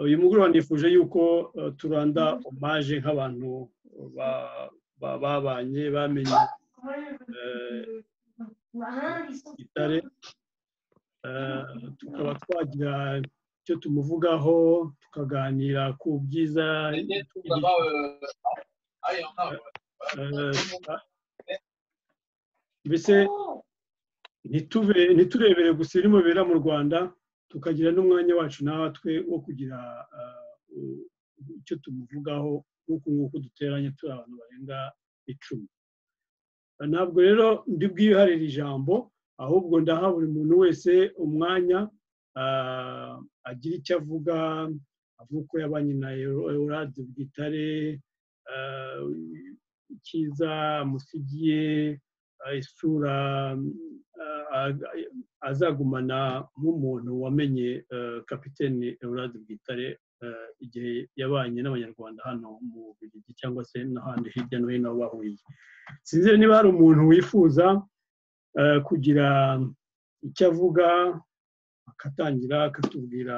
uyu mugoroba nifuje yuko turanda omaje nk'abantu babanye bamenye igitare tukaba twagira icyo tumuvugaho tukaganira ku byiza mbese ntiturebere gusa ibirimo bibera mu rwanda tukagira n'umwanya wacu natwe wo kugira icyo tumuvugaho nk'uku nguku duteranye turi abantu barenga icumi ntabwo rero ndi bwiharire ijambo ahubwo ndaha buri muntu wese umwanya agira icyo avuga avuga uko yabanye na eurade bwitare icyiza amusigiye isura azagumana nk'umuntu wamenye kapitene eurade bwitare igihe yabanye n'abanyarwanda hano mu bigi cyangwa se n'ahandi hirya no hino bahuriye sinzi niba hari umuntu wifuza kugira icyo avuga akatangira akatubwira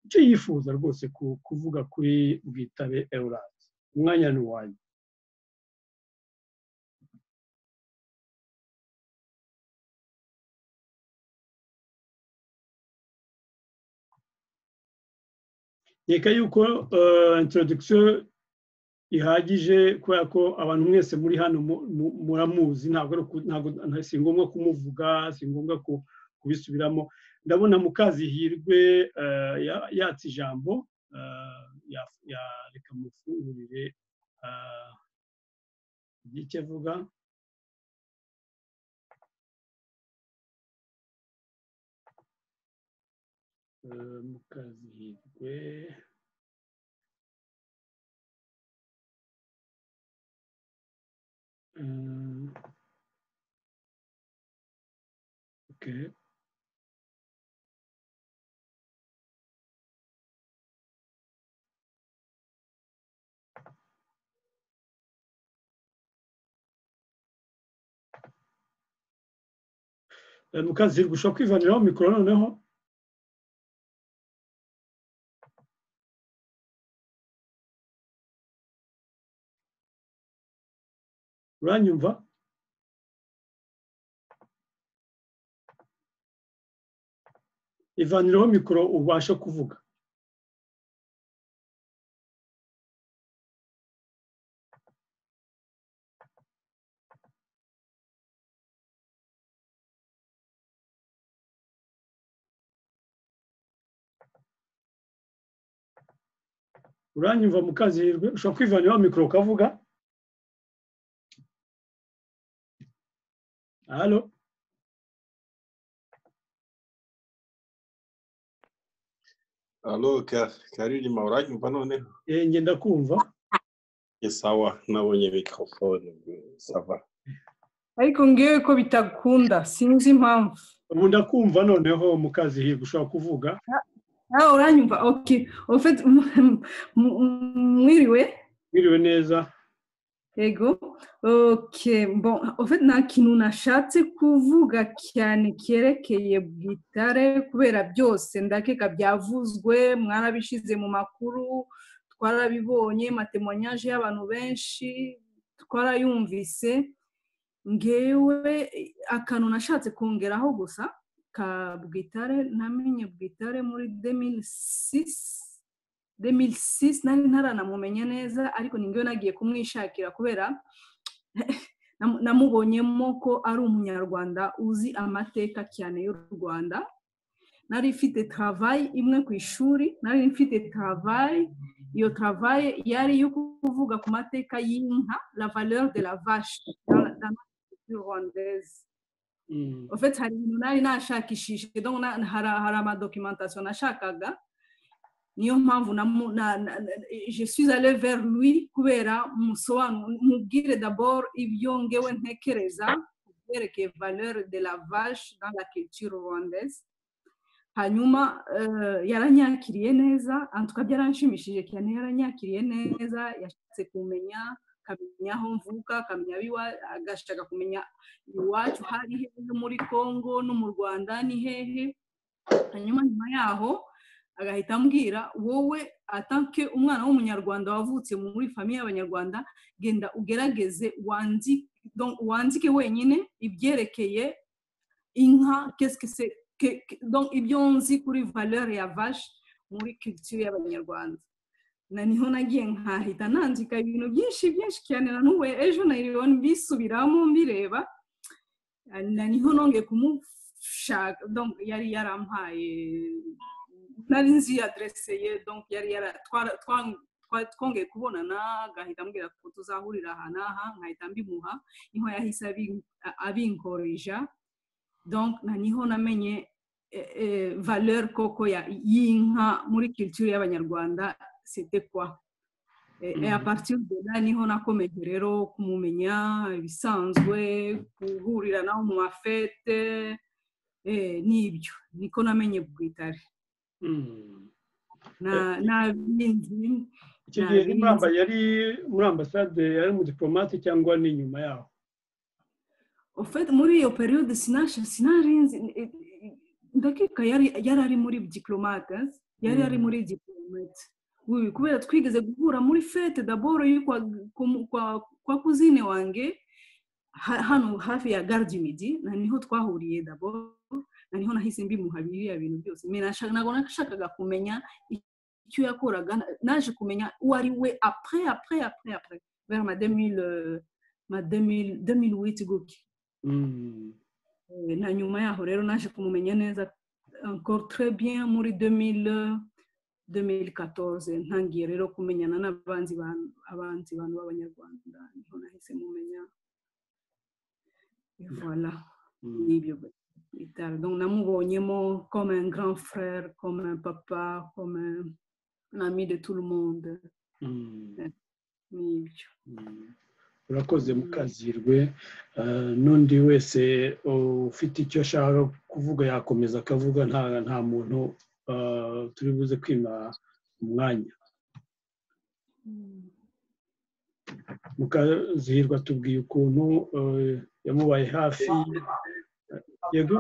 icyo yifuza rwose kuvuga kuri bwitabe eurade umwanya ni uwanyu reka yuko introduction ihagije kubera ko abantu mwese muri hano muramuzi ntabwo si ngombwa kumuvuga si ngombwa kubisubiramo ndabona mukazihirwe yatse ijambo reka mufungurire icyo avuga mukazihirwe okay. mukazihirwe ushobora kwivaniraho mikoro noneho uranyumva ivanireho mikoro ubasha kuvuga uranyumva mukazihirwe ushobora kwivaniraho mikoro ukavuga Allô? Allô, Karirima, uranyumva noneho? Eh, nge ndakumva. Sawa, nabonye microphone, sava. Ariko ngewe ko bitakunda, sinzi impamvu. Ubu ndakumva noneho mu kazi hirwa ushobora kuvuga. Ah, uranyumva. Okay. En fait, mwiriwe? Mwiriwe neza. Ego. Okay, bon, au fait nta kintu nashatse kuvuga cyane cyerekeye bwitare kubera byose ndakeka byavuzwe mwarabishize mu makuru twarabibonye matemonyaje y'abantu benshi twarayumvise ngewe akantu nashatse kongeraho gusa ka bwitare namenye bwitare muri demini sisi 2006 nari ntaranamumenya neza ariko ningewe nagiye kumwishakira kubera namubonyemo ko ari umunyarwanda uzi amateka cyane y'u rwanda nari ifite travayi imwe ku ishuri nari ifite travayi iyo travayi yari yo kuvuga ku mateka y'inka la valeur de la vache rwandaise en fait hari ibintu nari nashakishije hari amadokimentasiyo nashakaga niyo mpamvu je suis allé vers lui kubera mubwire d'abord ibyo ngewe ntekereza kubyerekeye valeur de la vache dans la culture rwandaise hanyuma yaranyakiriye neza antuka byaranshimishije cyane yaranyakiriye neza yashatse kumenya akamenya aho mvuka akamenya agashaka kumenya iwacu hari hehe muri congo no mu rwanda ni hehe hanyuma nyuma yaho agahita ambwira wowe atanke umwana w'umunyarwanda wavutse muri famiye y'abanyarwanda genda ugerageze wandike wenyine ibyerekeye inka ibyo nzi kuri valeur ya vache muri culture y'abanyarwanda na niho nagiye nkahita nandika ibintu byinshi byinshi cyane na n'ubu ejo nayiriwe mbisubiramo mbireba na niho nongeye kumushaka yari yarampaye nari nzi adreseye yari twongeye kubonana agahita ambwira ko tuzahurira aha n'aha nkahita mbimuha niho yahise abinkoreja na niho namenye valeur koko y'inka muri culture y'abanyarwanda c'était quoi et, mm -hmm. et à partir de là niho nakomeje rero kumumenya ibisanzwe guhurira nawe mu mafete n'ibyo niko namenye bwitare icyo gihe muramba yari muri ambasade yari umudiplomate cyangwa ni nyuma yaho muri iyo periyode sinarinzi ndakeka yari ari muri diplomate yari ari muri diplomate kubera twigeze guhura muri fete daboro kwa kuzine wange hano hafi ya garidimidi na niho twahuriye daboro na niho nahise mbimuha biriya bintu byose ntabwo nashakaga kumenya icyo yakoraga naje kumenya uwo ari we apure apure apure apure kubera ma demiri witi guke na nyuma yaho rero naje kumumenya neza encore très bien muri demiri 2014 ntangiye rero kumenyana n'abanzi abanzi bantu b'abanyarwanda niho nahise mumenya voilà nibyo bitaro donc namubonyemo comme un grand frère comme un papa comme un, un ami de tout le monde nibyo urakoze mukazirwe n'undi wese ufite icyo ashaka kuvuga yakomeza akavuga nta muntu turi buze kwima umwanya mukazihirwa tubwiye ukuntu yamubaye hafi yego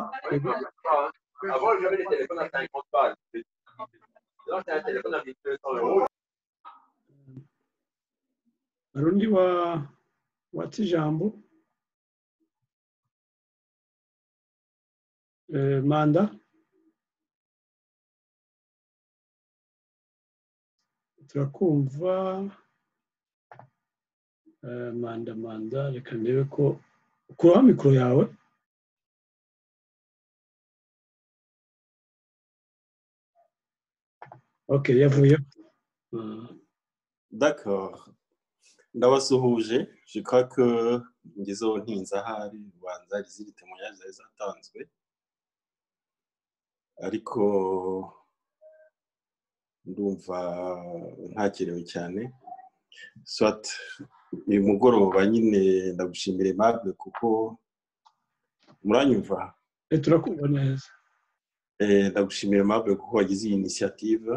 hari undi watse ijambo manda turakumva manda manda reka ndebe ko ukuraho mikoro yawe ok yavuye d'accord ndabasuhuje jikora ko ngezeho ntinze ahari ubanza riziri temoya zari zatanzwe ariko ndumva ntakerewe cyane swate uyu mugoroba nyine ndagushimira impamvu kuko muranyumva turakumva neza ndagushimira impamvu kuko wagize iyi inisiyative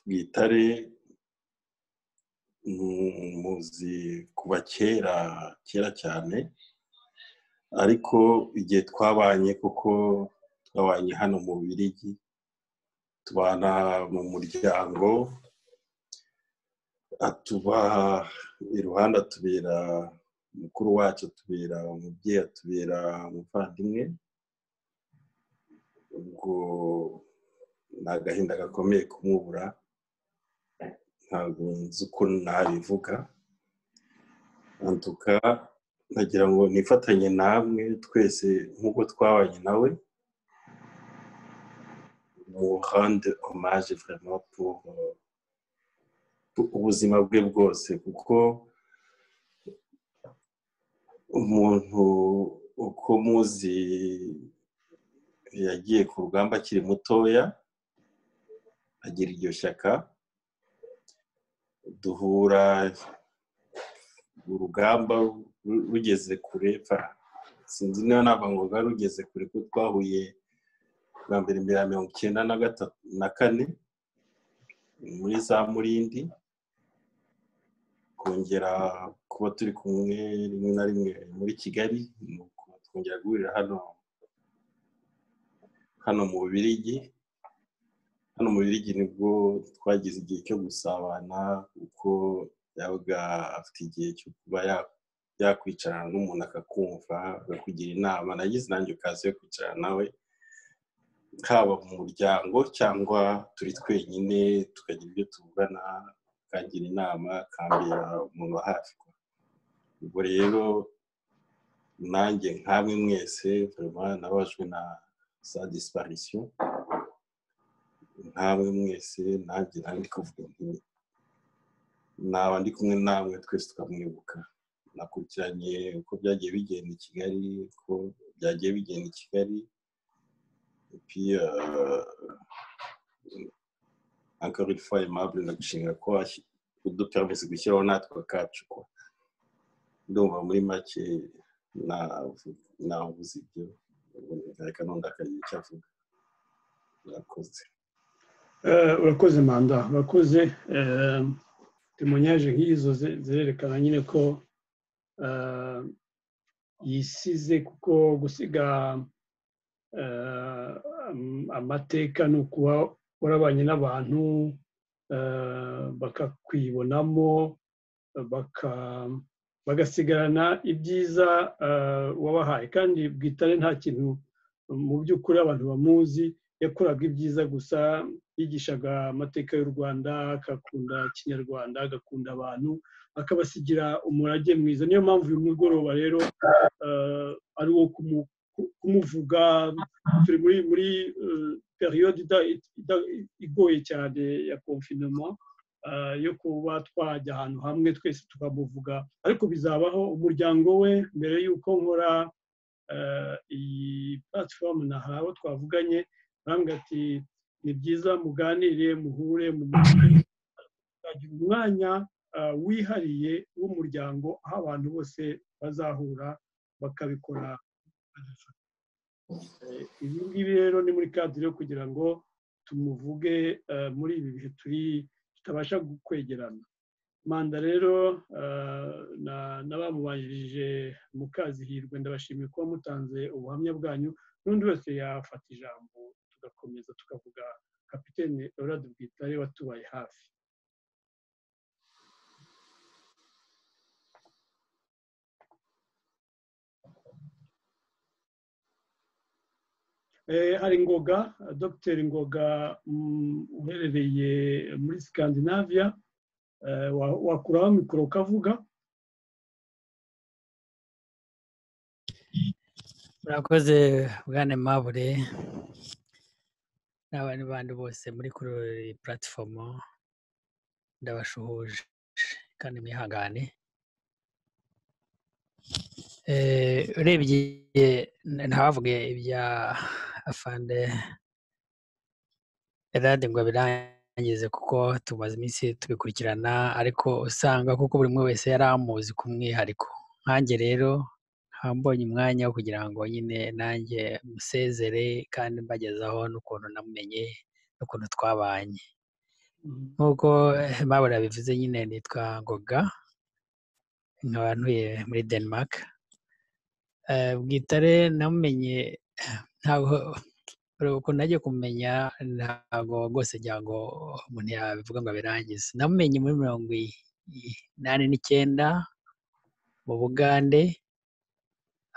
bwitare muzi kuva kera kera cyane ariko igihe twabanye kuko twabanye hano mu birigi tubana mu muryango atuba iruhande atubera mukuru wacu atubera umubyeyi atubera umuvandimwe ubwo ni agahinda gakomeye kumubura ntabwo nzi uko nabivuga ntuka nagira ngo nifatanye namwe twese nk'uko twabanye nawe mu rende hommage vraiment pour ubuzima bwe bwose kuko umuntu uko muzi yagiye ku rugamba akiri mutoya agira iryo shyaka duhura urugamba rugeze kure sinzi niba ntabwo ngombwa rugeze kure ko twahuye bwa mbere mbere ya mirongo icyenda na kane muri za murindi kongera kuba turi kumwe rimwe na rimwe muri kigali twongera guhurira hano hano mu Bubirigi hano mu Bubirigi nibwo twagize igihe cyo gusabana kuko yabaga afite igihe cyo kuba yakwicarana n'umuntu akakumva akakugira inama nagize nanjye ukaza yo kwicarana nawe haba mu muryango cyangwa turi twenyine tukagira ibyo tuvugana akangira inama akambera umuntu wa hafi ubwo rero nanjye nkamwe mwese nabajwe na sa disiparisiyo nkamwe mwese nanjye nanjye kuvuga nti naba ndi kumwe namwe twese tukamwibuka nakurikiranye uko byagiye bigenda i kigali uko byagiye bigenda i kigali encore une fois aimable ndagushimira ko udupermise gushyiraho natwe kacu ko ndumva muri make navuze ibyo reka ntundakagiye icyo avuga urakoze urakoze manda urakoze temonyaje nk'izo zirerekana nyine ko yisize kuko gusiga amateka ni ukuba warabanye n'abantu bakakwibonamo bagasigarana ibyiza wabahaye kandi bwitare nta kintu mu by'ukuri abantu bamuzi yakoraga ibyiza gusa yigishaga amateka y'u rwanda agakunda kinyarwanda agakunda abantu akabasigira umurage mwiza niyo mpamvu uyu mugoroba rero ari uwo kumuvuga turi muri muri periyode igoye cyane ya konfinoma yo kuba twajya ahantu hamwe twese tukamuvuga ariko bizabaho umuryango we mbere y'uko nkora iyi platform nahawe twavuganye bambwira ati ni byiza muganire muhure mu mukagira umwanya wihariye w'umuryango aho abantu bose bazahura bakabikora ibi ngibi rero ni muri kadire yo kugira ngo tumuvuge muri ibi bihe turi tutabasha kwegerana manda rero n'abamubanjirije mukazihirwe ndabashimiye kuba mutanze ubuhamya bwanyu n'undi wese yafata ijambo tugakomeza tukavuga kapitene orade bwitare watubaye hafi hari ngoga dogiteri ngoga uherereye muri sikandinaviya wakuraho mikoro ukavuga murakoze bwana mabure n'abandi bandi bose muri kuri puratifomu ndabashuhuje kandi mwihangane urebye ntabavuge ibya afande erade ngo abirangize kuko tumaze iminsi tubikurikirana ariko usanga kuko buri umwe wese yari amuzi ku mwihariko nkanjye rero mbonye umwanya wo kugira ngo nyine nanjye musezere kandi mbagezaho n'ukuntu namumenye n'ukuntu twabanye nk'uko mpabura bivuze nyine nitwa ngoga nkaba ntuye muri denmark bwitare namumenye ntabwo ukuntu nagiye kumenya ntabwo rwose ngira ngo umuntu yabivuga ngo abirangize namumenye muri mirongo inani n'icyenda mu bugande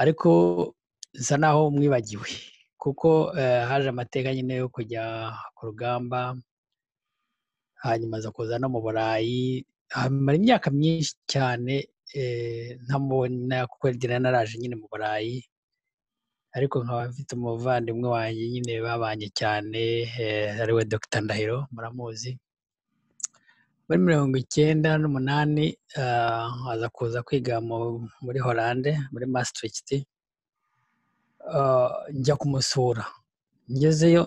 ariko bisa naho mwibagiwe kuko haje amateka nyine yo kujya ku rugamba hanyuma aza kuza no mu burayi hamara imyaka myinshi cyane ntamubona kuko ngira naraje nyine mu burayi ariko nkaba mfite umuvandimwe wanjye nyine babanye cyane ariwe dr ndahiro muramuzi muri mirongo icyenda n'umunani aza kuza kwiga muri horande muri maastricht njya kumusura ngezeyo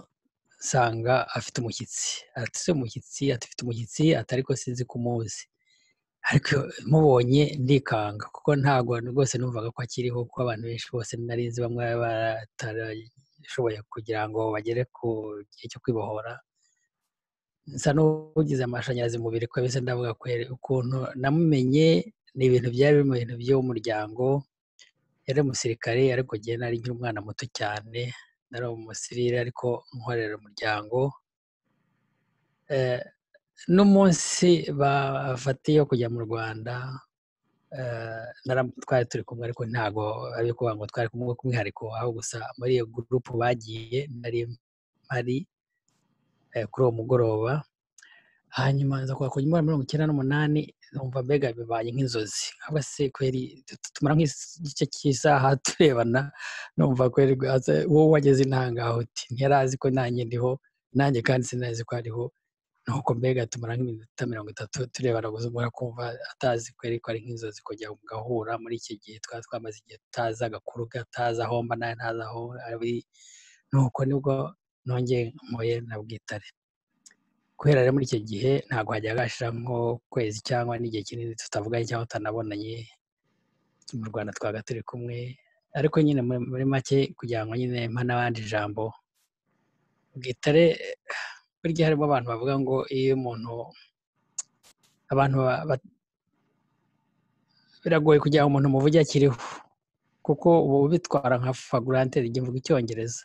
nsanga afite umushyitsi atise umushyitsi afite umushyitsi atari ko sinzi kumuzi ariko mubonye ndikanga kuko ntabwo rwose numvaga ko akiriho kuko abantu benshi bose nari nzi bamwe batarashoboye kugira ngo bagere ku gihe cyo kwibohora nsa n'ugize amashanyarazi mubiri ko bisa ndavuga ukuntu namumenye ni ibintu byari biri mu bintu by'umuryango yari umusirikare ariko ngewe nari nkiri umwana muto cyane nari umusirire ariko nkorera umuryango n'umunsi bafatiye kujya mu rwanda twari turi kumwe ariko ntabwo ari ukuvuga ngo twari kumwe k'umwihariko aho gusa muri iyo gurupu bagiye nari mpari kuri uwo mugoroba hanyuma nza kuba kujya muri mirongo icyenda n'umunani numva mbega bibaye nk'inzozi ahubwo se kweri tumara nk'igice cy'isaha turebana numva kweri wowe wageze intangaho uti ntiyari azi ko nanjye ndiho nanjye kandi sinazi ko ariho nuko mbega tumara nk'iminota mirongo itatu turebana gusa kumva atazi kweri ko ari nk'inzozi kujya gahura muri iki gihe twari twamaze igihe tutazi agakuru gatazi aho mba nawe ntazi aho ari nuko nibwo nongeye mpuye na bwitare kubera rero muri icyo gihe ntabwo hajya hashira nko kwezi cyangwa n'igihe kinini tutavuganye cyangwa tutanabonanye mu rwanda twaga turi kumwe ariko nyine muri make kugira ngo nyine mpa n'abandi ijambo bwitare burya harimo abantu bavuga ngo iyo umuntu abantu biragoye kugira ngo umuntu muvuge akiriho kuko ubu bitwara nka fagurante igihe mvuga icyongereza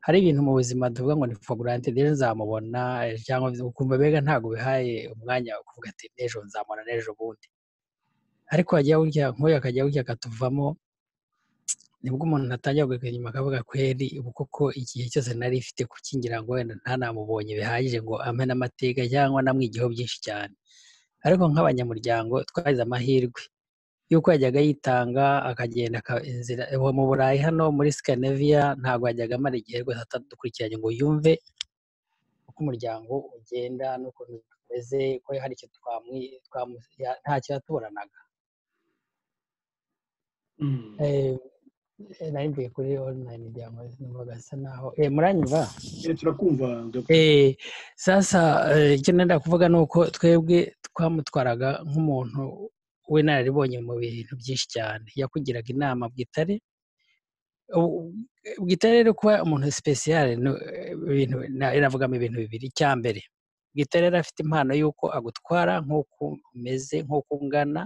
hari ibintu mu buzima tuvuga ngo ni fagurante rero nzamubona cyangwa ukumva mbega ntabwo bihaye umwanya wo kuvuga ati n'ejo nzamubona n'ejo bundi ariko hajya burya nk'uyu akajya burya akatuvamo nibwo umuntu atangira kugaruka inyuma akavuga kweri ubu koko igihe cyose nari ifite kukingira ngo wenda ntanamubonye bihagije ngo ampe n'amateka cyangwa namwigiyeho byinshi cyane ariko nk'abanyamuryango twagize amahirwe yuko yajyaga yitanga akagenda inzira mu burayi hano muri Scandinavia ntabwo yajyaga amara igihe rwose atadukurikiranye ngo yumve uko umuryango ugenda n'ukuntu tumeze ko hari icyo ntacyo yatuburanaga nari mvuye kuri online diamanti numvaga asa naho eh muranyumva turakumva eh sasa icyo nenda kuvuga ni uko twebwe twamutwaraga nk'umuntu w'inararibonye mu bintu byinshi cyane yakugiraga inama bwitare bwitare rero kuba umuntu sipesiyare iravugamo ibintu bibiri icya mbere bwitare yari afite impano y'uko agutwara nk'uko umeze nk'uko ungana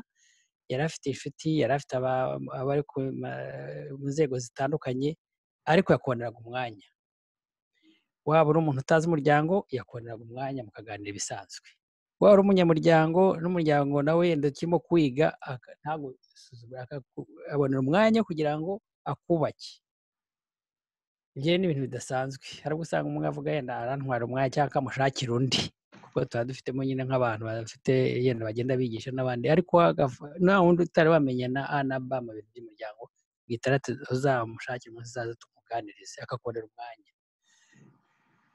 yari afite inshuti yari afite abari mu nzego zitandukanye ariko yakonderaga umwanya waba uri umuntu utazi umuryango yakonderaga umwanya mukaganira ibisanzwe waba uri umunyamuryango n'umuryango nawe ndakirimo kwiga ntabwo abonera umwanya kugira ngo akubake ibyo ni ibintu bidasanzwe hari ubwo usanga umwe avuga yenda arantwara umwanya cyangwa akamushakira undi kuko tuba dufitemo nyine nk'abantu bafite yenda bagenda bigisha n'abandi ariko nta wundi utari wamenya na a na b mu bintu by'umuryango bw'itarate uzamushakira umunsi uzaza tumuganirize akakorera umwanya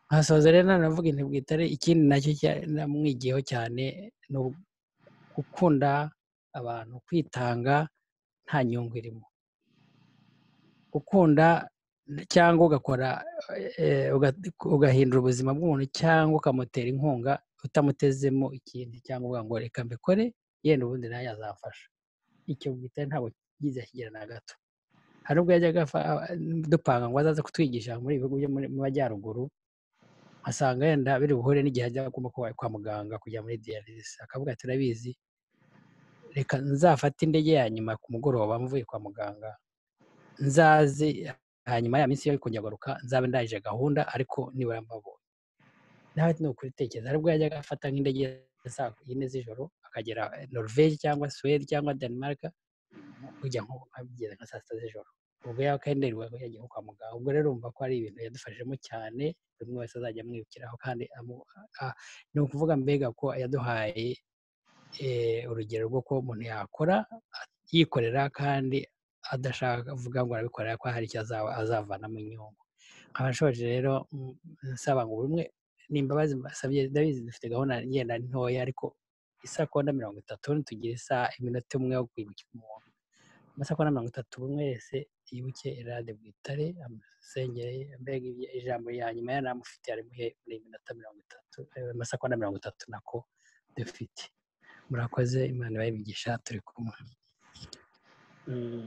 nkasoza rero nanavuga intu bwitare ikindi nacyo namwigiyeho cyane ni gukunda abantu kwitanga nta nyungu irimo gukunda cyangwa ugakora ugahindura ubuzima bw'umuntu cyangwa ukamutera inkunga utamutezemo ikindi cyangwa uvuga ngo reka mbikore yenda ubundi nawe yazafasha icyo bwitare ntabwo yize akigera na gato hari ubwo yajyaga dupanga ngo azaze kutwigisha muri ibihugu byo mu majyaruguru asanga yenda biri buhure n'igihe ajya kwa muganga kujya muri diyalize akavuga ati urabizi reka nzafate indege ya nyuma ku mugoroba mvuye kwa muganga nzaze hanyuma ya minsi yo kujya agaruka nzaba ndangije gahunda ariko nibura mbabonye nawe ni ukubitekereza aribwo yajyaga afata nk'indege saa yine z'ijoro akagera norvege cyangwa suwede cyangwa denmark kujya nko abigeze nka saa sita z'ijoro ubwo yakenderwaga yagiye nko kwa muganga ubwo rero urumva ko ari ibintu yadufashijemo cyane buri umwe wese azajya amwibukiraho kandi ni ukuvuga mbega ko yaduhaye urugero rwo kuba umuntu yakora yikorera kandi adashaka avuga ngo arabikorera ko hari icyo azavanamo inyungu nkaba nshoje rero nsaba ngo buri umwe ni imbabazi mbasabye ndabizi dufite gahunda ngenda ntoya ariko isakonda mirongo itatu ntitugire isaha iminota umwe yo kwibukira umuntu amasakonda mirongo itatu buri umwe wese yibuke irade bwitare amusengere mbega ijambo rya nyuma yari amufite arimuhe muri minota mirongo itatu amasakonda mirongo itatu nako dufite murakoze imana ibayibigisha turi kumwe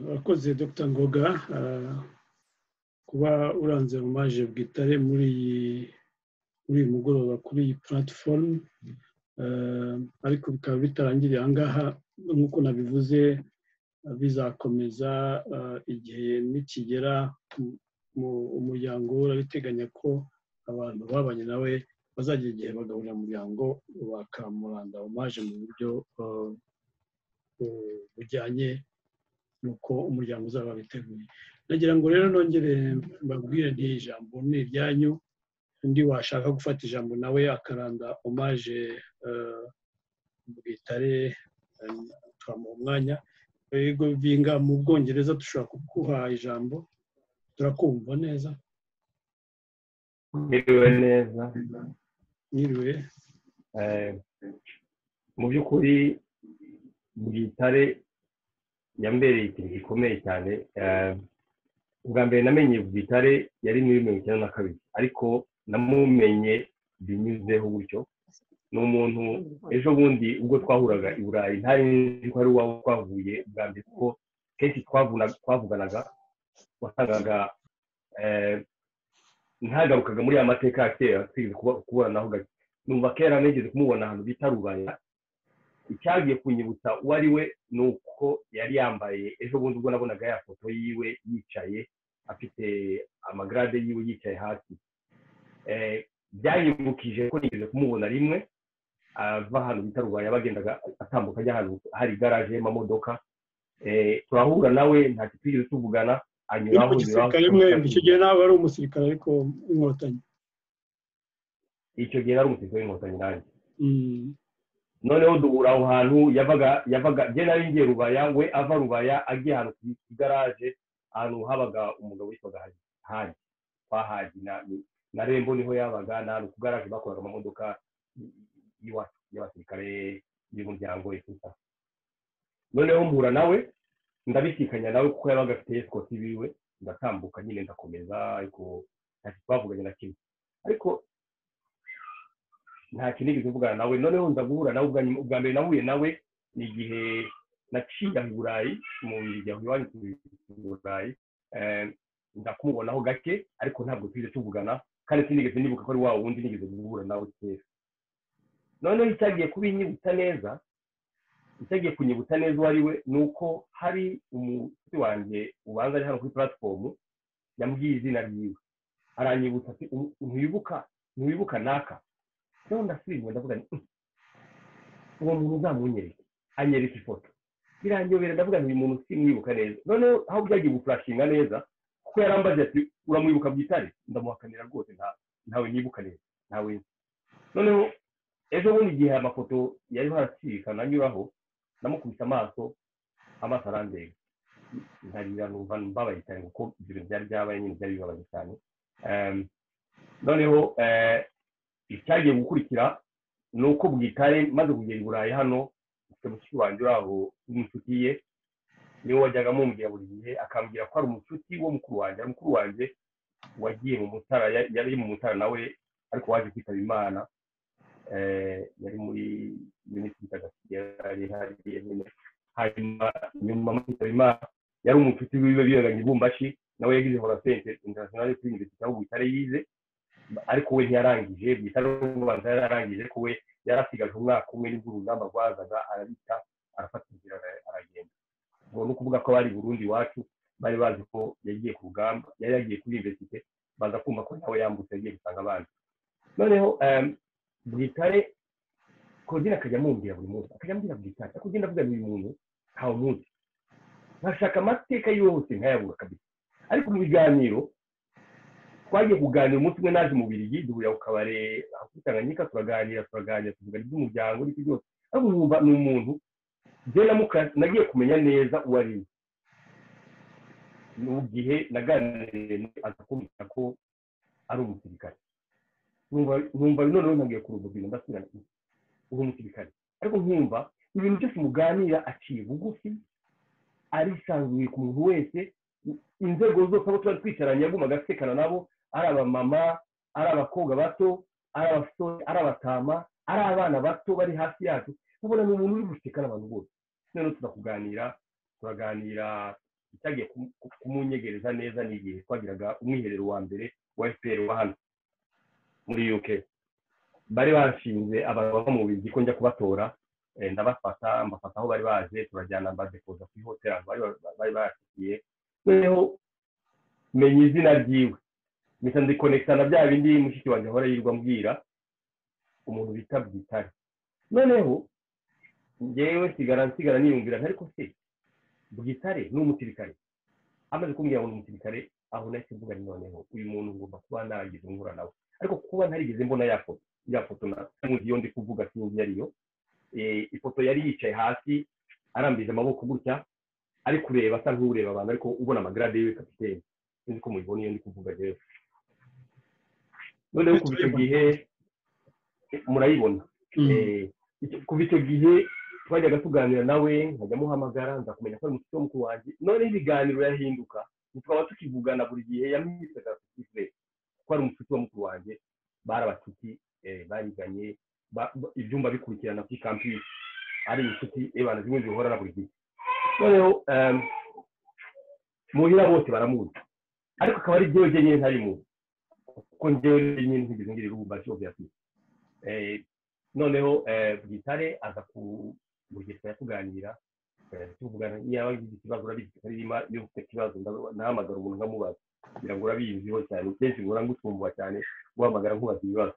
urakoze dr ngoga kuba uranze omaje bwitare muri muri uyu mugoroba kuri iyi platifomu ariko bikaba bitarangiriye aha ngaha nk'uko nabivuze bizakomeza igihe nikigera umuryango we urabiteganya ko abantu babanye nawe bazagira igihe bagaburira umuryango bakamuranda omaje mu buryo bujyanye n'uko umuryango uzaba biteguye nagira ngo rero nongere mbabwire ijambo ni iryanyu undi washaka gufata ijambo nawe akaranda omaje bwitare twamuha umwanya yego binga mu bwongereza dushobora kuguha ijambo turakumva neza mwiriwe neza mwiriwe mu by'ukuri bwitare yambereye ikintu gikomeye cyane ubwa mbere namenye bwitare yari muri mirongo icyenda na kabiri ariko namumenye binyuzeho gutyo ni umuntu ejo bundi ubwo twahuraga i burayi ntari nzi ko ari uwawe twahuye ubwa mbere kuko kenshi twavuganaga wasangaga ntagarukaga muri ya mateka ya kera twigeze kubonanaho gake numva kera nigeze kumubona ahantu bita rubaya icyagiye kunyibutsa uwo ari we ni uko yari yambaye ejo bundi ubwo nabonaga ya foto yiwe yicaye afite amagarade yiwe yicaye hasi byanyibukije ko nigeze kumubona rimwe ava ahantu bita rubaya bagendaga atambuka ajya ahantu hari igaraje y'amamodoka turahura nawe ntacyo twigeze tuvugana anyuraho gisirikare mwembi icyo gihe nawe ari umusirikare ariko inkotanyi icyo gihe nari umusirikare w'inkotanyi nanjye noneho duhura aho hantu yavaga yavaga njye nari ngiye rubaya we ava rubaya agiye ahantu ku igaraje ahantu habaga umugabo witwaga haji kwa haji na rembo niho yabaga ni ahantu ku garaje bakoraga amamodoka y'abasirikare y'umuryango we noneho mpura nawe ndabisikanya nawe kuko yabaga afite esikoti biwe ndatambuka nyine ndakomeza ariko ntacyo twavuganye na kimwe ariko nta kinigeze mvugana nawe noneho ndaguhura nawe ubwa mbere nahuye nawe ni igihe naciye i burayi mu miryango iwanyu i burayi ndakumubonaho gake ariko ntabwo tujye tuvugana kandi sinigeze nibuka ko ari wa wundi nigeze guhura nawe kera noneho icyagiye kubinyibutsa neza icyagiye kunyibutsa neza uwo ari we ni uko hari umusore wanjye ubanza ari hano kuri puratifomu yambwiye izina ryiwe aranyibutsa ati ntiwibuka ntiwibuka naka rero ndasubira ndavuga nti uwo muntu uzamunyereke anyereka ifoto birangiyobera ndavuga nti uyu muntu simwibuka neza noneho aho byagiye gufurashinga neza kuko yarambaze ati uramwibuka byitare ndamuhakanira rwose ntawe nibuka neza ntawe noneho ejo bundi igihe amafoto yariho aracikana anyuraho namukubise amaso amaso arandega ntarira numva mbabaye cyane kuko ibyo byari byabaye nyine byari bibabaye cyane noneho icyagiye gukurikira ni uko bwitare maze kugera i burayi hano ufite mushiki wanjye uri aho w'inshuti ye niwe wajyaga amubwira buri gihe akambwira ko ari umucuti wo mukuru wanjye ari mukuru wanjye wagiye mu mutara yari mu mutara nawe ariko waje kwitaba imana yari muri minisitiri itagatifu hanyuma nyuma kwitaba imana yari umucuti wiwe bibaganye ibumbashi nawe yagize horasente international kuri universite aho bwitare yize ariko we ntiyarangije bwitare ubanza yararangije ariko we yarasigaje umwaka umwe nibwo urugamba rwazaga arabita arafata inzira aragenda ubwo ni ukuvuga ko abari burundi iwacu bari bazi ko yagiye ku rugamba yari yagiye kuri universite baza kumva ko nawe yambutse yagiye gusanga abandi noneho bwitare kogera akajya amumbwira buri munsi akajya ambwira bwitare akajya ndavuga uyu muntu ntawe umunsi ntashaka amateka yose ntayabura kabisa ariko mu biganiro twagiye kuganira umunsi umwe naje mu birigi duhurira ku kabare kuri tanganyika turaganira turaganira tuvuga iby'umuryango n'ibyo byose ariko numva ni umuntu nagiye kumenya neza uwo ari we ni igihe naganiriye aza kumbwira ko ari umusirikare numva noneho ntabwiye ku rububiro ndasubira uri umusirikare ariko nkumva ibintu byose muganira aciye bugufi arisanzuye ku muntu wese inzego zose abo tuba twicaranye yagumaga asekana nabo ari abamama ari abakobwa bato ari abasore ari abatama ari abana bato bari hafi yacu ubona ni umuntu uri guseka n'abantu bose noneho turakuganira turaganira icyagiye kumunyegereza neza ni igihe twagiraga umwiherero wa mbere wa fpr wa hano muri uk bari bashinze abantu bava mu bizi ko njya kubatora ndabafata mbafata aho bari baje turajyana mbadekoza kuri hoteli bari bashyigiye noneho menya izina ryiwe mpita nzikonekita na bya bindi mushiki wanjye ahora yirirwa mbwira umuntu bita bwitare noneho ngewe nsigara nsigara niyumvira ariko se bwitare ni umusirikare amaze kumbwira ngo ni umusirikare aho nahise mvuga ni noneho uyu muntu ngomba kuba nagize nkura nawe ariko kuba ntarigeze mbona ya foto ya foto namuzi iyo ndi kuvuga sinzi iyo ariyo ifoto yari yicaye hasi arambije amaboko gutya ari kureba asa nk'ureba abantu ariko ubona amagarade yiwe kapitene sinzi ko mubibona iyo ndi kuvuga rero noneho kuva icyo gihe murayibona kuva icyo gihe twajyaga tuganira nawe nkajya muhamagara nzakumenya ko ari umushyitsi wo mukuru wanjye noneho ibiganiro yahinduka tukaba tukivugana buri gihe yamwisaga kuri ko ari umushyitsi wo mukuru wanjye bari abacuti bariganye ibyumba bikurikirana kuri kampisi ari inshuti ebana zimwe zihora na buri gihe noneho muhira bose baramuzi ariko akaba ari jyewe jyenyine ntarimuzi kuko njyewe nyine ntigeze ngira irumba cyo byafite noneho bwitare aza ku bugesera tuganira tuvugana niba yagize ikibazo urabizi aririmba iyo ufite ikibazo nahamagara umuntu nkamubaza kugira ngo urabiziho cyane kenshi ngura ngutumbuha cyane guhamagara nkubaza ibibazo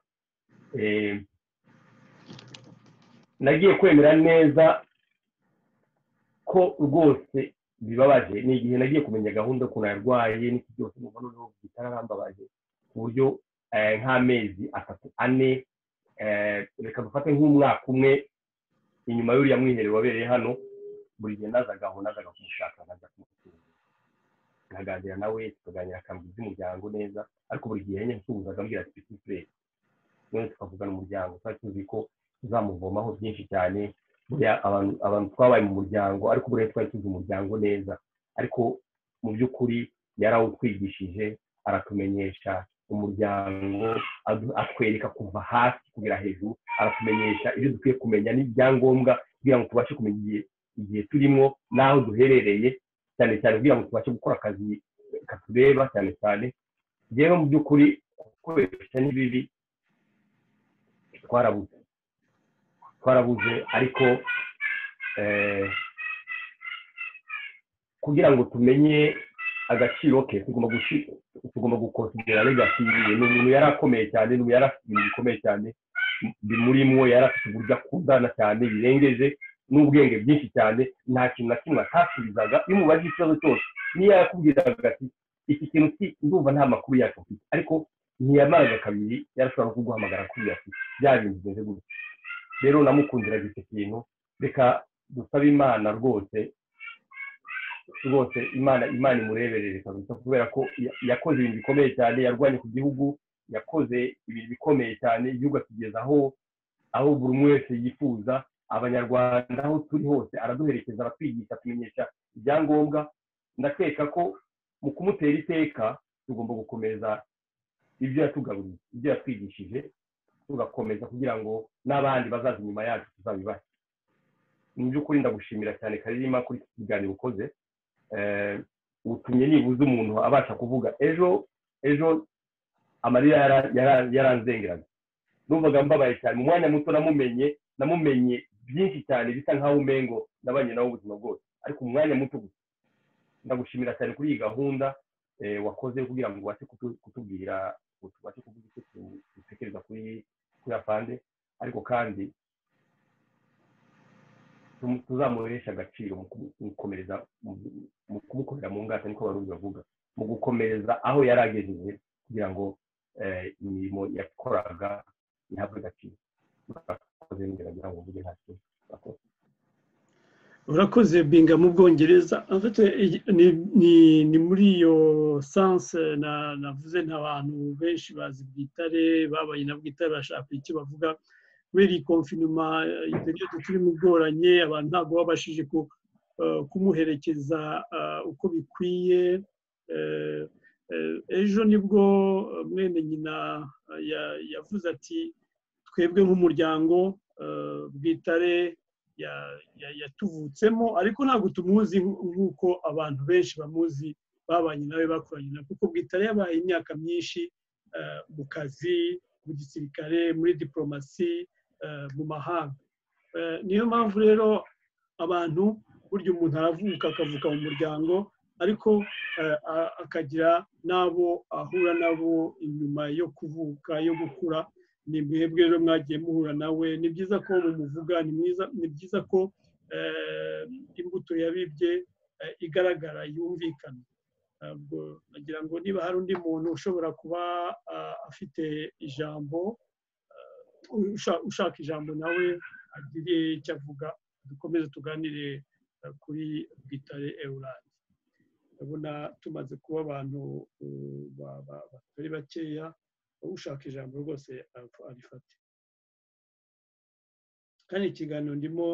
nagiye kwemera neza ko rwose bibabaje ni igihe nagiye kumenya gahunda ukuntu yarwaye n'iki byose mubona noneho bitararambabaje ku buryo nk'amezi atatu ane reka dufate nk'umwaka umwe inyuma y'uriya mwiherero wabereye hano buri gihe nazaga aho nazaga kumushaka nkajya kumutunga nkaganira nawe tukaganira akambwe iby'umuryango neza ariko buri gihe nyine nsuhuzaga ambwira ati pisipure none tukavugana umuryango twari tuzi ko tuzamuvomaho byinshi cyane abantu twabaye mu muryango ariko buriya twari tuzi umuryango neza ariko mu by'ukuri yarawutwigishije aratumenyesha umuryango atwereka kuva hasi kugera hejuru aratumenyesha ibyo dukwiye kumenya n'ibyangombwa kugira ngo tubashe kumenya igihe turimo n'aho duherereye cyane cyane kugira ngo tubashe gukora akazi katureba cyane cyane rero mu by'ukuri gukoresha n'ibibi twarabuze twarabuze ariko kugira ngo tumenye agaciro ke tugomba gukonsidera legasi yiwe ni umuntu yari akomeye cyane ni umuntu yari afite ibintu bikomeye cyane bimurimwo yari afite uburyo akundana cyane birengeje n'ubwenge bwinshi cyane nta kintu na kimwe atasubizaga iyo umubajije ikibazo cyose niyo yakubwiraga ati iki kintu ndumva nta makuru yacu mfite ariko ntiyamaraga kabiri yarashobora kuguhamagara kuri iyo ati bya bintu bimeze gutya rero namukundiraga icyo kintu reka dusabe imana rwose rwose imana imana imureberere kabisa kubera ko yakoze ibintu bikomeye cyane yarwanye ku gihugu yakoze ibintu bikomeye cyane igihugu akigeza aho aho buri umwe wese yifuza abanyarwanda aho turi hose araduherekeza aratwigisha atumenyesha ibyangombwa ndakeka ko mu kumutera iteka tugomba gukomeza ibyo yatugaburiye ibyo yatwigishije tugakomeza kugira ngo n'abandi bazaza inyuma yacu tuzabibahe mu by'ukuri ndagushimira cyane karirima kuri iki kiganiro ukoze utumye nibuze umuntu abasha kuvuga ejo ejo amarira yaranzengeraga numvaga mbabaye cyane mu mwanya muto namumenye namumenye byinshi cyane bisa nk'aho umengo nabanye nawe ubuzima bwose ariko mu mwanya muto gusa ndagushimira cyane kuri iyi gahunda wakoze kugira ngo ubashe kutubwira tubashe kuvuga icyo dutekereza kuri afande ariko kandi tuzamuhesha agaciro mu gukomereza mu kumukorera mu ngata niko barundi bavuga mu gukomereza aho yari agejeje kugira ngo imirimo yakoraga ihabwe agaciro urakoze binga mu bwongereza ni muri iyo sanse navuze nta bantu benshi bazi bwitare babaye na bwitare bashaka icyo bavuga kubera iyi konfinuma ibyo turimo igoranye abantu ntabwo babashije kumuherekeza uko bikwiye ejo nibwo mwene nyina yavuze ati twebwe nk'umuryango bwitare yatuvutsemo ariko ntabwo tumuzi nk'uko abantu benshi bamuzi babanye nawe bakoranye nawe kuko bwitare yabaye imyaka myinshi mu kazi mu gisirikare muri diporomasi mu mahanga niyo mpamvu rero abantu burya umuntu aravuka akavuka mu muryango ariko akagira n'abo ahura nabo inyuma yo kuvuka yo gukura ni mwebwe rero mwagiye muhura nawe ni byiza ko mumuvuga ni byiza ko imbuto yabibye igaragara yumvikana nagira ngo niba hari undi muntu ushobora kuba afite ijambo ushaka ijambo nawe agire icyo avuga dukomeze tuganire kuri bwitare eurandi ndabona tumaze kuba abantu batari bakeya ushaka ijambo rwose arifate kandi ikiganiro ndimo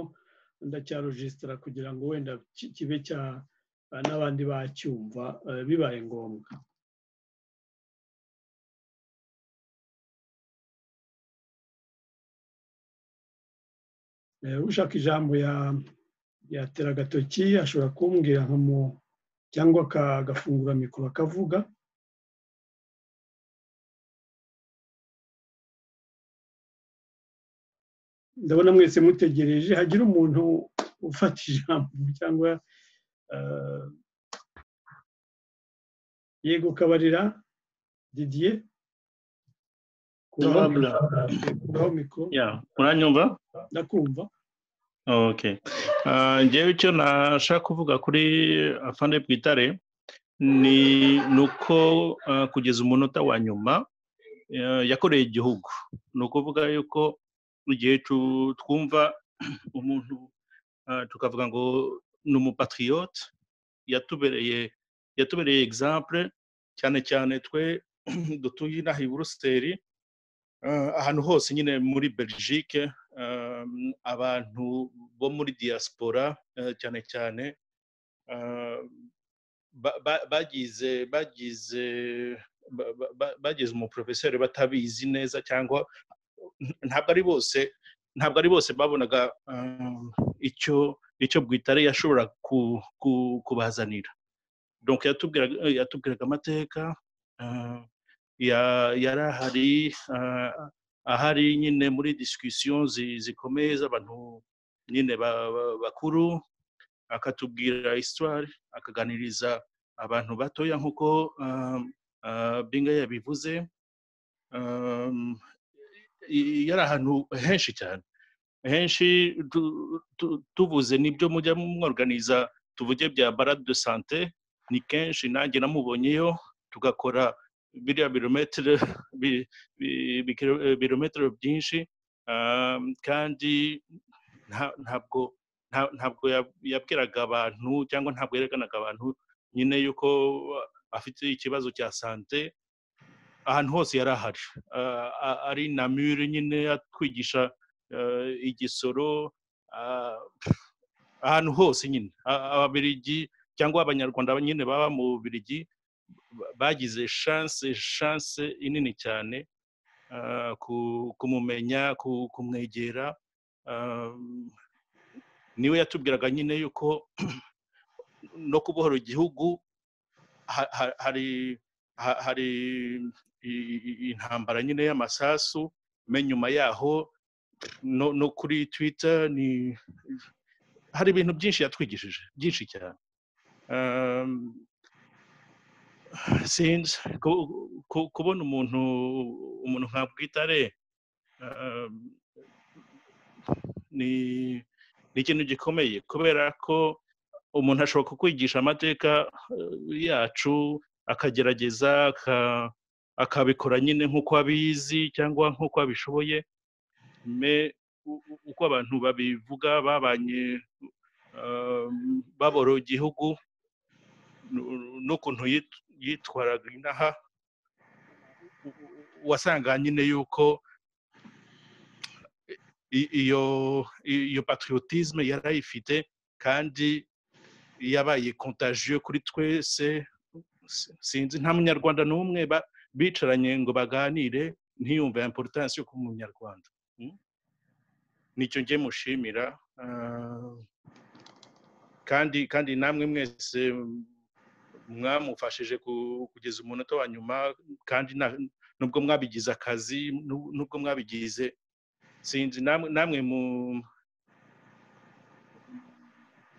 ndacyarojisitara kugira ngo wenda kibe cya n'abandi bacyumva bibaye ngombwa ushaka ijambo yatera agatoki ashobora kumbwira nkamu cyangwa akagafungura mikoro akavuga ndabona mwese mutegereje hagira umuntu ufata ijambo cyangwa yego kabarira didiye kuraho mikoro muranyumva ndakumva ngewe icyo nashaka kuvuga kuri afande bwitare ni uko kugeza umunota wa nyuma yakoreye igihugu ni ukuvuga yuko igihe twumva umuntu tukavuga ngo ni umupatiriyote yatubereye yatubereye egisambure cyane cyane twe dutuye inaha i buruseli ahantu hose nyine muri belgique abantu bo muri diaspora cyane cyane bagize bagize bagize umuporofeseri batabizi neza cyangwa ntabwo ari bose ntabwo ari bose babonaga icyo icyo bwitare yashobora kubazanira yatubwiraga amateka yari ahari ahari nyine muri disikisiyo zikomeye z'abantu nyine bakuru akatubwira isitwari akaganiriza abantu batoya nk'uko binga yabivuze yari ahantu henshi cyane henshi tuvuze n'ibyo mujya mworganiza tuvuge bya barade de sante ni kenshi nanjye namubonyeyo tugakora biriya birometero birometero byinshi kandi ntabwo ntabwo yabwiraga abantu cyangwa ntabwo yerekanaga abantu nyine yuko afite ikibazo cya sante ahantu hose yari ahari ari na mure nyine atwigisha igisoro ahantu hose nyine ababirigi cyangwa abanyarwanda nyine baba mu bubirigi bagize shanse shanse inini cyane kumumenya kumwegera niwe yatubwiraga nyine yuko no kubohora igihugu hari hari intambara nyine y'amasasu nyuma yaho no kuri twita ni hari ibintu byinshi yatwigishije byinshi cyane sinzi kubona umuntu umuntu nka bwitare ni ikintu gikomeye kubera ko umuntu ashobora kukwigisha amateka yacu akagerageza akabikora nyine nk'uko abizi cyangwa nk'uko abishoboye uko abantu babivuga babanye baboro igihugu n'ukuntu yitwaraga inaha wasanga nyine yuko iyo iyo patriotisme yarayifite kandi yabaye kontagiyo kuri twese sinzi nta munyarwanda n'umwe bicaranye ngo baganire ntiyumve importance yo kuba umunyarwanda nicyo njye mushimira kandi kandi namwe mwese mwamufashije kugeza umunota wa nyuma kandi nubwo mwabigize akazi nubwo mwabigize sinzi namwe mu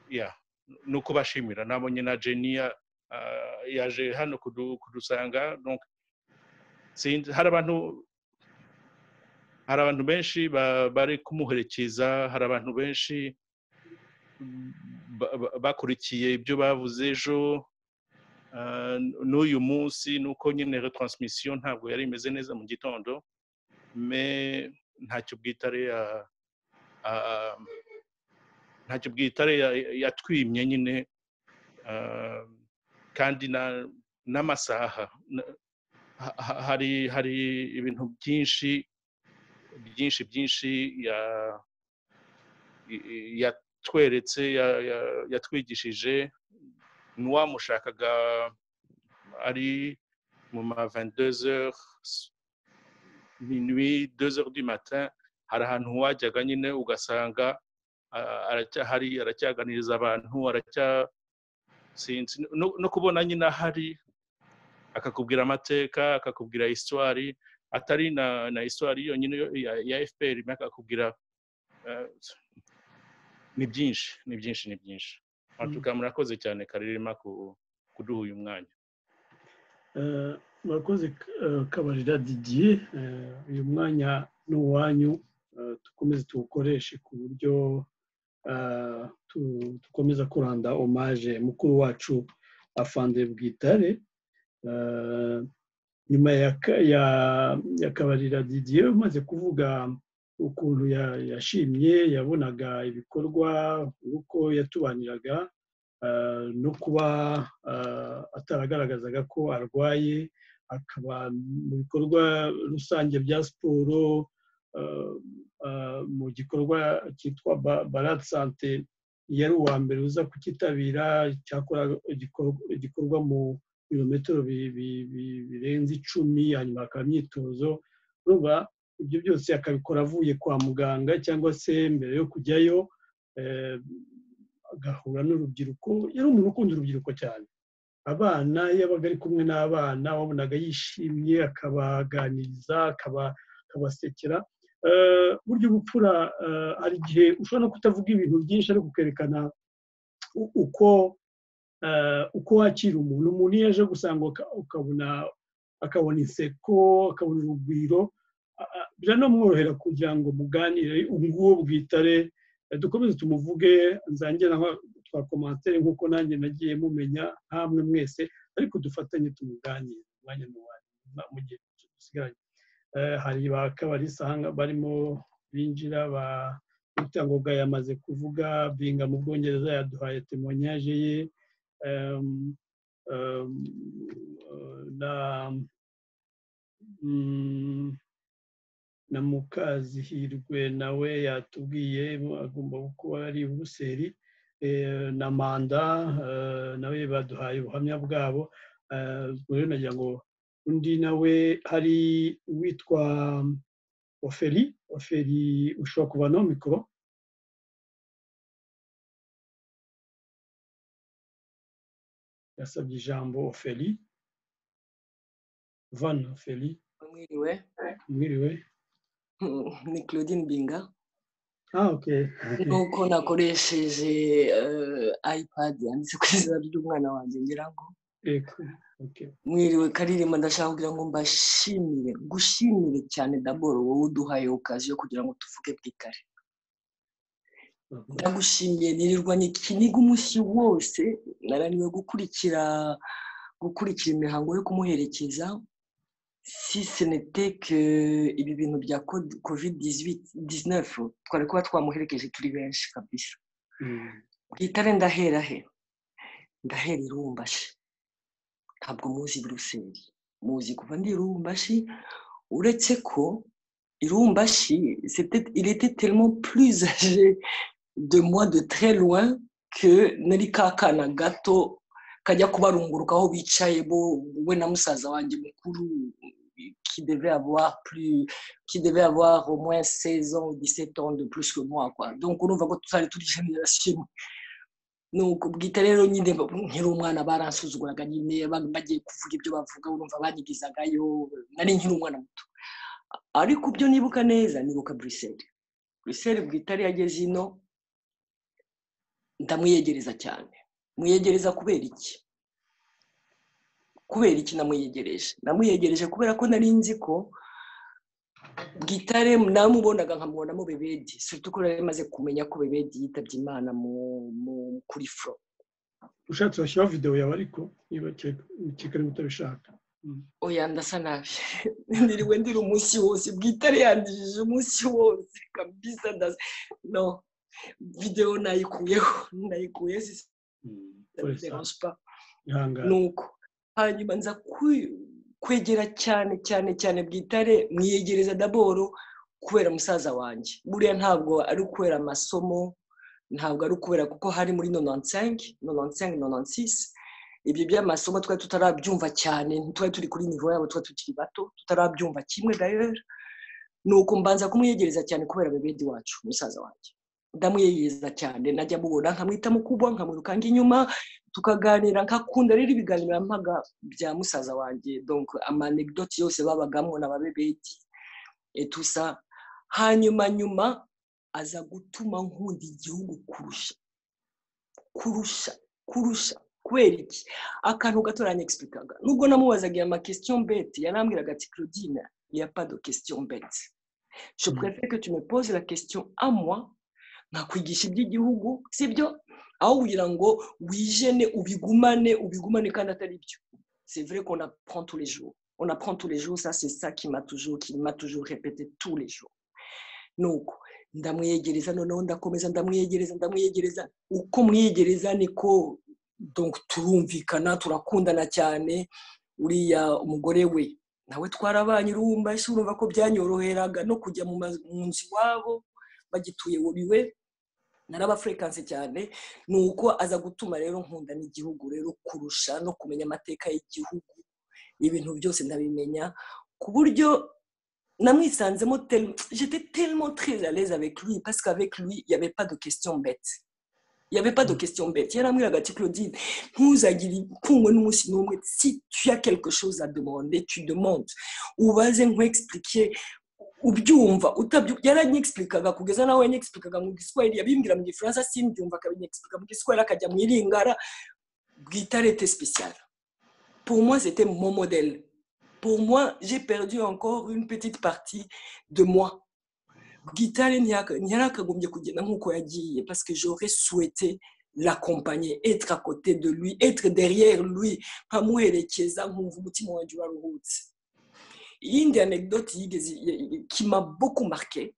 ya ni ukubashimira nabonye na jeniya yaje hano kudusanga hari abantu hari abantu benshi bari kumuherekeza hari abantu benshi bakurikiye ibyo bavuze ejo n'uyu munsi ni uko nyine retransmission ntabwo yari imeze neza mu gitondo ntacyo bwitare ntacyo bwitare yatwimye nyine kandi n'amasaha hari hari ibintu byinshi byinshi byinshi yatweretse yatwigishije n'uwamushakaga ari mu ma 22 minuit 2 du matin hari ahantu wajyaga nyine ugasanga aracyahari aracyaganiriza abantu aracya sinzi no kubona nyine ahari akakubwira amateka akakubwira histoire atari na na histoire yonyine ya fpr akakubwira ni byinshi ni byinshi ni byinshi matuka murakoze cyane karirima kuduha uyu mwanya murakoze kabarira didiye uyu mwanya ni uwanyu dukomeze tuwukoreshe ku buryo dukomeza kuranda omaje mukuru wacu afande bwitare nyuma ya kabarira didiye umaze kuvuga ukuntu yashimye yabonaga ibikorwa uko yatubaniraga no kuba ataragaragazaga ko arwaye akaba mu bikorwa rusange bya siporo mu gikorwa cyitwa barade sante yari uwa mbere uza kukitabira cyakora igikorwa mu birometero birenze icumi hanyuma hakaba imyitozo ruba ibyo byose akabikora avuye kwa muganga cyangwa se mbere yo kujyayo agahura n'urubyiruko yari umuntu ukunda urubyiruko cyane abana yabaga ari kumwe n'abana wabonaga yishimye akabaganiriza akabasekera burya ubupfura hari igihe ushobora no kutavuga ibintu byinshi ariko ukerekana uko uko wakira umuntu umuntu iyo aje gusanga ukabona akabona inseko akabona urugwiro biranamworohera kugira ngo muganire ubungubu bwitare dukomeze tumuvuge nzange naho twakomantere nk'uko nanjye nagiye mumenya ntamwe mwese ariko dufatanye tumuganire umwanya mu gihe dusigaranye hari ba kabarisanga barimo binjira ba rutangoga yamaze kuvuga binga mu bwongereza yaduhaye temonyaje ye na na mukazihirwe nawe yatubwiye agomba kuba ari buruseli na manda nawe baduhaye ubuhamya bwabo nagira ngo undi nawe hari uwitwa oferi oferi ushobora kuba no mikoro yasabye ijambo oferi vana oferi mwiriwe mwiriwe ni claudine binga ah ok nuko nakoresheje ipad yanditse ku izina ry'umwana wanjye ngira ngo eko ok mwiriwe karirimba ndashaka kugira ngo mbashimire gushimire cyane daboro wowe uduhaye okazi yo kugira ngo tuvuge bwikare ndagushimiye nirirwa nikiniga umunsi wose naraniwe gukurikira gukurikira imihango yo kumuherekeza si ce n'était que ibi bintu bya covid 19 twari kuba twamuherekeje turi benshi kabisa bwitare ndahera he ndahera irumbashi ntabwo muzi buruseli muzi kuva ndi irumbashi uretse ko irumbashi il était tellement plus âgé de moi de très loin que nari kakana gato kajya kubarunguruka aho bicaye bo we na musaza wanjye mukuru qui devait avoir plus qui devait avoir au moins 16 ans ou 17 ans de plus que moi quoi donc urumva ko tutari turi generation imwe nuko bwite rero nyine nkiri umwana baransuzuguraga nyine bagiye kuvuga ibyo bavuga urumva banyigizagayo nari nkiri umwana muto ariko ibyo nibuka neza nibuka buruseli buruseli bwite yageze ino ndamwiyegereza cyane mwiyegereza kubera iki kubera iki namuyegereje namuyegereje kubera ko nari nzi ko gitare namubonaga nkamubonamo bebedi surutu ko nari maze kumenya ko bebedi yitabye imana kuri furo ushatse washyiraho videwo yawe ariko niba kigali utabishaka oya ndasa nabi ndiriwe ndiri umunsi wose bwitare yandijije umunsi wose kabisa ndasa no videwo nayikuyeho nayikuyeho sisi ndabidera ihangane nuko hanyuma nza kwi- kwegera cyane cyane cyane bwitare mwiyegereza daboro kubera musaza wanjye buriya ntabwo ari ukubera amasomo ntabwo ari ukubera kuko hari muri nonansengi nonansengi nonansisi ibyo by'amasomo twari tutarabyumva cyane ntitwari turi kuri nivo yabo twari tukiri bato tutarabyumva kimwe dayeri ni uko mbanza kumwiyegereza cyane kubera bebedi wacu musaza wanjye ndamwiyegeza cyane najya mubona nkamwita mukubwa nkamwirukanga inyuma tukaganira nkakunda rero ibiganiro mpanga bya musaza wanjye donc amanegidoti yose babagamo n'ababebedi etusa hanyuma nyuma aza gutuma nkunda igihugu kurusha kurusha kurusha kubera iki akantu gato yaranyegisipiringaga nubwo namubazaga amakesitiyo mbete yarambwiraga ati claudine il y a pas de question bête je préfère que tu me poses la question à moi nkakwigisha iby'igihugu sibyo aho kugira ngo wijene ubigumane ubigumane kandi atari byo c'est vrai qu'on apprend tous les jours on apprend tous les jours ça c'est ça qui m'a toujours qui m'a toujours répété tous les jours nuko ndamwiyegereza noneho ndakomeza ndamwiyegereza ndamwiyegereza uko mwiyegereza niko donc turumvikana turakundana cyane uriya umugore we nawe twarabanye urumva ese urumva ko byanyoroheraga no kujya mu ma- mu nzu iwabo bagituye buriwe narabafurikanse cyane ni uko aza gutuma rero nkunda n'igihugu rero kurusha no kumenya amateka y'igihugu ibintu byose ndabimenya ku buryo namwisanzemo tel- j'étais tellement très à l'aise avec lui parce qu'avec lui il n'y avait pas de question bête il n'y avait pas de question bête yarambwiraga ati claudine ntuzagire ipfunwe n'umunsi n'umwe si tu as quelque chose à demander tu demandes ubaze nkwexpliquer ubyumva utabyu- yaranyexplikaga kugeza nawe yanyexplikaga mu giswahili yabimbwira mu gifaransa simbyumva akabinyexplika mu giswahili akajya mu iringara bwitarete spéciale pour moi c'était mon modèle pour moi j'ai perdu encore une petite partie de moi Guitare ntiyaka- ntiyarakagombye kugenda nk'uko yagiye parce que j'aurais souhaité l'accompagner être à côté de lui être derrière lui nkamuherekeza nkumva umutima wanjye uraruhutse iyindi anecdote yigeze y- y- qui m'a beaucoup marqué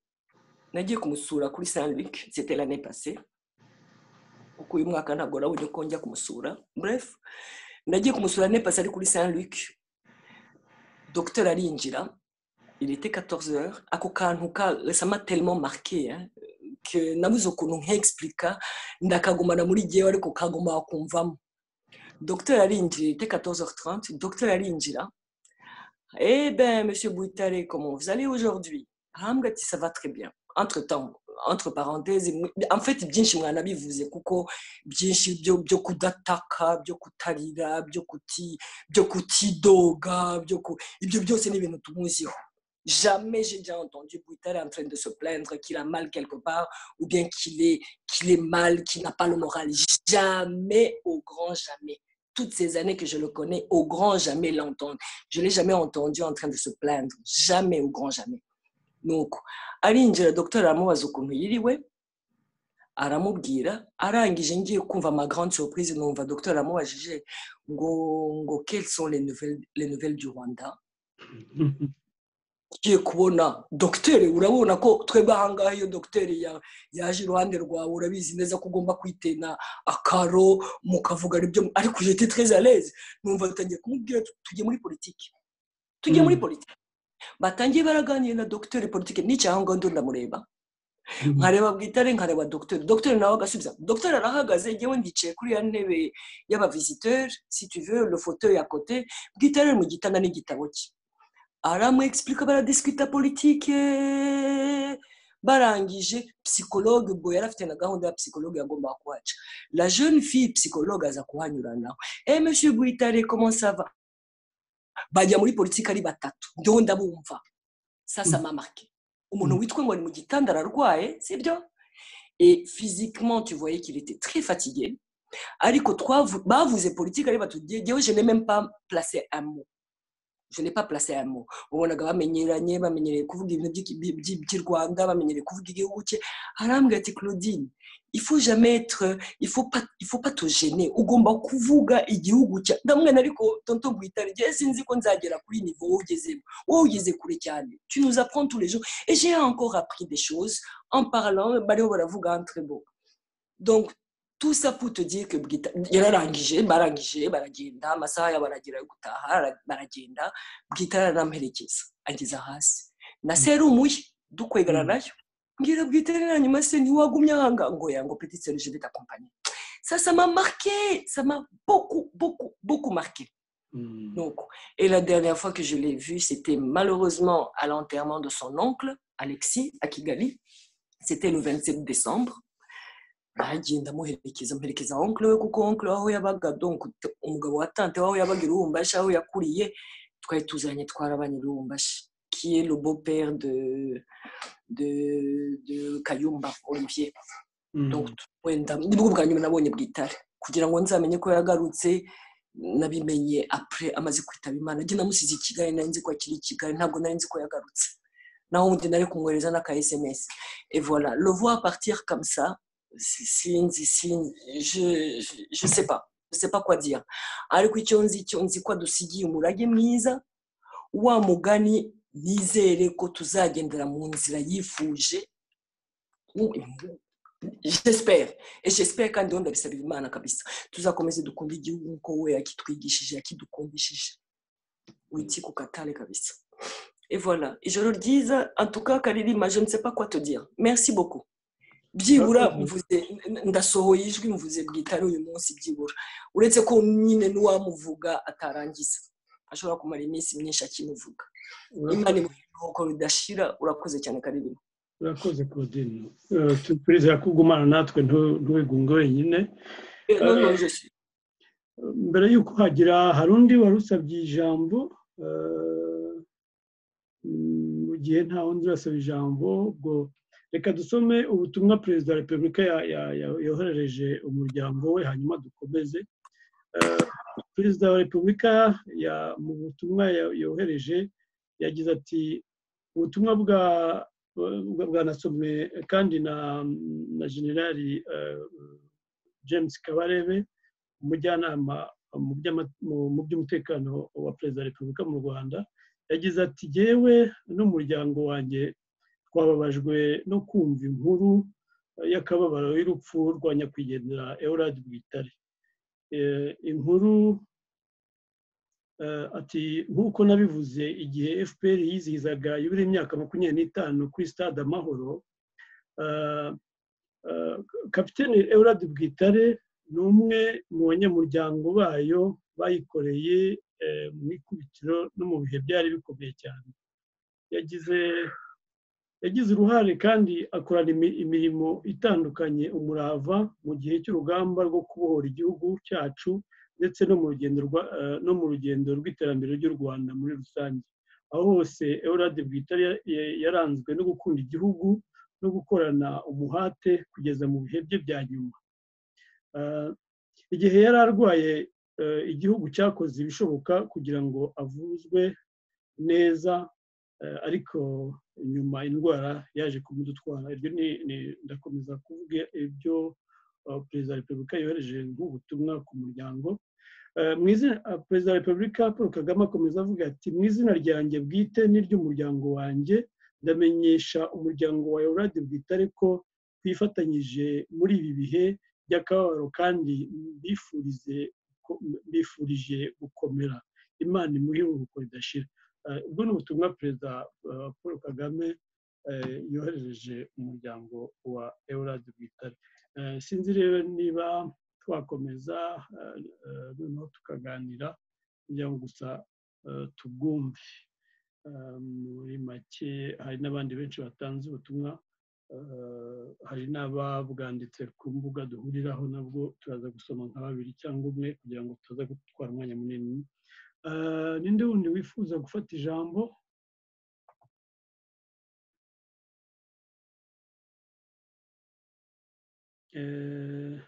nagiye kumusura kuri saint luc c'était l'année passée kuko uyu mwaka ntabwo urabona ko njya kumusura bref nagiye kumusura l'année passée ari kuri saint luc docteur arinjira il était 14 heures ako kantu ka- ça m'a tellement marqué hein, que nabuze ukuntu nkexplica ndakagumana muri jyewe ariko kagomba kumvamo docteur arinjira il était 14h30 docteur arinjira eh ben monsieur Bouitare comment vous allez aujourd'hui ahambwa ati ça va très bien entre temps entre parenthèses mwe- en fait byinshi mwanabivuze kuko byinshi byo byo kudataka byo kutarira byo kuti byo kutidoga byo ku ibyo byose ni ibintu tumuziho Jamais j'ai déjà entendu Bouitard en train de se plaindre qu'il a mal quelque part ou bien qu'il est, qu'il est mal, qu'il n'a pas le moral. Jamais, au grand jamais. Toutes ces années que je le connais, au grand jamais l'entendre. Je ne l'ai jamais entendu en train de se plaindre. Jamais, au grand jamais. Donc, arinjira docteur amubaza ukuntu yiriwe aramubwira arangije ngiye kumva ma grande surprise numva docteur amubajije ngo ngo quelles sont les nouvelles, les nouvelles du rwanda ugiye kubona dogiteri urabona ko twebwe ahangaha iyo dogiteri ya- yaje iruhande rwawe urabizi neza ko ugomba kwitena akaro mukavuga ibyo ariko jete treze aleze numva batangiye kumubwira tu- tujye muri politiki tujye muri Mm. politiki batangiye baraganiye na dogiteri politiki nicaye aho ngaho ndo ndamureba nkareba bwitare nkareba dogiteri dogiteri nawe agasubiza dogiteri arahagaze njyewe ndicaye kuri ya ntebe y'abaviziteri si tu veux le fauteuil à côté bwitare ari mu gitanda n'igitabo cye aramwexplica baradisikita politike barangije psychologue ubwo yari afite na gahunda ya psychologue yagombaga kuhaca la jeune fille psychologue aza kuhanyura nawe eh monsieur guitare comment ça va bajya muri politike ari batatu ndoho ndabumva sasa Mm. mamarke umuntu Mm. witwa ngo ari mu gitanda ararwaye sibyo et physiquement tu voyais qu'il était très fatigué ariko twavu- bavuze politiki ari batubwiye yewe je n'ai même pas placé un mot je n'ai pas placé un mot ubonaga bamenyeranye bamenyereye kuvuga ibintu by'iki- by- by- by'i rwanda bamenyereye kuvuga igihugu cye arambwira ati claudine il faut jamais être il faut pas il faut pas te gêner ugomba kuvuga igihugu cya ndamwana ariko tonto gwitare je sinzi ko nzagera kuri niveau wowe ugezemo wowe ugeze kure cyane tu nous apprends tous les jours et j'ai encore appris des choses en parlant bariho baravuga entre bo donc tout ça pour te dire que Bwita yararangije barangije baragenda amasaha yabo aragera yo gutaha ara- baragenda bwita aramuherekeza ageza hasi na serumu ye dukwegerana nayo mbwira bwita rero na nyuma se ntiwagumye ahanga ngo yango peti seru je vais t'accompagner ça ça m'a marqué ça m'a beaucoup beaucoup beaucoup marqué donc et la dernière fois que je l'ai vu c'était malheureusement à l'enterrement de son oncle Alexis à Kigali c'était le 27 décembre nagiye ndamuherekeza mperekeza onkle we kuko onkle aho yabaga donc t- umugabo wa tante waho yabaga i rubumbashi aho yakuriye twari tuzanye twarabanye i rubumbashi qui est le beau-père de, de, de Kayumba Olivier. Donc, wenda nibwo bwa nyuma nabonye bwitare kugira ngo nzamenye ko yagarutse nabimenye apre amaze kwitaba imana njye namusize i kigali nari nzi ko akiri i kigali ntabwo nari nzi ko yagarutse naho undi nari kumwohereza n'aka sms et voilà le voir partir comme ça si- sinzi sinzi je, je, je sais pas je sais pas quoi dire ariko icyo nzi icyo nzi ko adusigiye umurage mwiza wa mugani nizere ko tuzagendera mu nzira yifuje u- j'espère et j'espère kandi ubundi abisabira imana kabisa tuzakomeze dukunda igihugu nk'uko we yakitwigishije yakidukundishije witi ku katare kabisa et voilà ijoro ryiza antuka karirima je ne sais pas quoi te dire merci beaucoup byibura Murakoze. mvuze n- ndasohoye ijwi mvuze bwitare uyu munsi byibura uretse ko nyine n'uwamuvuga atarangiza ashobora kumara iminsi myinshi akimuvuga imana imuhoko ridashira urakoze cyane karirima urakoze claudine Eh, tu- turizera ko ugumana natwe ntu- ntuwigunge wenyine Eh, non, non, je suis- mbere y'uko hagira hari undi wari usabye ijambo eh, mm, mu gihe nta wundi urasaba ijambo ubwo reka dusome ubutumwa perezida wa repubulika ya- ya- ya- yoherereje umuryango we hanyuma dukomeze Eh, perezida wa repubulika ya- mu butumwa ya- yohereje yagize ati ubutumwa bwa bwa- bwanasomwe kandi na na generali eh, james kabarebe umujyanama mu by'ama- mu- mu by'umutekano wa perezida wa repubulika mu rwanda yagize ati yewe n'umuryango wanjye twababajwe no kumva inkuru y'akababaro y'urupfu rwa nyakwigendera eulade bwitare Eh, inkuru eh, ati nk'uko nabivuze igihe fpr yizihizaga yubile imyaka makumyabiri n'itanu kuri stade amahoro eh, eh, kapitene eulade bwitare ni umwe mu banyamuryango bayo bayikoreye eh, mu ikubitiro no mu bihe byari bikomeye cyane yagize yagize uruhare kandi akorana imi- imirimo itandukanye umurava mu gihe cy'urugamba rwo kubohora igihugu cyacu ndetse no mu rugendo rwa- eh, no mu rugendo rw'iterambere ry'u rwanda muri rusange aho hose eulade bwitare ya- ya- yaranzwe no gukunda igihugu no gukorana umuhate kugeza mu bihe bye bya nyuma Eh, igihe yari arwaye eh, igihugu cyakoze ibishoboka kugira ngo avuzwe neza eh, ariko nyuma indwara yaje kumudutwara iryo ni ni- ndakomeza kuvuga ibyo eh, perezida wa repubulika yohereje nk'ubutumwa ku muryango Eh, mu izina eh, perezida wa repubulika paul kagame akomeza avuga ati mu izina ryanjye bwite n'iry'umuryango wanjye ndamenyesha umuryango wa yoradi bwitare ko twifatanyije muri ibi bihe by'akababaro kandi mbifurize ko- mbifurije gukomera imana imuhe iruhuko ridashira Eh, ubwo ni ubutumwa perezida eh, paul kagame eh, yoherereje umuryango wa eulade bwitare Eh, sinzi rero niba twakomeza eh, eh, noneho tukaganira kugira ngo gusa eh, tubwumve Eh, muri make hari n'abandi benshi batanze ubutumwa eh, hari n'ababwanditse ku mbuga duhuriraho nabwo turaza gusoma nka babiri cyangwa umwe kugira ngo tutaza gutwara umwanya munini Eh, ninde wundi wifuza gufata ijambo Eh,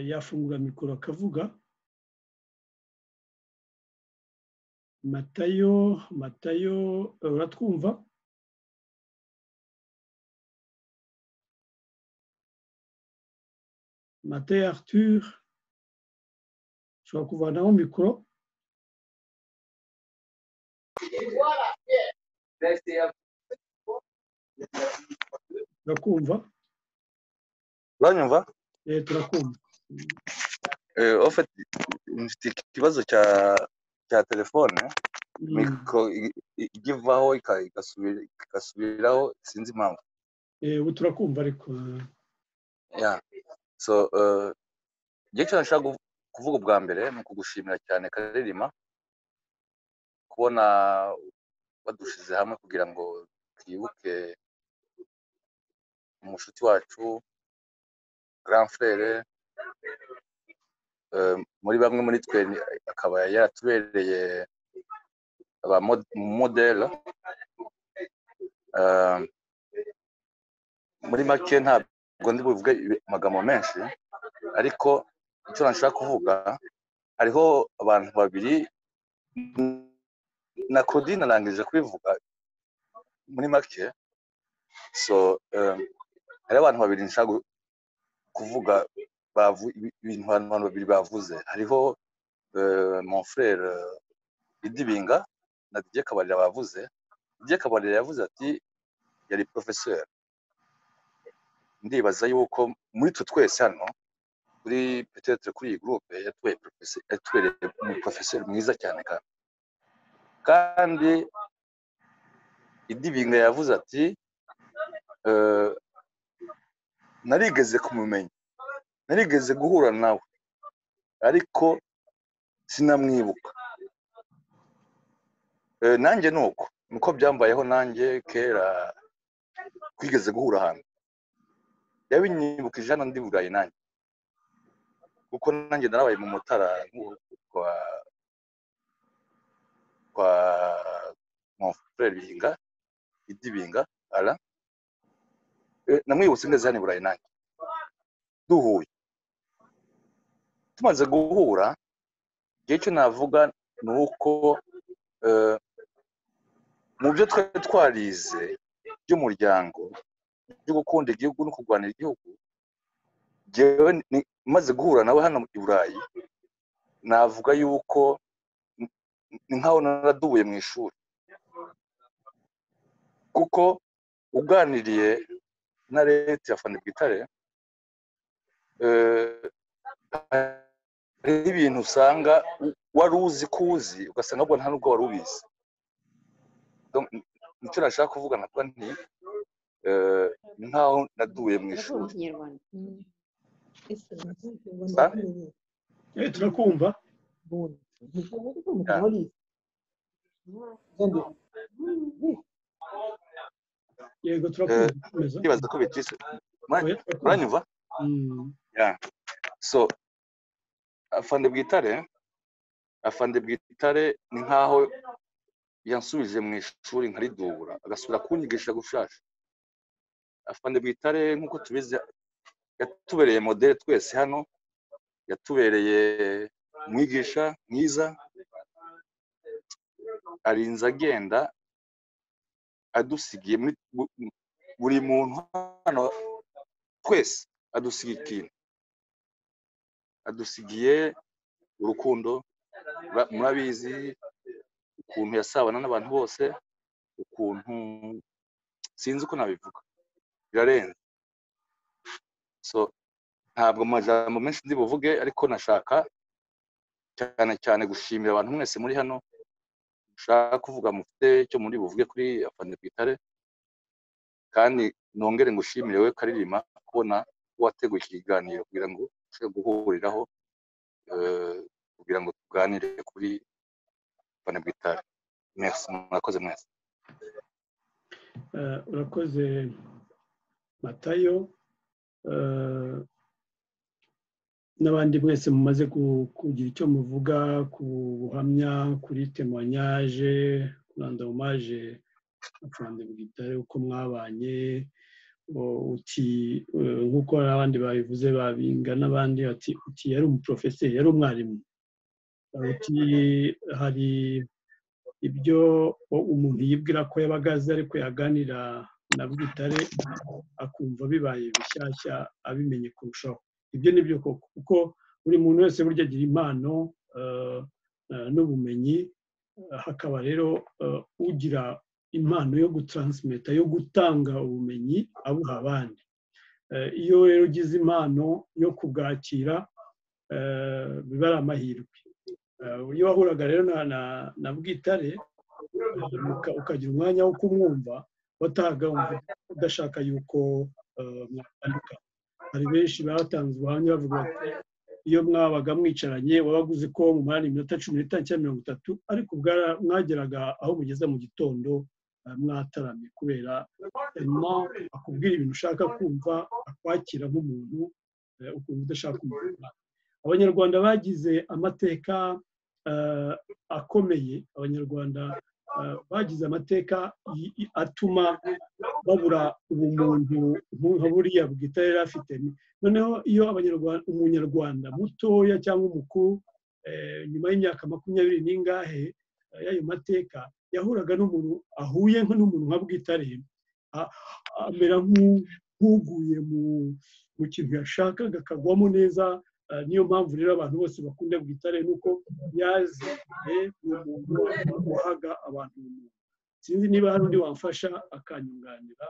yafungura mikoro akavuga matayo matayo uratwumva matayo arthur ushobora kuvanaho mikoro turakumva uranyumva eh turakumva Eh, en fait mfite ikibazo cya cya telefone Mm. mikoro i- i- ijya ivaho ika- igasubira- igasubiraho sinzi impamvu eh ubu turakumva ariko yeah. so eh, igihe cyose nshaka kuvu- kuvuga ubwa mbere ni ukugushimira cyane karerima kubona badushize hamwe kugira ngo twibuke umushuti wacu grand frere eh, muri bamwe muri twe ni- akaba yaratubereye aba mod- modele Eh, muri make ntabwo ndi buvuge ibi- amagambo menshi ariko icyo nashaka kuvuga hariho abantu babiri na Claudine arangije kubivuga muri make so eh, hariho abantu babiri nshaka gu- kuvuga bavu, ibi- ibintu abantu abantu babiri bavuze hariho eh, mon frère eh, Idibinga na Didier Kabarira bavuze Didier Kabarira yavuze ati yari professeur ndibaza yuko muri twe twese hano kuri petetre kuri iyi groupe yatubereye professeur- yatubereye umuprofeseri mwiza cyane kandi kandi idibinga yavuze ati eh, narigeze kumumenya narigeze guhura nawe ariko sinamwibuka Eh, nanjye ni uko niko byambayeho nanjye kera twigeze guhura ahantu yabinyibukije hano ndi burayi nanjye kuko nanjye narabaye mu mutara kwa kwa mon frere binga idibinga ara Eh, namwibutse neza hano i burayi nanjye duhuye tumaze guhura igihe cyo navuga ni uko eh, mu byo twari twarize by'umuryango byo gukunda igihugu no kurwanira igihugu jyewe ni- maze guhura nawe hano i burayi navuga yuko n- ni nkaho naradubuye mu ishuri kuko uganiriye na leta ya fani bwitare eh, hariho ibintu usanga u- wari uzi ko uzi ugasanga ahubwo nta nubwo wari ubizi Donc, n- nicyo nashaka kuvuga nakuba nti eh, ni nkaho naduye mu ishuri Ah? eh turakumva yego Eh, turakumva komeza ndibaza ko bitise oya turakumva uranyumva Mm. Yeah. so afande bwitare afande bwitare ni nkaho yansubije mu ishuri nkaridubura agasubira kunyigisha gushasha afande bwitare nk'uko tubizi yatubereye modele twese hano yatubereye umwigisha mwiza arinze agenda adusigiye muri bu- bu- buri muntu hano twese adusigiye ikintu adusigiye urukundo Mura- murabizi ukuntu yasabana n'abantu bose ukuntu sinzi uko nabivuga birarenze so ntabwo amajambo menshi ndi buvuge ariko nashaka cyane cyane gushimira abantu mwese muri hano ushaka kuvuga mufite icyo muri buvuge kuri afande twitare kandi nongere ngushimire we karirima kubona wateguye iki kiganiro kugira ngo ushobore guhuriraho eh, kugira ngo tuganire kuri afande twitare merci murakoze mwese Eh, urakoze matayo eh, n'abandi mwese mumaze ku- kugira icyo muvuga ku buhamya kuri temoyanyaje kurandamumaje afande bwitare uko mwabanye uti nk'uko n'abandi babivuze babinga n'abandi bati uti yari umuporofeseri yari umwarimu uti hari ibyo umuntu yibwira ko yabaga azi ariko yaganira na bwitare akumva bibaye bishyashya abimenye kurushaho ibyo ni byo koko kuko buri muntu wese burya agira impano n'ubumenyi hakaba rero ugira impano yo gutransimeta yo gutanga ubumenyi abuha abandi iyo rero ugize impano yo kubwakira biba ari amahirwe iyo wahuraga rero na bwitare ukagira umwanya wo kumwumva watahaga udashaka yuko mwatandukana hari benshi batanze ubuhamya bavuga bati iyo mwabaga mwicaranye wabaga uzi ko mumara iminota cumi n'itanu cyangwa mirongo itatu ariko mwageraga aho mugeze mu gitondo mwataramye kubera akubwira ibintu ushaka kumva akwakira nk'umuntu ukumva udashaka kumva abanyarwanda bagize amateka akomeye abanyarwanda bagize amateka atuma babura ubumuntu nka buriya bwitare yari afite noneho iyo umunyarwanda mutoya cyangwa umukuru nyuma y'imyaka makumyabiri n'ingahe y'ayo mateka yahuraga n'umuntu ahuye n'umuntu nka bwitare amera nk'uguye mu kintu yashakaga akagwamo neza niyo mpamvu rero abantu bose bakunda bwitare nuko yazi ni umuntu wahaga abantu sinzi niba hari undi wamfasha akanyunganira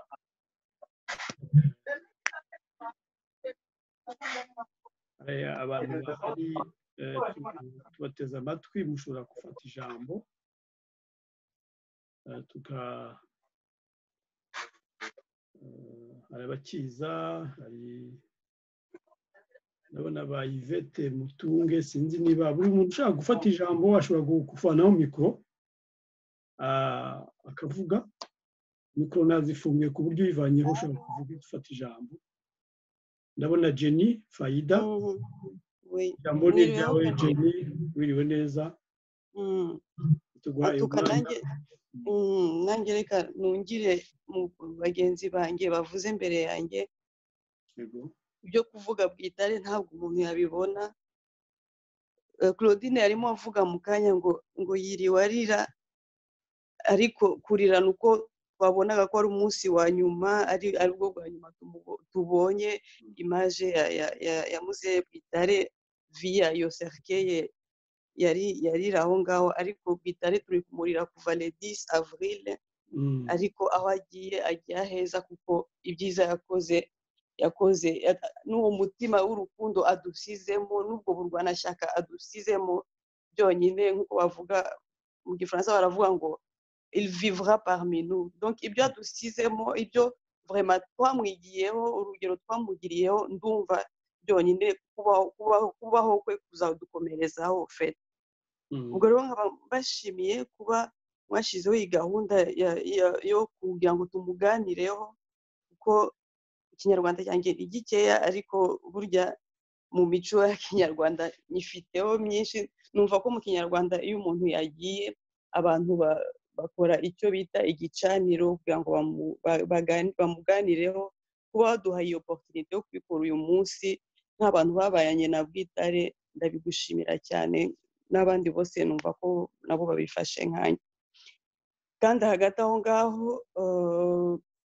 abantu bahari tubateze amatwi mushobora gufata ijambo hari abakiza hari ndabona ba yvette mutunge sinzi niba buri muntu ushaka gufata ijambo ashobora gufanaho mikoro akavuga mikoro nazifunguye ku buryo uyivanyeho ushobora kuvuga ufata ijambo ndabona jenny fayida ijambo ni ryawe jenny wiriwe neza tuguhaye umwanya nanjye reka nungire bagenzi banjye bavuze imbere yanjye ibyo kuvuga bwitare ntabwo umuntu yabibona claudine yarimo avuga mu kanya ngo ngo yiriwe arira ariko kurira ni uko twabonaga ko ari umunsi wa nyuma ari aribwo bwa nyuma tubonye imaje ya muzeye bwitare viya iyo serikeye yarira aho ngaho ariko bwitare turi kumurira kuva le 10 avril ariko aho agiye agiye aheza kuko ibyiza yakoze yakoze n'uwo mutima w'urukundo adusizemo n'ubwo burwanashyaka adusizemo byonyine nk'uko bavuga mu gifaransa baravuga ngo il vivra parmi nous donc ibyo adusizemo ibyo vrema twamwigiyeho urugero twamugiriyeho ndumva byonyine kubaho kwe kuzadukomerezaho fete ubwo rero nkaba mbashimiye kuba mwashyizeho iyi gahunda yo kugira ngo tumuganireho kuko ikinyarwanda cyanjye ni gikeya ariko burya mu mico ya kinyarwanda nyifiteho myinshi numva ko mu kinyarwanda iyo umuntu yagiye abantu bakora icyo bita igicaniro kugira ngo bamuganireho kuba baduha iyo oporutinite yo kubikora uyu munsi nk'abantu babayanye na bwitare ndabigushimira cyane n'abandi bose numva ko nabo babifashe nkanya kandi hagati aho ngaho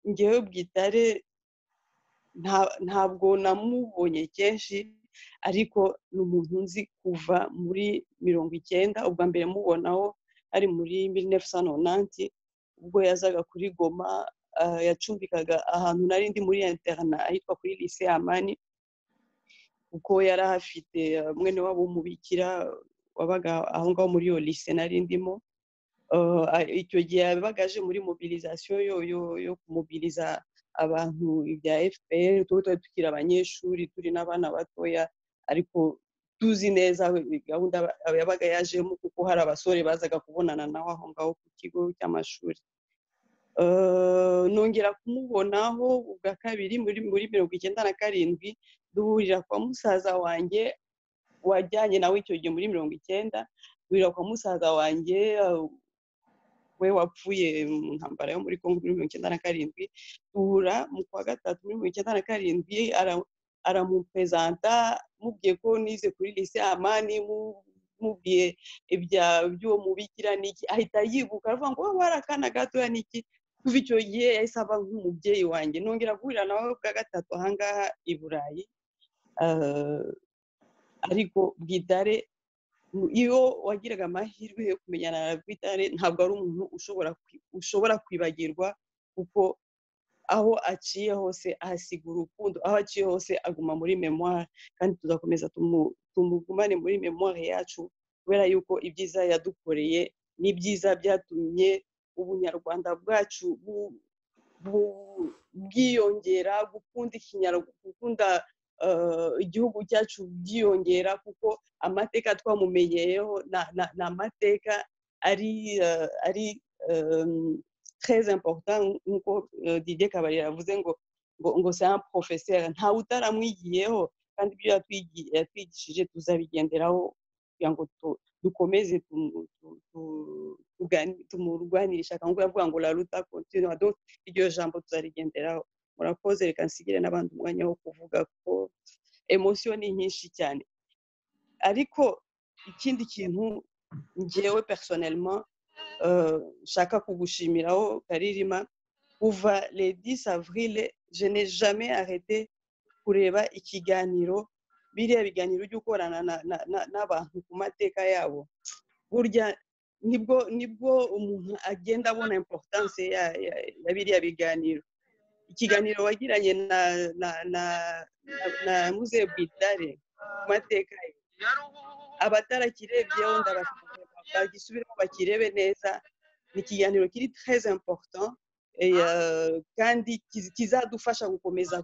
ngewe bwitare ntabwo namubonye kenshi ariko ni umuntu nzi kuva muri mirongo icyenda ubwa mbere mubonaho ari muri mirinefuse nonanti ubwo yazaga kuri goma yacumbikaga ahantu nari ndi muri interna ahitwa kuri lise amani kuko yari ahafite mwene wabo w'umubikira wabaga aho ngaho muri iyo lise nari ndimo icyo gihe yabaga aje muri mobilizasiyo yo kumubiriza abantu ibya fpr tuba tuba tukiri abanyeshuri turi n'abana batoya ariko tuzi neza gahunda yabaga yajemo kuko hari abasore bazaga kubonana nawe aho ngaho ku kigo cy'amashuri nongera kumubonaho ubwa kabiri muri mirongo icyenda na karindwi duhurira kwa musaza wanjye wajyanye nawe icyo gihe muri mirongo icyenda duhurira kwa musaza wanjye we wapfuye mu ntambara yo muri congo muri mirongo icyenda na karindwi duhura mu kwa gatatu muri mirongo icyenda na karindwi aramupezanta mubwiye ko nize kuri lise amani mubwiye iby'uwo mubikira niki ahita yibuka aravuga ngo wowe akana gatoya niki kuva icyo gihe yahise aba nk'umubyeyi wanjye nongera guhurira nawe bwa gatatu ahangaha i burayi ariko bwitare iyo wagiraga amahirwe yo kumenyana na bwitare ntabwo ari umuntu ushobora kwibagirwa kuko aho aciye hose ahasiga urukundo aho aciye hose aguma muri memuwari kandi tuzakomeza tumugumane muri memuwari yacu kubera yuko ibyiza yadukoreye n'ibyiza byatumye ubunyarwanda bwacu bwiyongera gukunda gukunda igihugu cyacu byiyongera kuko amateka twamumenyeyeho ni amateka ari ari treze importa nk'uko Didier kabarira yavuze ngo ngo ngo se professeur ntawe utaramwigiyeho kandi ibyo yatwigishije tuzabigenderaho kugira ngo dukomeze tumurwanire ishyaka nk'uko yavuga ngo laruta continua donc iryo jambo tuzarigenderaho murakoze reka nsigire n'abandi umwanya wo kuvuga ko emosiyo ni nyinshi cyane ariko ikindi kintu ngewe personelma nshaka kugushimiraho karirima kuva le 10 avril je n'ai jamais arrêté kureba ikiganiro biriya biganiro byo gukorana n'abantu ku mateka yabo burya nibwo nibwo umuntu agenda abona importance ya biriya biganiro ikiganiro wagiranye na na na na muze bwitare ku mateka ye abatarakirebyeho ndabasaba bagisubiremo bakirebe neza ni ikiganiro kiri treze important kandi kizadufasha gukomeza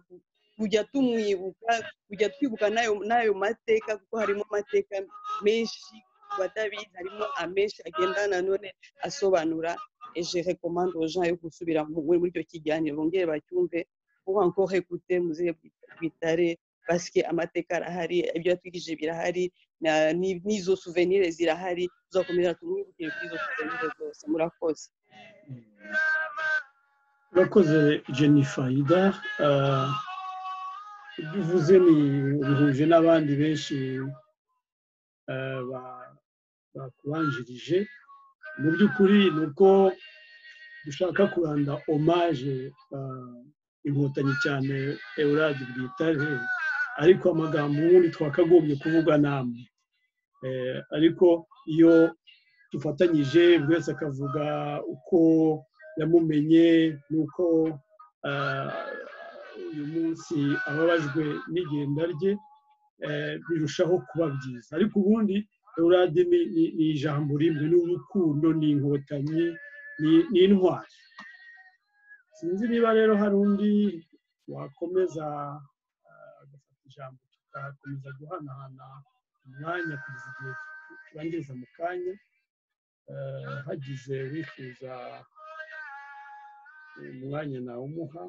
kujya tumwibuka kujya twibuka n'ayo mateka kuko harimo amateka menshi batabizi harimo amenshi agenda nanone asobanura eje rekomanda oja yo gusubira muri icyo kiganiro bongere bacyumve kuba encore écouter muzehe bwitare basike amateka arahari ibyo yatwigije birahari n'izo souvenir zirahari tuzakomeza tumwibukire kuri izo souvenir zose murakoze urakoze jennifer ida ibyo uvuze ni bihuje n'abandi benshi bakubanjirije mu by'ukuri ni uko dushaka kuranda omaje inkotanyi cyane eurade bwitare ariko amagambo ubundi twakagombye kuvuga namwe ariko iyo dufatanyije buri wese akavuga uko yamumenye n'uko uyu munsi ababajwe n'igenda rye birushaho kuba byiza ariko ubundi eurade ni ijambo rimwe n'urukundo ni inkotanyi ni intwari sinzi niba rero hari undi wakomeza agafata ijambo tugakomeza guhanahana umwanya kugeza igihe turangiriza mu kanya hagize wifuza umwanya nawe umuha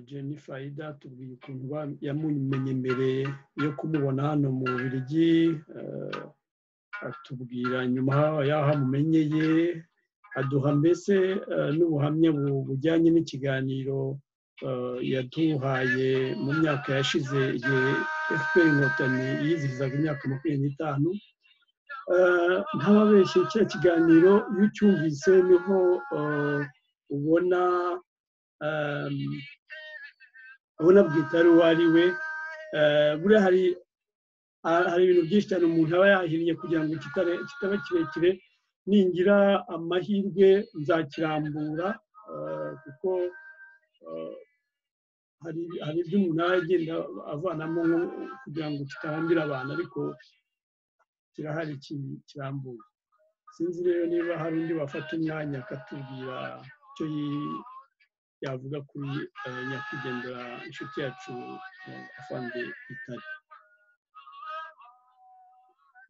jennifer ida tubwiye ukuntu yamumenye mbere yo kumubona hano mu birigi atubwira nyuma y'aho amumenyeye aduha mbese n'ubuhamya bujyanye n'ikiganiro yaduhaye mu myaka yashize igihe efuperi inkotanyi yizihizaga imyaka makumyabiri n'itanu ntababeshye kiriya kiganiro iyo ucyumvise niho ubona ubona bwitari uwo ari we buriya hari hari ibintu byinshi cyane umuntu aba yahinnye kugira ngo kitaba kirekire ningira amahirwe nzakirambura kuko hari ibyo umuntu aba agenda avanamo kugira ngo kitarambira abantu ariko kirahari kirambuye sinzi rero niba hari undi wafata umwanya akatubwira icyo yavuga kuri nyakwigendera inshuti yacu afande itari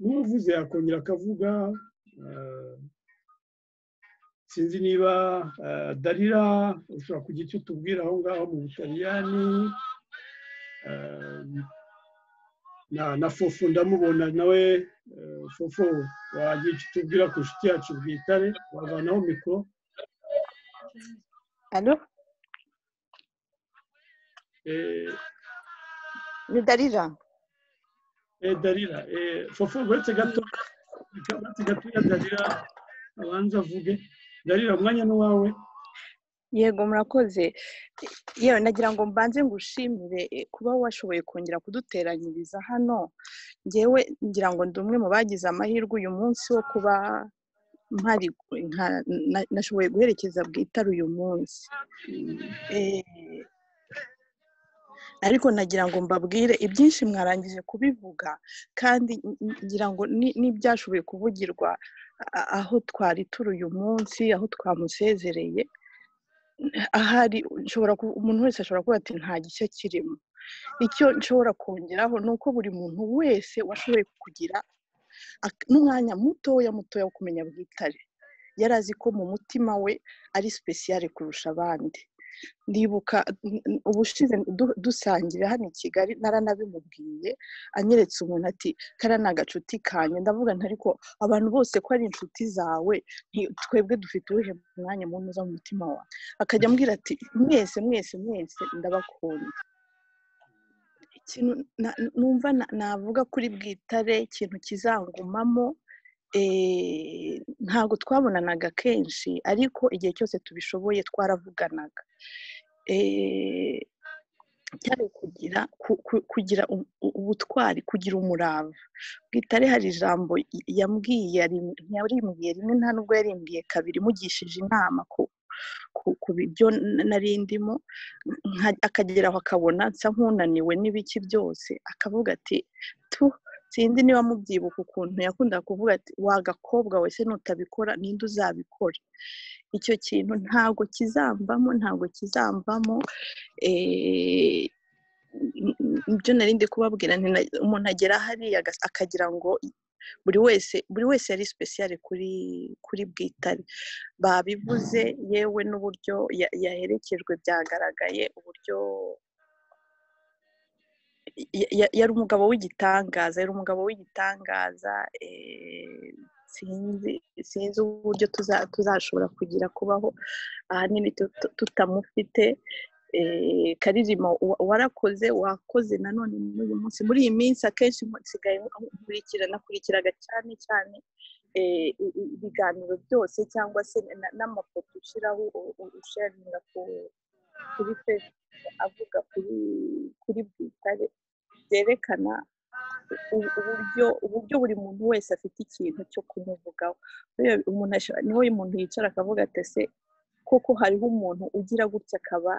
n'uvuze yakongera akavuga sinzi niba darira ushobora kugira icyo utubwira aho ngaho mu butaliyani na na fufu ndamubona nawe eh, fufu wagira icyo utubwira ku nshuti yacu bwitare wavanaho mikoro Allô eh, Ni Darira. eh, darira eh, fufu uretse gato uretse gatoya darira abanza avuge darira umwanya ni uwawe Yego murakoze. Yewe nagira ngo mbanze ngushimire eh, kuba washoboye kongera kuduteranyiriza hano. Ngewe ngira ngo ndi umwe mu bagize amahirwe uyu munsi wo kuba mpari nka- na- nashoboye guherekeza bwitare uyu munsi. Eh, ariko nagira ngo mbabwire ibyinshi mwarangije kubivuga kandi n- n- ngira ngo ni- n'ibyashoboye kuvugirwa a- aho twari turi uyu munsi aho twamusezereye ahari nshobora ku- umuntu wese ashobora kuvuga ati nta gishya kirimo icyo nshobora kongeraho ni uko buri muntu wese washoboye kugira ak- n'umwanya mutoya mutoya wo kumenya bwitare yari azi ko mu mutima we ari sipesiyare kurusha abandi ndibuka n- n- ubushize du- dusangira hano i kigali naranabimubwiye anyeretse umuntu ati kariya ni agacuti kanjye ndavuga nti ariko abantu bose ko ari inshuti zawe nti- twebwe dufite uwuhe mwanya muntu uza mu mutima wawe akajya ambwira ati mwese mwese mwese ndabakunda ikintu na- numva na- navuga kuri bwitare ikintu kizangumamo eh, ntabwo twabonanaga kenshi ariko igihe cyose tubishoboye twaravuganaga Eh, cyane kugira ku- ku- kugira u- u- ubutwari kugira umurava bwitare hari ijambo y- yambwiye yari- yarimbwiye rimwe nta nubwo yarimbwiye kabiri mugishije inama ku ku- ku byo n- nari ndimo nka- akageraho akabona nsa nk'unaniwe n'ibiki byose akavuga ati tu sinzi niba mubyibuka ukuntu yakundaga kuvuga ati wagakobwa we se nutabikora ninde uzabikora icyo kintu ntabwo kizamvamo ntabwo kizamvamo eh, m- m- ibyo nari ndi kubabwira nti na- umuntu agera hariya agas- akagira ngo buri wese buri wese yari sipesiyare kuri kuri bwitare babivuze yewe n'uburyo ya- yaherekejwe byagaragaye uburyo ya- ya- yari umugabo w'igitangaza yari umugabo w'igitangaza eh, sinzi sinzi uburyo tuza- tuzashobora kugira kubaho ahanini tutu- tutamufite eh, karirima wa- warakoze wakoze nanone n'uyu munsi muri iyi minsi akenshi nsigaye nkurikira nakurikiraga cyane cyane eh, i- i- ibiganiro byose cyangwa se na- n'amafoto ushyiraho u- u- usharinga ku- kuri facebook avuga kuri kuri bwitare byerekana u- uburyo uburyo buri muntu wese afite ikintu cyo kumuvugaho Buriya umuntu ashobora- niho umuntu yicara akavuga ati ese koko hariho umuntu ugira gutya akaba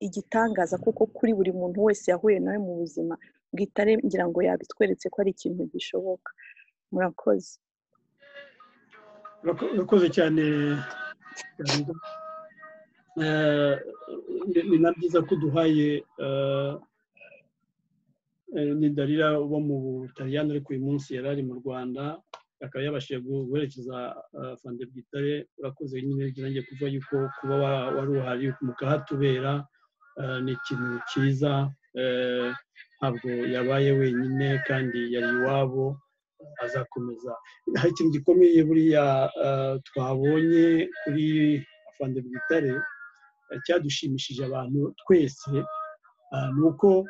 igitangaza kuko kuri buri muntu wese yahuye nawe mu buzima bwitare ngira ngo yabitweretse ko ari ikintu gishoboka murakoze Urako- urakoze cyane Darira. Eh, ni ni na byiza ko uduhaye eh, Eh, ni darira uba mu butaliyani ariko uyu munsi yari ari mu rwanda akaba yabashije gu- guherekeza eh, fande bwitare urakoze nyine nanjye kuvuga yuko kuba wa- wari uhari mukahatubera eh, ni ikintu cyiza eh, ntabwo yabaye wenyine kandi yari iwabo azakomeza hari ikintu gikomeye buriya eh, twabonye kuri fande bwitare eh, cyadushimishije abantu twese ah, ni uko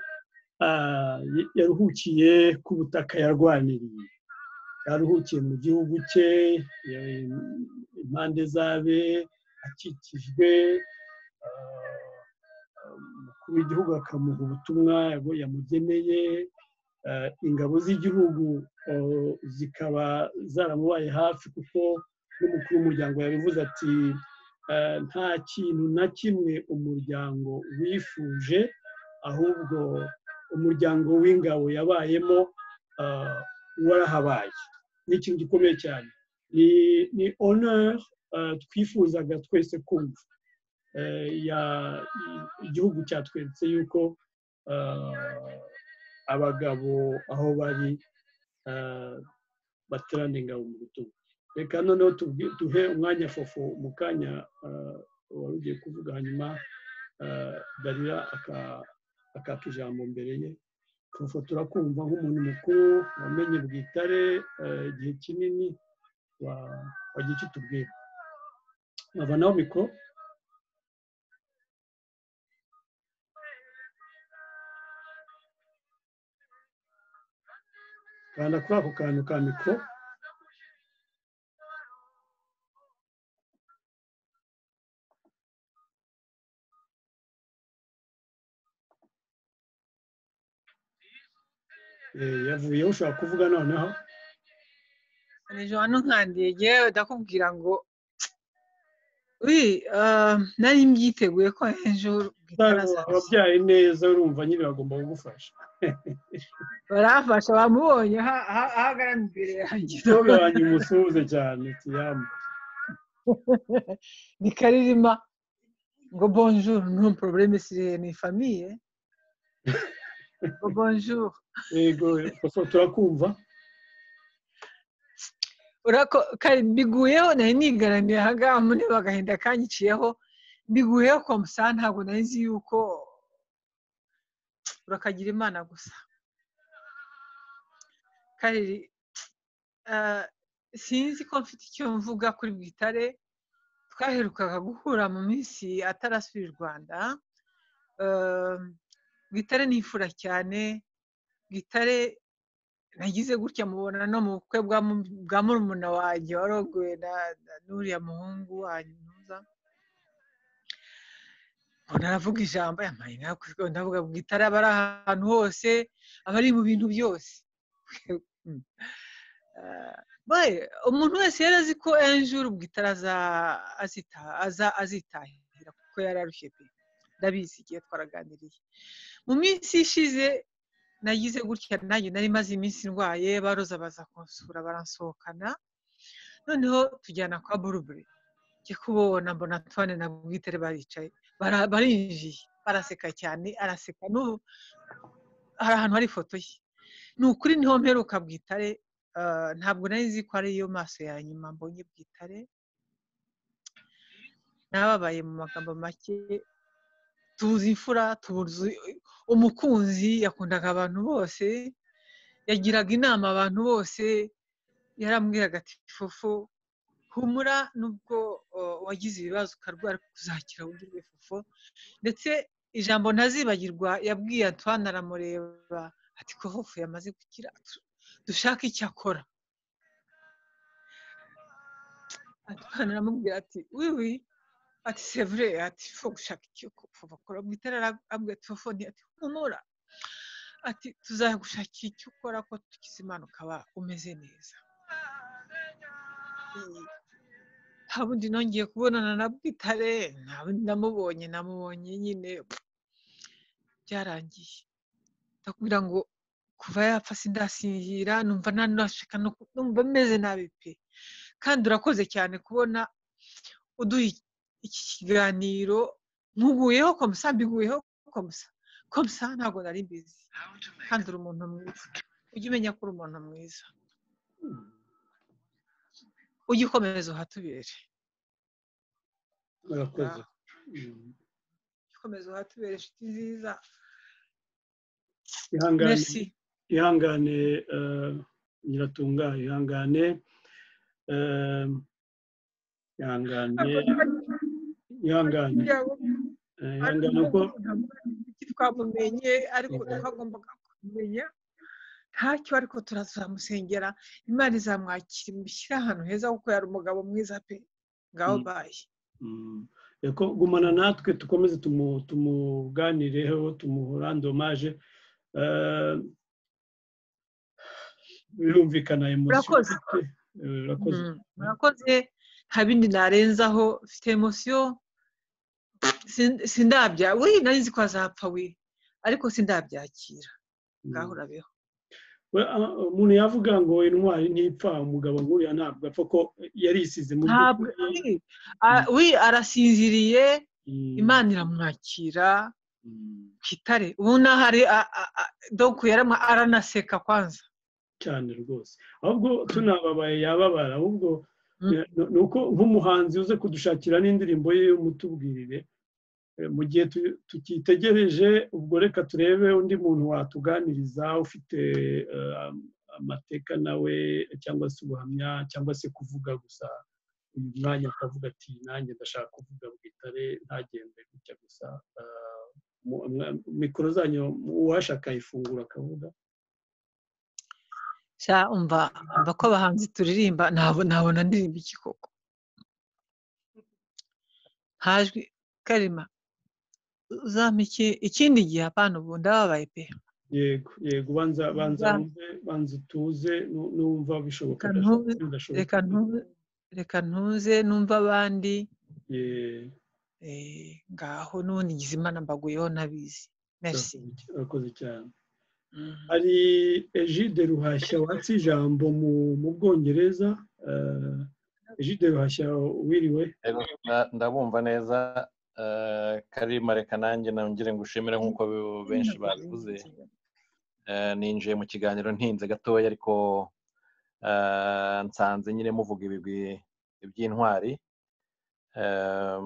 ah, ya- yaruhukiye ku butaka yarwaniriye yaruhukiye mu gihugu cye ya- impande zabe akikijwe ah, umukuru w'igihugu akamuha ubutumwa yago- yamugeneye ah, ingabo z'igihugu oh, zikaba zaramubaye hafi kuko n'umukuru w'umuryango yabivuze ati ah, nta kintu na kimwe umuryango wifuje ahubwo umuryango w'ingabo yabayemo ah, warahabaye ni ikintu gikomeye cyane ni ni honor ah, twifuzaga twese kumva Eh, ya- igihugu cyatweretse yuko ah, abagabo aho bari ah, baterana ingabo mu bitugu reka noneho tubwi- duhe umwanya fofo mu kanya ah, wari ugiye kuvuga hanyuma ah, darira aka- akaka ijambo mbere ye tufotora kumva nk'umuntu mukuru wamenye bwitare igihe kinini wagiye kitubwira nkaba nawe mikoro kanda kuri ako kantu ka mikoro yavuyeho ushobora kuvuga noneho hejuru hano nkandiye yewe ndakubwira ngo uri nari mbyiteguye ko hejuru ababyaye neza urumva nyine bagomba kugufasha barafasha bamubonye ahagana imbere yanjye ntabwo wanjye umusuhuze cyane tuyambe ni karirima ngo bonjour no problème siriye ni famiye ngo bonjour yego turakumva biguyeho nari nigaramiye aha ngaha muri bagahinda kanyiciyeho biguyeho kwa musa ntabwo nari nzi yuko urakagira imana gusa kariri sinzi ko mfite icyo mvuga kuri bwitare twaherukaga guhura mu minsi atarasuye u rwanda bwitare ni imfura cyane bwitare nagize gutya mubona no mu bukwe bwa murumuna wanjye warogoye n'uriya muhungu wanyu ntuza mbona aravuga ijambo yambaye ndavuga bwitare aba ari ahantu hose aba ari mu bintu byose umuntu wese yari azi ko enjuru bwitare azitahira kuko yari arushye pe ndabizi igihe twaraganiriye mu minsi ishize nagize gutya nanjye nari maze iminsi ndwaye baroza baza kunsura baransohokana noneho tujyana kwa burubure njye kubona mbona tuwane na bwitare baricaye barinjiye baraseka cyane araseka n'ubu hari ahantu hari ifoto ye ni ukuri niho mperuka bwitare ntabwo nari nzi ko ariyo maso ya nyuma mbonye bwitare nababaye mu magambo make tuzi imfura tuzi umukunzi yakundaga abantu bose yagiraga inama abantu bose yarambwiraga ati fufu humura nubwo wagize ibibazo ukarwara kuzakira ugirwe fufu ndetse ijambo ntazibagirwa yabwiye Antoine aramureba ati ko hofu yamaze gukira dushake icyakora Antoine aramubwira ati wiwi ati sevure ati fo gushaka icyo bakora mu itara arabwira ati fo ati humura ati tuzagushakira icyo ukora ko tugize impanuka wa umeze neza nta bundi nongeye kubonana na bwitare nta bundi namubonye namubonye nyine byarangiye ndakubwira ngo kuva yapfa sindasinzira numva nanashaka numva meze nabi pe kandi urakoze cyane kubona uduha iki kiganiro nkuguyeho komusa mbiguyeho komusa komusa ntabwo nari mbizi kandi uri umuntu mwiza ujye umenya ko uri umuntu mwiza ujye ukomeza uhatubere murakoze ukomeza uhatubere inshuti nziza ihangane ihangane nyiratunga ihangane ihangane ihangane ihangane ko twamumenye ariko twagombaga kumenya ntacyo ariko turazamusengera imana izamwakira imushyire ahantu heza kuko yari umugabo mwiza pe ngaho baye gumana natwe dukomeze tumuganireho tumurandomaje birumvikana murakoze murakoze nta bindi narenzaho mfite emosiyo sindabya we nari nzi ko azapfa we ariko sindabyakira ngaho urabeho umuntu yavuga ngo intwari ntipfa umugabo nkuriya ntabwo apfa ko yarisize mu by'ukuri we arasinziriye imana iramwakira kitare ubu n'ahari doku yaramwa aranaseka kwanza cyane rwose ahubwo tunababaye yababara ahubwo ni uko nk'umuhanzi uze kudushakira n'indirimbo ye y'umutubwirire mu gihe tukitegereje ubwo reka turebe undi muntu watuganiriza ufite amateka nawe cyangwa se ubuhamya cyangwa se kuvuga gusa uyu mwanya akavuga ati nanjye ndashaka kuvuga bwitare ntagende gutya gusa mikoro zanyu uwashaka ayifungura akavuga umva umva ko abahanzi turirimba ntabona ndirimba iki koko hajwi karima uzampa ikindi gihe apana ubu ndababaye pe yego yego banza banza wumve banza utuze nu- numva bishoboka Reka ndashoboka, ntuze- bidashoboka. reka ntuze- reka ntuze numva abandi Yeah, eh, ngaho n'ubundi ngize imana mbaguyeho nabizi merci urakoze cy- urakoze cyane Mhm. hari ejide ruhashya watse ijambo mu mu bwongereza eh, ejide ruhashya wiriwe Rero nda- ndabumva neza eh, karima reka nanjye nongere ngushimire nk'uko be- benshi babivuze Eh, ninjiye mu kiganiro ntinze gatoya ariko eh, nsanze nyine muvuga ibigwi iby'intwari Eh,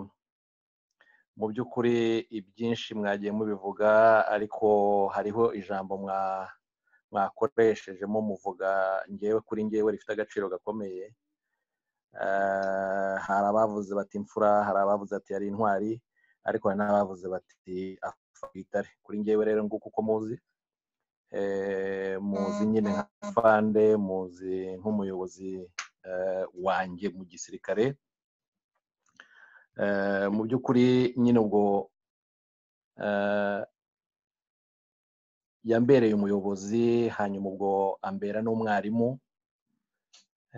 mu by'ukuri ibyinshi mwagiye mubivuga ariko hariho ijambo mwa- mwakoreshejemo muvuga ngewe kuri ngewe rifite agaciro gakomeye Eh, hari abavuze bati imfura hari abavuze ati ari intwari ariko hari n'abavuze bati apfa itare kuri ngewe rero nguko uko muzi eh, muzi nyine nka fande muzi nk'umuyobozi eh, wanjye mu gisirikare Eh, mu by'ukuri nyine ubwo eh, yambereye umuyobozi hanyuma ubwo ambera n'umwarimu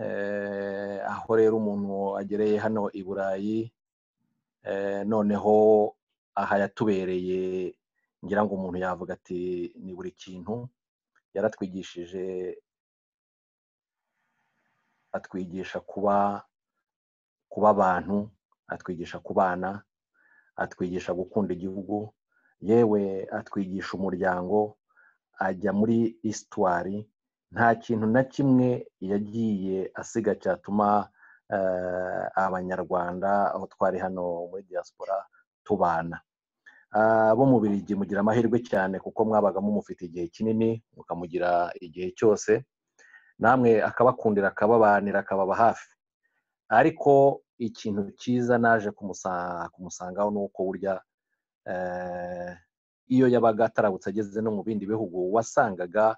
Eh, aho rero umuntu agereye hano i burayi eh, noneho aha yatubereye ngira ngo umuntu yavuga ati ni buri kintu yaratwigishije atwigisha kuba kuba abantu atwigisha kubana atwigisha gukunda igihugu yewe atwigisha umuryango ajya muri isitwari nta kintu na kimwe yagiye asiga cyatuma eh, abanyarwanda aho twari hano muri diaspora tubana Ah, abo mu birigi mugira amahirwe cyane kuko mwabaga mumufite igihe kinini mukamugira igihe cyose namwe akabakundira akababanira akababa hafi ariko ikintu cyiza naje kumusa- kumusangaho ni uko burya eh, iyo yabaga atarabutse ageze no mu bindi bihugu wasangaga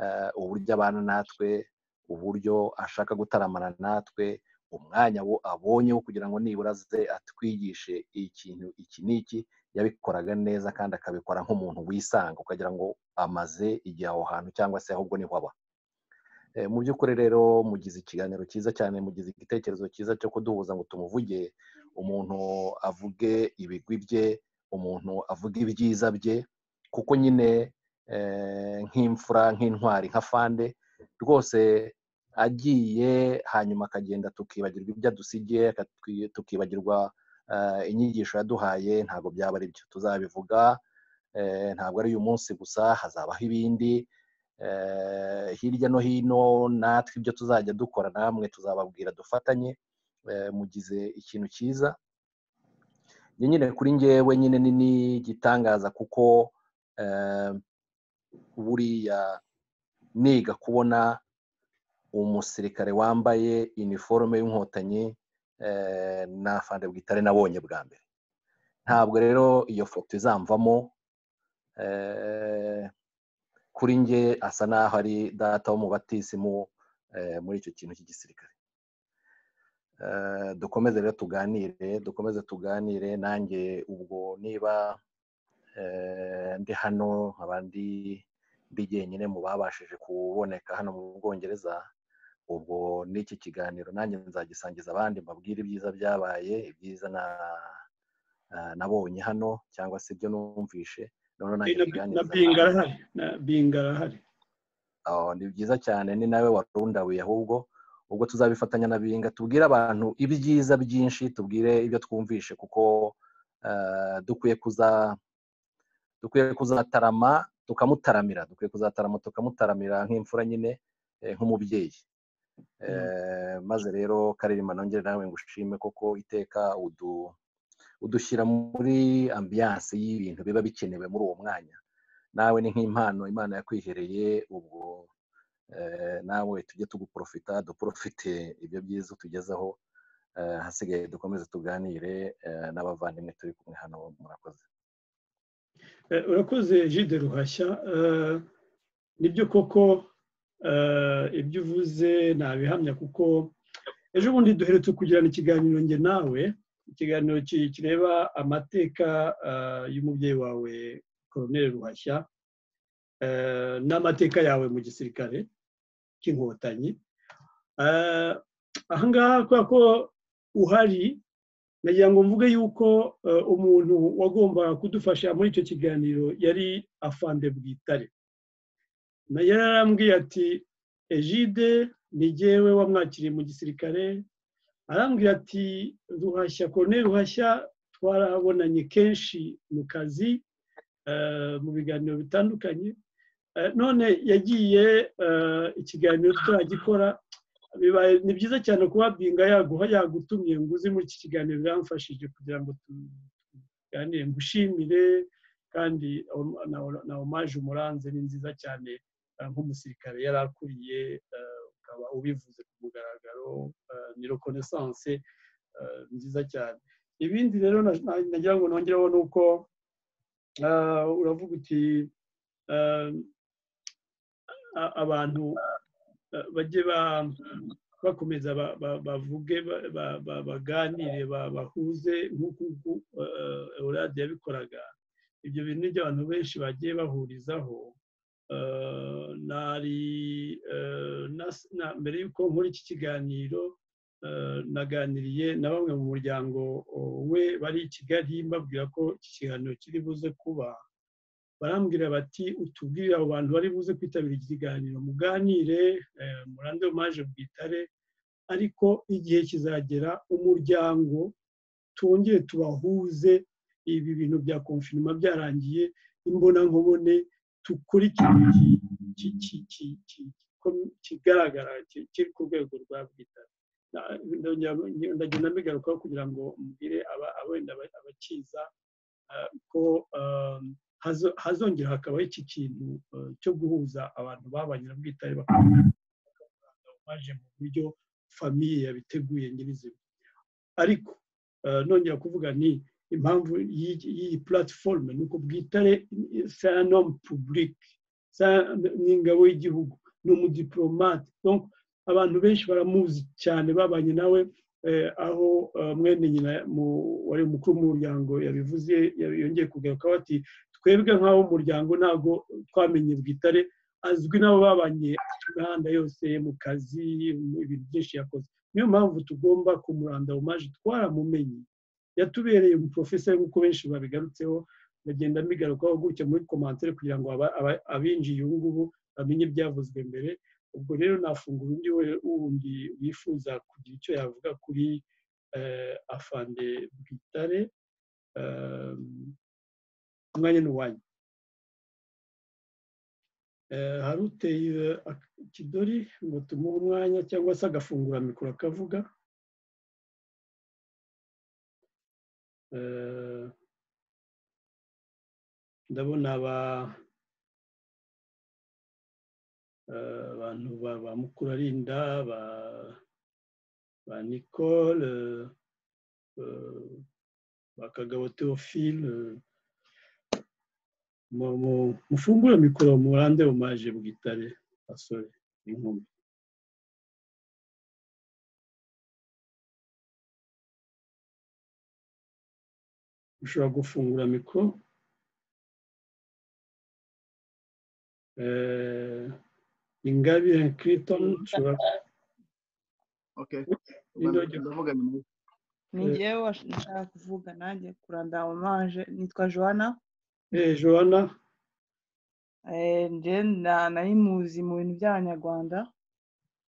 eh, uburyo abana natwe uburyo ashaka gutaramana natwe umwanya wo abonye wo kugira ngo nibura aze atwigishe ikintu iki n'iki yabikoraga neza kandi akabikora nk'umuntu wisanga ukagira ngo amaze igihe aho hantu cyangwa se ahubwo niho aba Eh, mu by'ukuri rero mugize ikiganiro cyiza cyane mugize igitekerezo cyiza cyo kuduhuza ngo tumuvuge umuntu avuge ibigwi bye umuntu avuge ibyiza bye kuko nyine eh, nk'imfura nk'intwari nka fande rwose agiye hanyuma akagenda tukibagirwa ibyo adusigiye akatwi- tukibagirwa eh, inyigisho yaduhaye ntabwo byaba ari byo tuzabivuga eh, ntabwo ari uyu munsi gusa hazabaho ibindi eh, hirya no hino natwe ibyo tuzajya dukora namwe tuzababwira dufatanye eh, mugize ikintu cyiza njye nyine kuri ngewe nyine ni n'igitangaza kuko eh, buriya niga kubona umusirikare wambaye iniforume y'inkotanyi eh, na fande bwitare nabonye bwa mbere ntabwo rero iyo foto izamvamo eh, kuri nge asa n'aho ari data wo mu batisimu eh, muri icyo kintu cy'igisirikare Eh, dukomeze rero tuganire dukomeze tuganire nanjye ubwo niba eh, ndi hano nkaba ndi ndi jyenyine mu babashije kuboneka hano mu bwongereza ubwo n'iki kiganiro nanjye nzagisangiza abandi mbabwire ibyiza byabaye ibyiza na eh, nabonye hano cyangwa se ibyo numvishe noneho nanjye na, na mbiganiriza abandi. binga arahari na binga arahari aho ni byiza cyane ni nawe warundabuye ahubwo ubwo tuzabifatanya na binga tubwire abantu ibyiza byinshi tubwire ibyo twumvishe kuko eh, dukwiye kuza dukwiye kuzatarama tukamutaramira dukwiye kuzatarama tukamutaramira nk'imfura nyine eh, nk'umubyeyi Eh, maze rero karirimba nongere nawe ngushime koko iteka udu udushyira muri ambiyanse y'ibintu biba bikenewe muri uwo mwanya nawe ni nk'impano imana yakwihereye ubwo nawe tujye tuguprofita duprofite ibyo byiza utugezaho hasigaye dukomeze tuganire n'abavandimwe turi kumwe hano murakoze urakoze jide ruhashya nibyo koko ibyo uvuze nabihamya kuko ejo bundi duheretse kugirana ikiganiro njye nawe ikiganiro kireba amateka y'umubyeyi wawe koroneri ruhashya n'amateka yawe mu gisirikare cy'inkotanyi ahangaha kubera ko uhari nagira ngo mvuge yuko umuntu wagombaga kudufasha muri icyo kiganiro yari afande bwitare yari arambwiye ati ejide ntigewe wamwakiriye mu gisirikare arambwira ati ruhashya kone ruhashya twarabonanye kenshi mu kazi mu biganiro bitandukanye none yagiye ikiganiro turagikora ni byiza cyane kuba binga yaguha yagutumye ngo uzi muri iki kiganiro biramfashije kugira ngo tuganire ngushimire kandi na omaje umuranze ni nziza cyane nk'umusirikare yari akuriye ukaba ubivuze ku mugaragaro ni reconnaissance nziza cyane ibindi rero nagira ngo nongereho ni uko uravuga uti abantu bajye bakomeza bavuge baganire bahuze nk'uko eurade yabikoraga ibyo bintu ni abantu benshi bagiye bahurizaho mbere y'uko nkora iki kiganiro naganiriye na bamwe mu muryango we bari i kigali mbabwira ko iki kiganiro kiri buze kuba barambwira bati utubwire abo bantu bari buze kwitabira iki kiganiro muganire murande maje bwitare ariko igihe kizagera umuryango twongere tubahuze ibi bintu bya konfinima byarangiye imbonankubone dukurikirane kigaragara kiri ku rwego rwa bwitare ndagenda mbigarukaho kugira ngo mbwire abenda abakiza ko hazongera hakabaho iki kintu cyo guhuza abantu babanye na bwitare baje mu buryo famiye yabiteguye nyirizina ariko nongera kuvuga ni impamvu y'iyi platiforume ni uko bwitare sayanomu pubulike ni ingabo y'igihugu ni umudipolomate abantu benshi baramuzi cyane babanye nawe aho mwene nyina wari umukuru w'umuryango yabivuze yongeye kugarukaho ati twebwe nk'aho umuryango ntabwo twamenye bwitare azwi n'abo babanye imihanda yose mu kazi ibintu byinshi yakoze niyo mpamvu tugomba kumuranda mu maji twaramumenye yatubereye umuporofeseri nk'uko benshi babigarutseho bagenda mbigarukaho gutya muri komantere kugira ngo abinjiye ubu ngubu bamenye ibyavuzwe mbere ubwo rero nafungura undi wundi wifuza kugira icyo yavuga kuri afande bwitare umwanya ni uwanyu hari uteye ikidori ngo tumuhe umwanya cyangwa se agafungura mikoro akavuga ndabona aba abantu ba mukurarinda ba nicole ba kagabo teophile mufungure mikoro murande umaje bwitare basore inkumi ushobora gufungura mikoro ingabire kiriton ushobora ndavuga nyuma ni ngewe nshaka kuvuga nanjye kuranda omaje nitwa joana eee joana eee nari muzi mu bintu by'abanyarwanda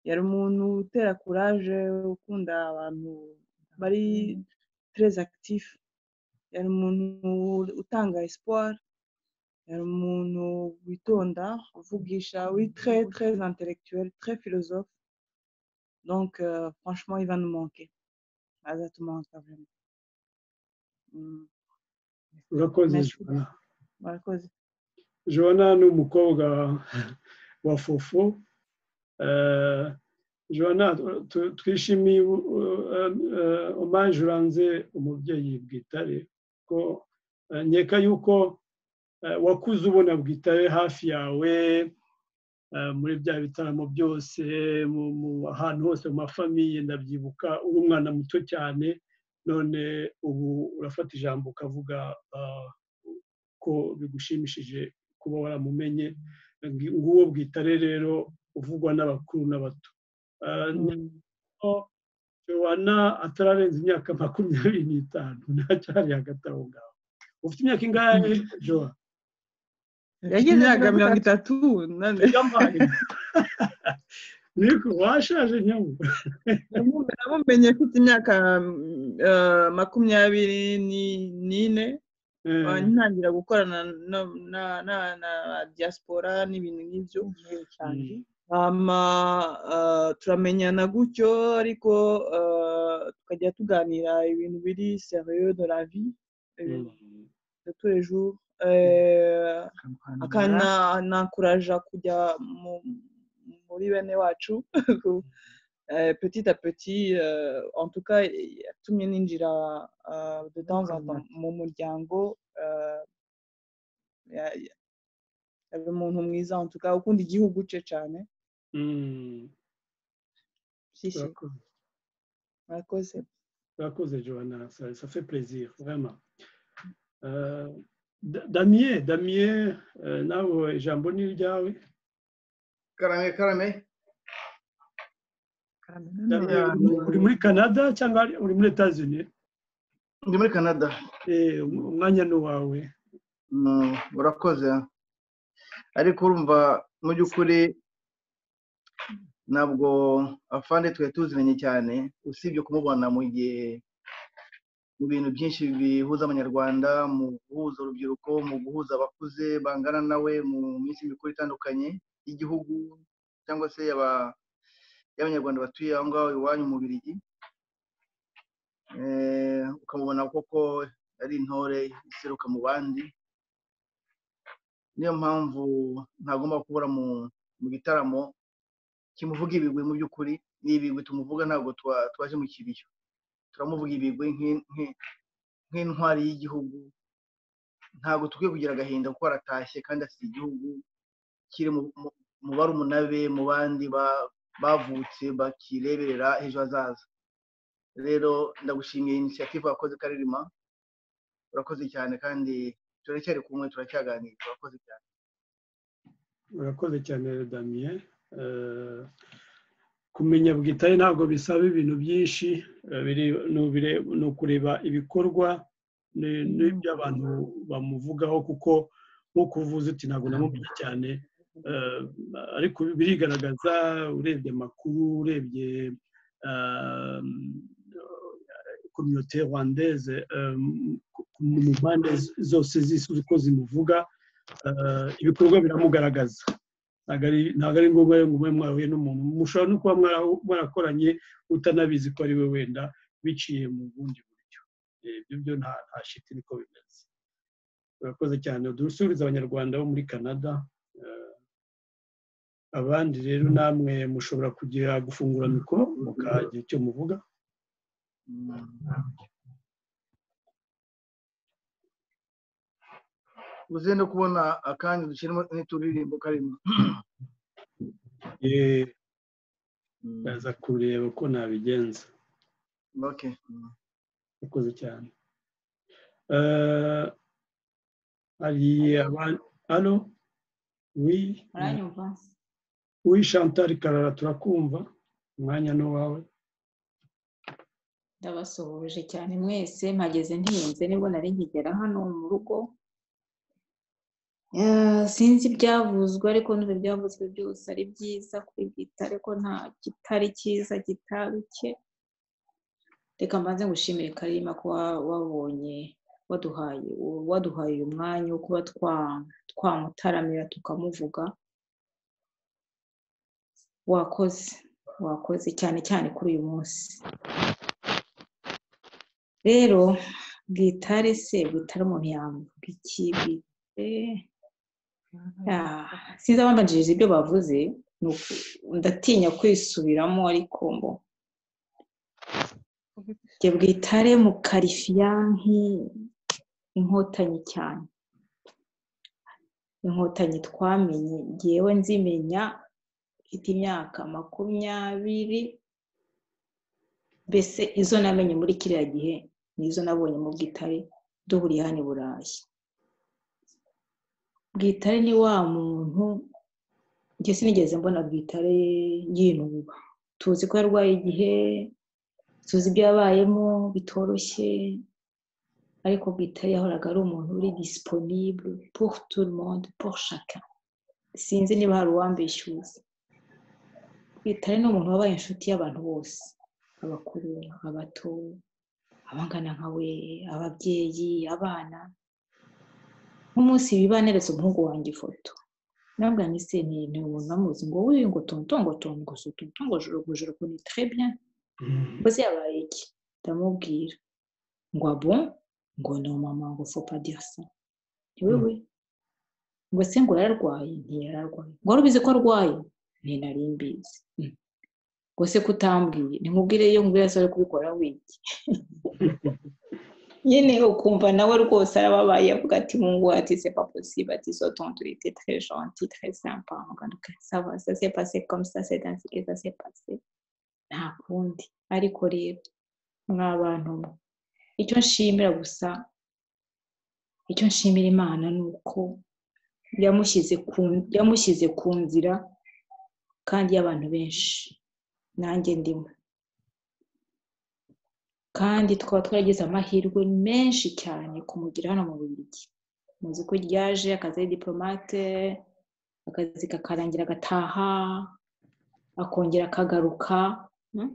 yari umuntu utera kuraje ukunda abantu bari tereze akitifu yari umuntu utanga esipuwari yari umuntu witonda uvugisha uri tre tre intellectuel tre philosophe donc franchement il va nous manquer azatumanka vraiment urakoze jona murakoze jona ni umukobwa wa fofo jona twishimiye omaje uranze umubyeyi bwitare ko nkeka yuko wakuze ubona bwitare hafi yawe muri bya bitaramo byose ahantu hose mu mafamiye ndabyibuka uri umwana muto cyane none ubu urafata ijambo ukavuga ko bigushimishije kuba waramumenye nguwo bwitare rero uvugwa n'abakuru n'abato jowana atararenza imyaka makumyabiri n'itanu ntacyari hagati aho ngaho ufite imyaka ingahe jowa imyaka mirongo itatu niko washaje nyamu namumenye mfite imyaka makumyabiri n'ine ntangira gukorana na diaspora n'ibintu nk'ibyo turamenyana gutyo ariko tukajya tuganira ibintu biri seriyo de la vie de tous les jours akanakuraja kujya muri bene wacu petit à petit en tout cas yatumye ninjira de temps en temps mu muryango yari umuntu mwiza en tout cas ukunda igihugu cye cyane murakoze murakoze joana ça fait plaisir vraiment damiye damiye nawe ijambo ni iryawe karame karame uri muri canada cyangwa uri muri etazini ndi muri canada umwanya ni uwawe urakoze ariko urumva mu by'ukuri ntabwo afande twari tuziranye cyane usibye kumubona mu gihe mu bintu byinshi bihuza abanyarwanda mu guhuza urubyiruko mu guhuza abakuze bangana nawe mu minsi mikuru itandukanye y'igihugu cyangwa se y'abanyarwanda batuye aho ngaho iwanyu mu birigi ukamubona koko ari intore iseruka mu bandi niyo mpamvu ntagomba kubura mu gitaramo kimuvuga ibigwi mu by'ukuri ni ibigwi tumuvuga ntabwo twaje mu kibiyo turamuvuga ibigwi nk'intwari y'igihugu ntabwo tukwiye kugira agahinda kuko aratashye kandi afite igihugu kiri mu barumunabe mu bandi bavutse bakireberera ejo hazaza rero ndagushimiye inisiyative wakoze karerima urakoze cyane kandi turacyari kumwe turacyaganira urakoze cyane urakoze cyane damiye kumenya bwitare ntabwo bisaba ibintu byinshi ni ukureba ibikorwa n'ibyo abantu bamuvugaho kuko nk'uko uvuze uti ntabwo namumenye cyane ariko birigaragaza urebye amakuru urebye kominote rwandeze mu mpande zose z'isi uko zimuvuga ibikorwa biramugaragaza ntabwo ari ngombwa ngo mube mwahuye n'umuntu mushobora no kuba mwarakoranye utanabizi ko ari we wenda biciye mu bundi buryo ibyo byo nta shiti niko bimeze urakoze cyane dusubiza abanyarwanda bo muri canada abandi rero namwe mushobora kugira gufungura mikoro mukagira icyo muvuga uze no kubona akandi dushyiramo n'uturirimbo karimo ndaza kureba uko nabigenza urakoze cyane hari abantu hano wi chantal karara turakumva umwanya ni uwawe ndabasuhuje cyane mwese mpageze ntiyenze nibwo nari nkigera hano mu rugo sinzi ibyavuzwe ariko n'ubu byavuzwe byose ari byiza kuri bwite ariko nta kitari cyiza kitaruke reka mbanze gushimire karima ko wabonye waduhaye waduhaye uyu mwanya wo kuba twamutaramira tukamuvuga wakoze wakoze cyane cyane kuri uyu munsi rero bwitare se bwitare umuntu yambuka iki bwite sinzi abanjirije ibyo bavuze ni uku- ndatinya kwisubiramo ariko mbo njye bwitare mu karifiyanki inkotanyi cyane inkotanyi twamenye ngewe nzimenya mfite imyaka makumyabiri mbese izo namenye muri kiriya gihe nizo nabonye mu bwitare duhuriye hano i burayi bwitare ni wa muntu njye sinigeze mbona bwitare yinuba tuzi ko yarwaye igihe tuzi ibyo yabayemo bitoroshye ariko bwitare yahoraga ari umuntu uri disiponibure pour tout le monde pour chacun sinzi niba hari uwambishyuza bwitare ni umuntu wabaye inshuti y'abantu bose abakuru abato abangana nkawe ababyeyi abana nk'umunsi bibaneretse umuhungu wanjye ifoto nabwo nise ni ni umuntu amuzi ngo wuyu ngo tontongo tongo tontongo jorogojoro kuni trebya mbese yabaye iki ndamubwira ngo abo ngo ni umama ngo fopa dirisa ntiwewe ngo se ngo yararwaye ntiyararwaye ngo wari ubizi ko arwaye ntinari mbizi Mm. ngo se kutambwiye ntimubwire iyo ngubwira se ari kubikora wiki nyine ukumva nawe rwose arababaye avuga ati mungu ati c'est pas possible ati so tontu ite très gentil très sympa en tout cas ça va ça s'est passé comme ça c'est ainsi que ça s'est passé nta kundi ariko rero mwa bantu mwe icyo nshimira gusa icyo nshimira imana ni uko yamushyize ku yamushyize ku nzira kandi y'abantu benshi nanjye ndimo kandi twaba twaragize amahirwe menshi cyane kumugira hano mu Bubiligi muzi ko ryaje akazi ari diporomate akazi kakarangira agataha akongera akagaruka mm?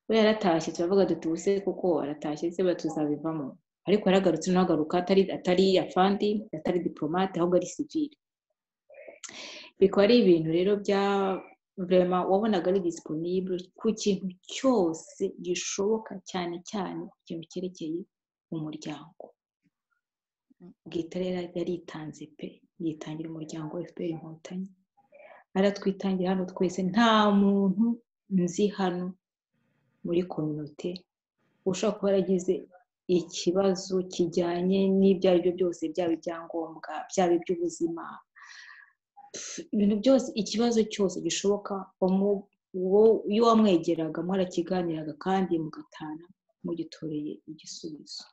we yaratashye turavuga duti ubuse kuko aratashye se ba tuzabivamo ariko yaragarutse n'agaruka atari atari afandi atari diporomate ahubwo ari sivile bikaba ari ibintu rero bya vurema wabonaga ari disiponibure ku kintu cyose gishoboka cyane cyane ku kintu cyerekeye umuryango bwitare yari- yaritanze pe yitangira umuryango efuperi inkotanyi aratwitangira hano twese nta muntu nzi hano muri kominote ushobora kuba yaragize ikibazo kijyanye n'ibyo ari byo byose byaba ibyangombwa byaba iby'ubuzima pf, ibintu byose ikibazo cyose gishoboka wamu- wo- iyo wamwegeraga mwarakiganiraga kandi mugatana mugitoreye igisubizo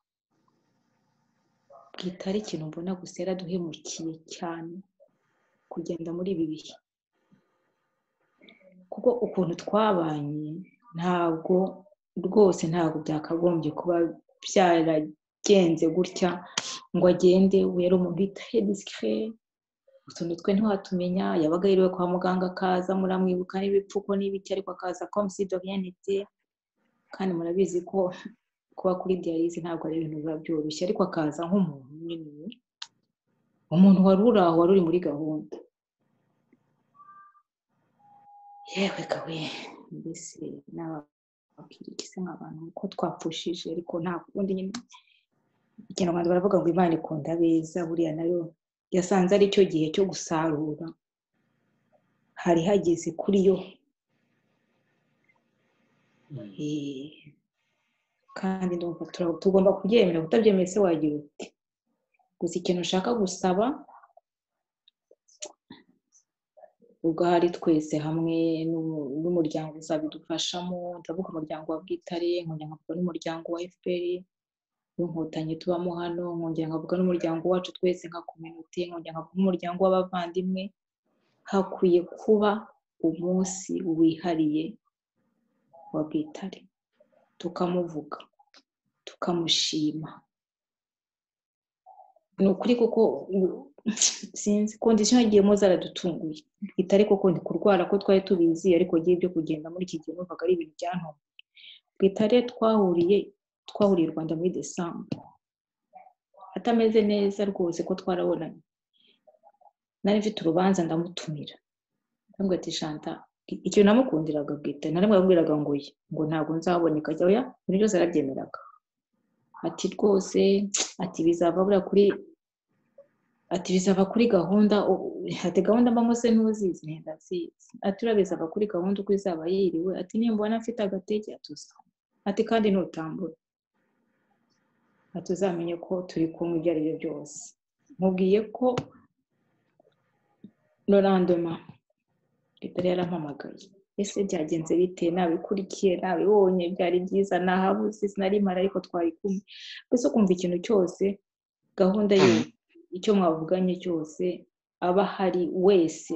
bwitare ikintu mbona gusa yaraduhemukiye cyane kugenda muri ibi bihe kuko ukuntu twabanye ntabwo rwose ntabwo byakagombye kuba byaragenze gutya ngo agende we yari umuntu witaye disikire utuntu twe ntiwatumenya yabaga yiriwe kwa muganga akaza muramwibuka n'ibipfuko n'ibiki ariko akaza komuside oriyentite kandi murabizi ko kuba kuri diyarize ntabwo ari ibintu biba byoroshye ariko akaza nk'umuntu nyine umuntu wari uri aho wari uri muri gahunda yewe kawe mbese nababwira iki se nk'abantu ko twapfushije ariko nta kundi nyine ikinyarwanda baravuga ngo imana ikunda abeza buriya nayo yasanze ari cyo gihe cyo gusarura hari hageze kuri yo Eh, kandi ndumva tura- tugomba kubyemera kutabyemeye se wagira uti gusa ikintu ushaka gusaba ugahari twese hamwe n'umu- n'umuryango uzabidufashamo ndavuga umuryango wa bwitare nkongera nkavuga n'umuryango wa efuperi w'inkotanyi tubamo hano nkongera nkavuga n'umuryango wacu twese nka kominote nkongera nkavuga n'umuryango w'abavandimwe hakwiye kuba umunsi wihariye wa bwitare tukamuvuga tukamushima ni ukuri kuko u- sinzi kondisiyo yagiyemo zaradutunguye bwitare koko ni kurwara ko twari tubizi ariko agiye byo kugenda muri iki gihe numvaga ari ibintu byantumye bwitare twahuriye twahuriye i rwanda muri desambu atameze neza rwose ko twarabonanye nari mfite urubanza ndamutumira ndamubwira ati shanta i- ikintu namukundiraga bwite nari mwabwiraga ngo ye ngo ntabwo nzaboneka ajya oya ibintu byose yarabyemeraga ati rwose ati bizava buriya kuri ati bizava kuri gahunda u- ati gahunda mba se ntuzizi nti ndazizi ati uriya bizava kuri gahunda uko izaba yiriwe ati nimbona afite agatege atuzamura ati kandi nutambura ati uzamenye ko turi kumwe ibyo ari byo byose mubwiye ko norandoma leta yari yarampamagaye ese byagenze bite nabikurikiye nabibonye byari byiza nahabuze sinarimara ariko twari kumwe mbese ukumva ikintu cyose gahunda ye icyo mwavuganye cyose aba ahari wese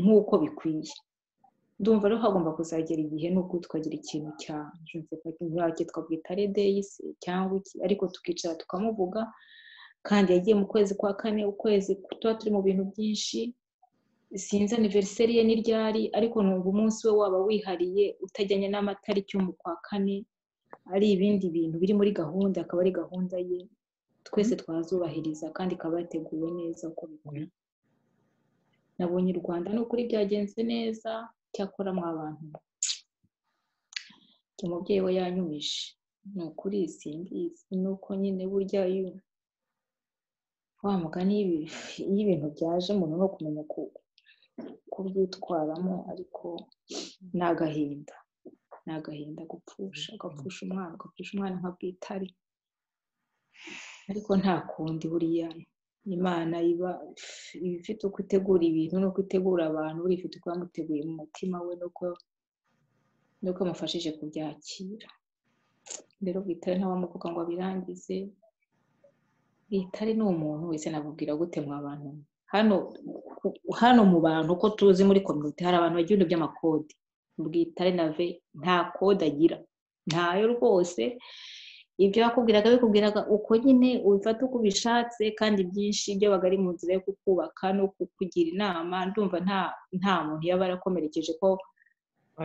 nk'uko bikwiye ndumva rero hagomba kuzagera igihe n'ubwo tukagira ikintu cya jenoside twabwita redeyisi cyangwa iki ariko tukicara tukamuvuga kandi yagiye mu kwezi kwa kane ukwezi tuba turi mu bintu byinshi sinzi aniveriseri ye ni ryari ariko numva umunsi we waba wihariye utajyanye n'amatariki yo mu kwa kane ari ibindi bintu biri muri gahunda akaba ari gahunda ye twese twazubahiriza kandi ikaba yateguwe neza uko bikwiye nabonye u rwanda ni ukuri byagenze neza cyakora mwa bantu mwe. umubyeyi we yanyumije ni ukuri simbizi ni uko nyine burya iyo wa mugani y'ibi- iyo ibintu byaje umuntu no kumenya ku- kubyitwaramo ariko ni agahinda ni agahinda gupfusha ugapfusha umwana ugapfusha umwana nka bwitari ariko nta kundi buriya imana iba iba ifite uko itegura ibintu n'uko itegura abantu buriya ifite uko yamuteguye mu mutima we n'uko n'uko yamufashije kubyakira rero bwitare ntawamuvuga ngo abirangize bwitare ni umuntu wese nabubwira gute mwa bantu mwe? hano ku- hano mu bantu uko tuzi muri kominote hari abantu bagira ibintu by'amakode bwitare nave nta kode agira ntayo rwose ibyo yakubwiraga bikubwiraga uko nyine ubifata uko ubishatse kandi byinshi byabaga ari mu nzira yo kukubaka no kukugira inama ndumva nta nta muntu yaba yarakomerekeje ko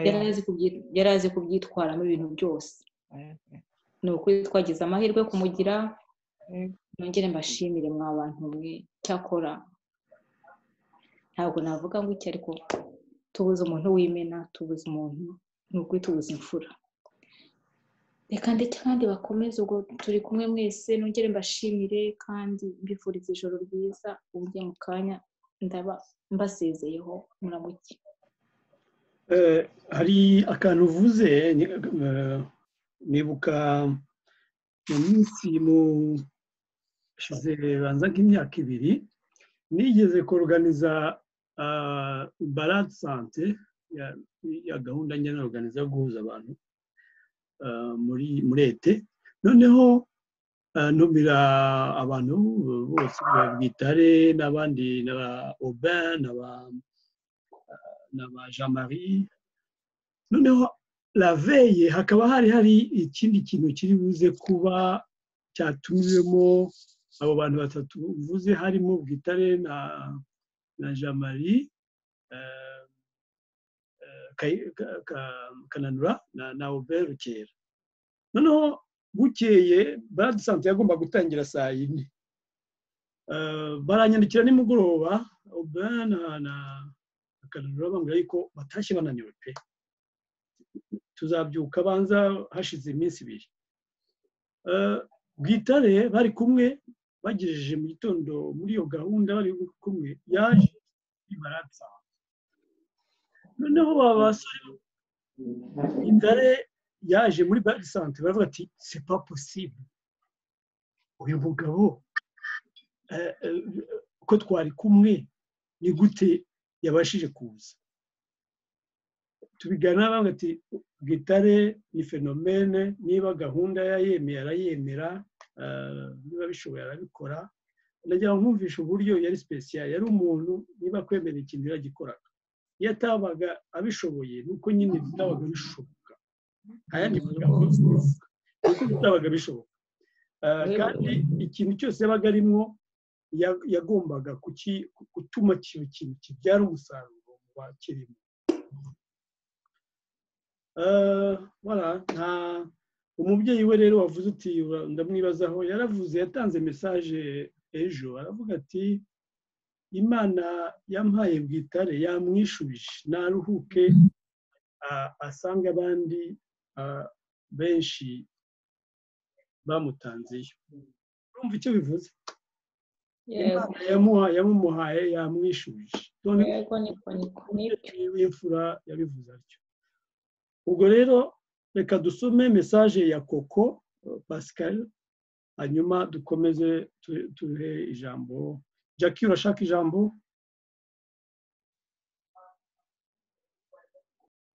yari azi kubyi- yari azi kubyitwaramo ibintu byose ni ukuri twagize amahirwe yo kumugira nongere mbashimire mwa bantu mwe cyakora ntabwo navuga ngo iki ariko tubuze umuntu w'imena tubuze umuntu ni ukuri tubuze imfura reka ndetse kandi bakomeze ubwo turi kumwe mwese nongere mbashimire kandi mbifuriza ijoro ryiza uburyo mu kanya ndaba mbasezeyeho muramuke Eh, hari akantu uvuze ni- eh, nibuka mu minsi mu hashize banza nk'imyaka ibiri nigeze kuruganiza barade sante ya- ya gahunda njyana organiza yo guhuza abantu ah, muri muri ete noneho ah, ntumira abantu bose ba bwitare n'abandi n'aba obin n'aba n'aba jean marie noneho raveye hakaba hari hari ikindi kintu kiri buze kuba cyatumiwemo abo bantu batatu uvuze harimo bwitare na na jean marie eh, eh, Kay- Ka- Ka- kananura na na obert rukera noneho bukeye baradusanze yagomba gutangira saa yine Eh, baranyandikira nimugoroba obert na na kananura bambwira yuko batashye bananiwe pe tuzabyuka banza hashize iminsi ibiri Eh, bwitare bari kumwe bagejeje mu gitondo muri iyo gahunda bari kumwe yaje ibaratsa noneho baba basore bwitare yaje muri bari sante baravuga ati sepa posible uyu mugabo eh, eh, ko twari kumwe ni gute yabashije kuza tubiganira bavuga ati gitare ni fenomene niba gahunda yayemera arayemera eh, niba bishoboye arabikora ndagira ngo nkumvishe uburyo yari special yari umuntu niba kwemera ikintu yaragikoraga iyo atabaga abishoboye ni uko nyine bitabaga bishoboka nta yandi magambo ni uko bitabaga bishoboka Eh, kandi ikintu cyose yabaga arimo ya- yagombaga kuki- gutuma ikintu kintu kibyara umusaruro mu bakirimo Eh, voilà nta umubyeyi we rero wavuze uti ura- ndamwibazaho yaravuze yatanze mesaje ejo aravuga ati imana yampaye bwitare yamwishubije naruhuke a- asange abandi a, benshi bamutanze iyo urumva icyo bivuze Imana yamuha yamumuhaye yamwishuje yego niko niko nibyo w'imfura yabivuze atyo ubwo rero reka dusome mesaje ya koko pascal hanyuma dukomeze tuhe ijambo jackie urashaka ijambo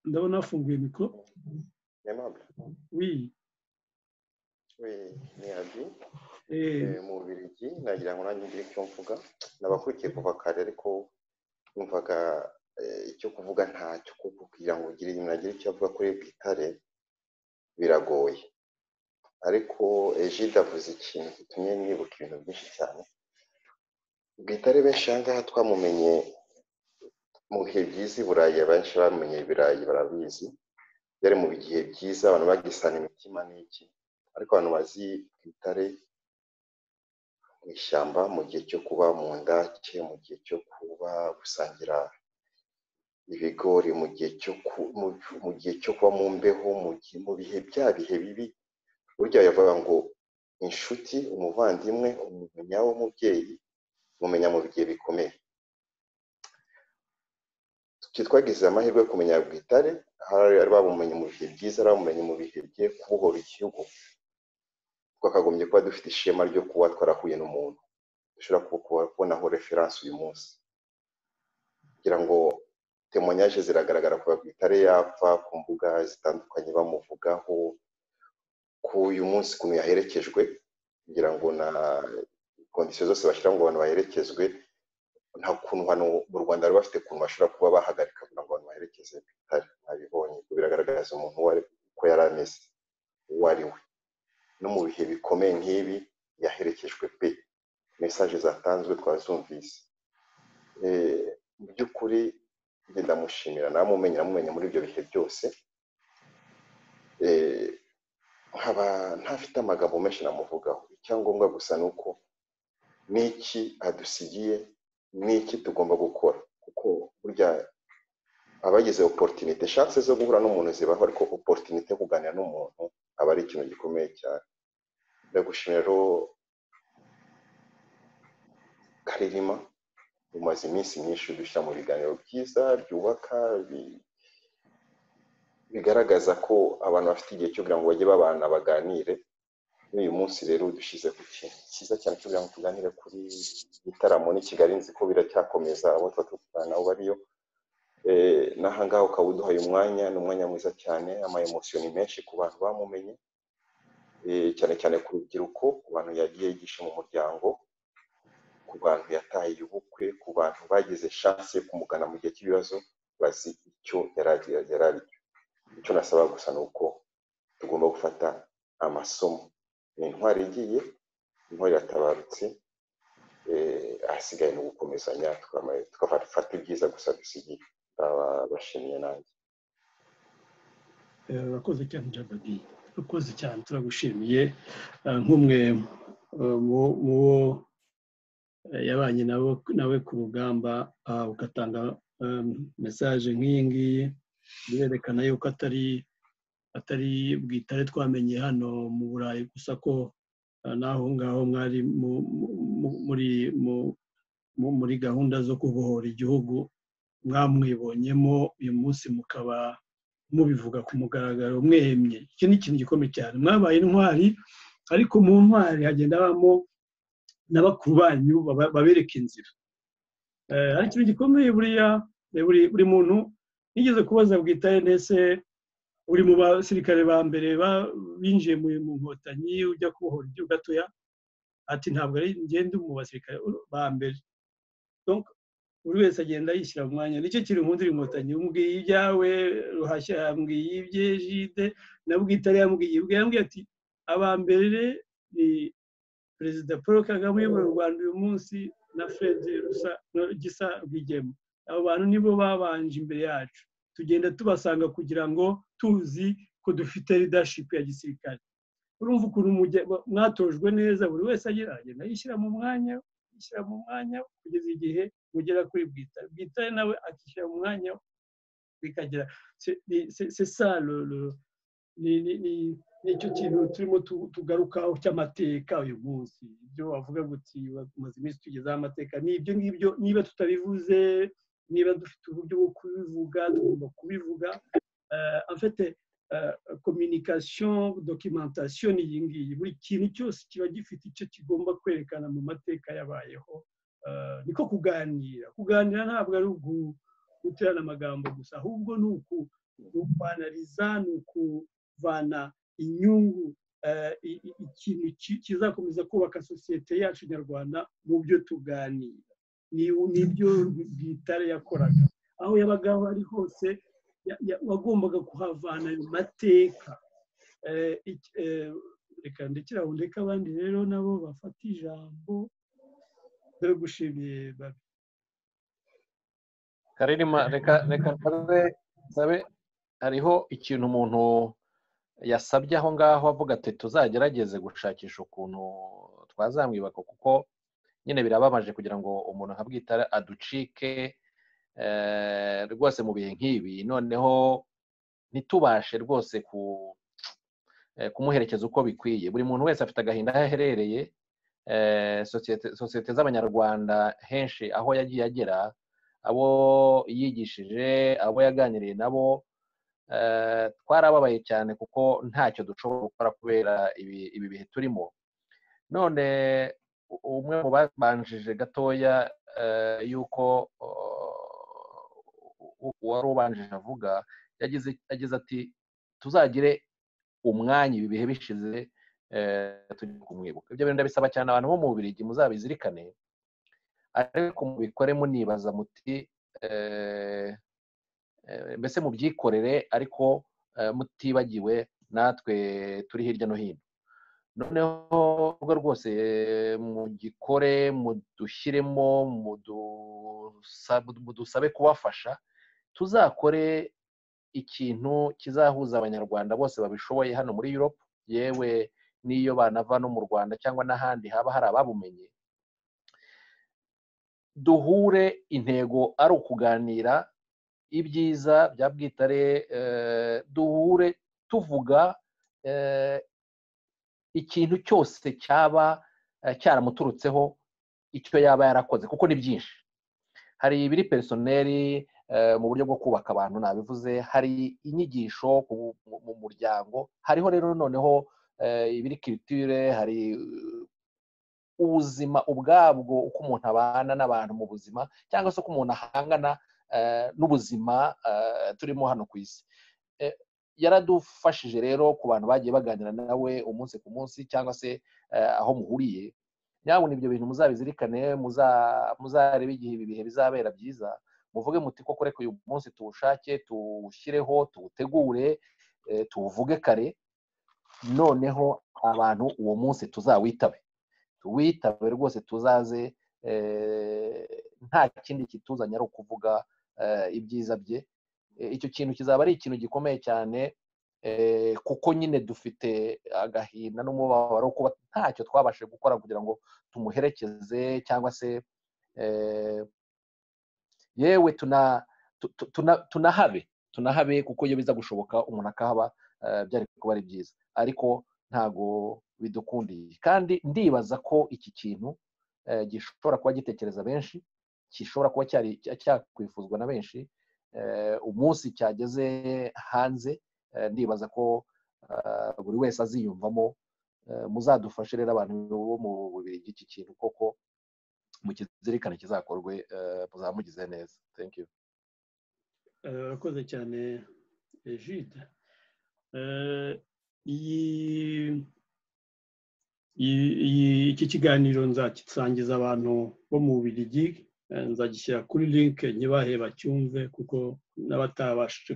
ndabona hafunguye mikoro aimable oui we ni abi Eh. Eh, mu bubirigi nagira ngo nanjye ngire icyo mvuga nabakurikiye kuva kare ariko numvaga eh, icyo kuvuga ntacyo kuko kugira ngo ugire umuntu agire icyo avuga kuri gitare biragoye ariko ejide avuze ikintu gitumye nibuka ibintu byinshi cyane gitare benshi aha ngaha twamumenye mu bihe byiza i burayi abenshi bamenye ibirayi barabizi byari mu bigihe byiza abantu bagisana imitima n'iki ariko abantu bazi gitare mu ishyamba mu gihe cyo kuba mu ndake mu gihe cyo kuba gusangira ibigori mu gihe cyo ku- mu mu gihe cyo kuba mu mbeho mu gihe mu bihe bya bihe bibi burya yavuga ngo inshuti umuvandimwe umuntu nyawe w'umubyeyi mumenya mu bigihe bikomeye twe twagize amahirwe yo kumenya bwitare hari babumenye mu bihe byiza hari ababumenye mu bihe bigiye kubohora igihugu twakagombye kuba dufite ishema ryo kuba twarahuye n'umuntu dushobora kuba- kuba- kubonaho referanse uyu munsi kugira ngo temonyaje ziragaragara kuva ku itare yapfa ku mbuga zitandukanye bamuvugaho ku uyu munsi ukuntu yaherekejwe kugira ngo na kondisiyo zose bashyira ngo abantu baherekezwe nta kuntu hano mu rwanda bari bafite ukuntu bashobora kuba bahagarika kugira ngo abantu baherekeze bitari nabibonye kuko biragaragaza umuntu uwo ari- uko yari ameze uwo ari we no mu bihe bikomeye nk'ibi yaherekejwe pe mesaje zatanzwe twazumvise Eh, mu by'ukuri njye ndamushimira namumenye namumenya muri ibyo bihe byose Eh, nkaba ntafite amagambo menshi namuvugaho icyangombwa gusa ni uko n'iki adusigiye n'iki tugomba gukora kuko burya abagize oporutinite shanse zo guhura n'umuntu zibaho ariko oporutinite yo kuganira n'umuntu aba ari ikintu gikomeye cyane ndagushimira rero karirima umaze iminsi myinshi dushyira mu biganiro byiza byubaka bi- bigaragaza ko abantu bafite igihe cyo kugira ngo bajye babana baganire n'uyu munsi rero dushyize ku kintu cyiza cyane cyo kugira ngo tuganire kuri gitaramo n'i kigali nzi ko biracyakomeza abo tuba turi kuganira nabo bariyo Eh, n'ahangaha ukaba uduhaye umwanya ni umwanya mwiza cyane amayemosiyo ni menshi ku bantu bamumenye eh, cyane cyane ku rubyiruko ku bantu yagiye yigisha mu muryango ku bantu yatahiye ubukwe ku bantu bagize shanse yo kumugana mu gihe cy'ibibazo bazi icyo yari agira- yari ari cyo icyo nasaba gusa ni uko tugomba gufata amasomo ni intwari igiye intwari iratabarutse eh, ahasigaye ni ugukomezanya tukama- tukafata ibyiza gusa dusigiye ndabashimiye nanjye Eh, urakoze cyane jabadi urakoze cyane turagushimiye Eh, nk'umwe eh, mu- mu bo eh, yabanye nabo nawe ku rugamba ah, ugatanga eh, mesaje nk'iyi ngiyi birerekana yuko atari atari bwitare twamenye hano mu burayi gusa ko eh, n'aho ngaho mwari mu- mu- mu- muri mu- mu- muri gahunda zo kubohora igihugu mwamwibonyemo uyu munsi mukaba mubivuga ku mugaragaro mwemye iki ni ikintu gikomeye cyane mwabaye intwari ariko mu ntwari hagenda habamo na bakuru banyu baba- babereka inzira Eh, ari ikintu gikomeye buriya eh, buri buri muntu nigeze kubaza bwitare ndetse uri mu basirikare ba mbere ba- binjiye mu mu nkotanyi ujya kubohora igihugu gatoya ati ntabwo ari ngende mu basirikare ba mbere Donc, buri wese agenda yishyira mu mwanya nicyo kiri mu nzira inkotanyi umbwiye ibyawe ruhashya yambwiye ibye jide na bwitare yambwiye ibwe yambwiye ati aba mbere ni perezida paul kagame uyobora u rwanda uyu munsi na fred Rusa- no- gisa rwigema abo bantu nibo babanje imbere yacu tugenda tubasanga kugira ngo tuzi ko dufite leadership ya gisirikare urumva ukuntu mujya- mwatojwe neza buri wese agira agenda yishyira mu mwanya yishyira mu mwanya kugeza igihe mugera kuri bwitare bwitare nawe akishyira mu mwanya bikagera c'est ça le, le, ni icyo kintu turimo tugarukaho cy'amateka uyu munsi ibyo wavuga guti tumaze iminsi tugezeho amateka ni ibyo ngibyo niba tutabivuze niba dufite uburyo bwo kubivuga tugomba kubivuga afite kominikasiyo dokimentasiyo ni iyi ngiyi buri kintu cyose kiba gifite icyo kigomba kwerekana mu mateka yabayeho niko kuganira kuganira ntabwo ari uguterana amagambo gusa ahubwo ni uku ukwanariza ni ukuvana inyungu ikintu kizakomeza kubaka sosiyete yacu nyarwanda mu byo tuganira n'ibyo bwitare yakoraga aho yabaga ari hose wagombaga kuhavana ayo mateka reka ndekera aho ndeka abandi rero nabo bafata ijambo dore gushimiye babi karirima reka reka nsabe nsabe hariho ikintu umuntu yasabye aho ngaho avuga ati tuzagerageze gushakisha ukuntu twazamwibuka kuko nyine birababaje kugira ngo umuntu nka bwitare aducike rwose mu bihe nk'ibi noneho ntitubashe rwose kumuherekeza uko bikwiye buri muntu wese afite agahinda aho aherereye sosiyete z'abanyarwanda henshi aho yagiye agera abo yigishije abo yaganiriye nabo twarababaye cyane kuko ntacyo dushobora gukora kubera ibi bihe turimo none umwe mu babanjije gatoya y'uko uwari ubanjije avuga yagize ati tuzagire umwanya ibi bihe bishize tujye kumwibuka ibyo bintu ndabisaba cyane abantu bo mu bubirigi muzabizirikane ariko mubikore munibaza muti mbese mubyikorere ariko mutibagiwe natwe turi hirya no hino noneho urwo rwose mugikore mudushyiremo mudusabe kubafasha tuzakore ikintu kizahuza abanyarwanda bose babishoboye hano muri europe yewe n'iyo banava no mu rwanda cyangwa n'ahandi haba hari ababumenye duhure intego ari ukuganira ibyiza bya bwitare duhure tuvuga ikintu cyose cyaba cyaramuturutseho icyo yaba yarakoze kuko ni byinshi hari ibiri perisoneri mu buryo bwo kubaka abantu nabivuze hari inyigisho mu muryango hariho rero noneho ibiri kiritire hari ubuzima ubwabwo uko umuntu abana n'abantu mu buzima cyangwa se uko umuntu ahangana n'ubuzima turimo hano ku isi yaradufashije rero ku bantu bagiye baganira nawe umunsi ku munsi cyangwa se aho muhuriye nyabona ibyo bintu muzabizirikane muzarebe igihe ibi bihe bizabera byiza muvuge muti koko reka uyu munsi tuwushake tuwushyireho tuwutegure tuwuvuge kare noneho abantu uwo munsi tuzawitabe tuwitabe rwose tuzaze nta kindi kituzanye ari ukuvuga ibyiza bye icyo kintu kizaba ari ikintu gikomeye cyane kuko nyine dufite agahinda n'umubabaro kuba ntacyo twabashe gukora kugira ngo tumuherekeze cyangwa se yewe tunahabe tunahabe kuko iyo biza gushoboka umuntu akahaba byari kuba ari byiza ariko ntabwo bidukundiye kandi ndibaza ko iki kintu gishobora kuba gitekereza benshi gishobora kuba cyakwifuzwa na benshi umunsi cyageze hanze ndibaza ko buri wese aziyumvamo muzadufashe rero abantu bo mu bubiri bw'iki kintu koko mukizirikane kizakorwe muzamugize neza you urakoze cyane jide iki kiganiro nzagisangiza abantu bo mu bubirigi nzagishyira kuri linke ntibahe bacyumve kuko n'abatabashije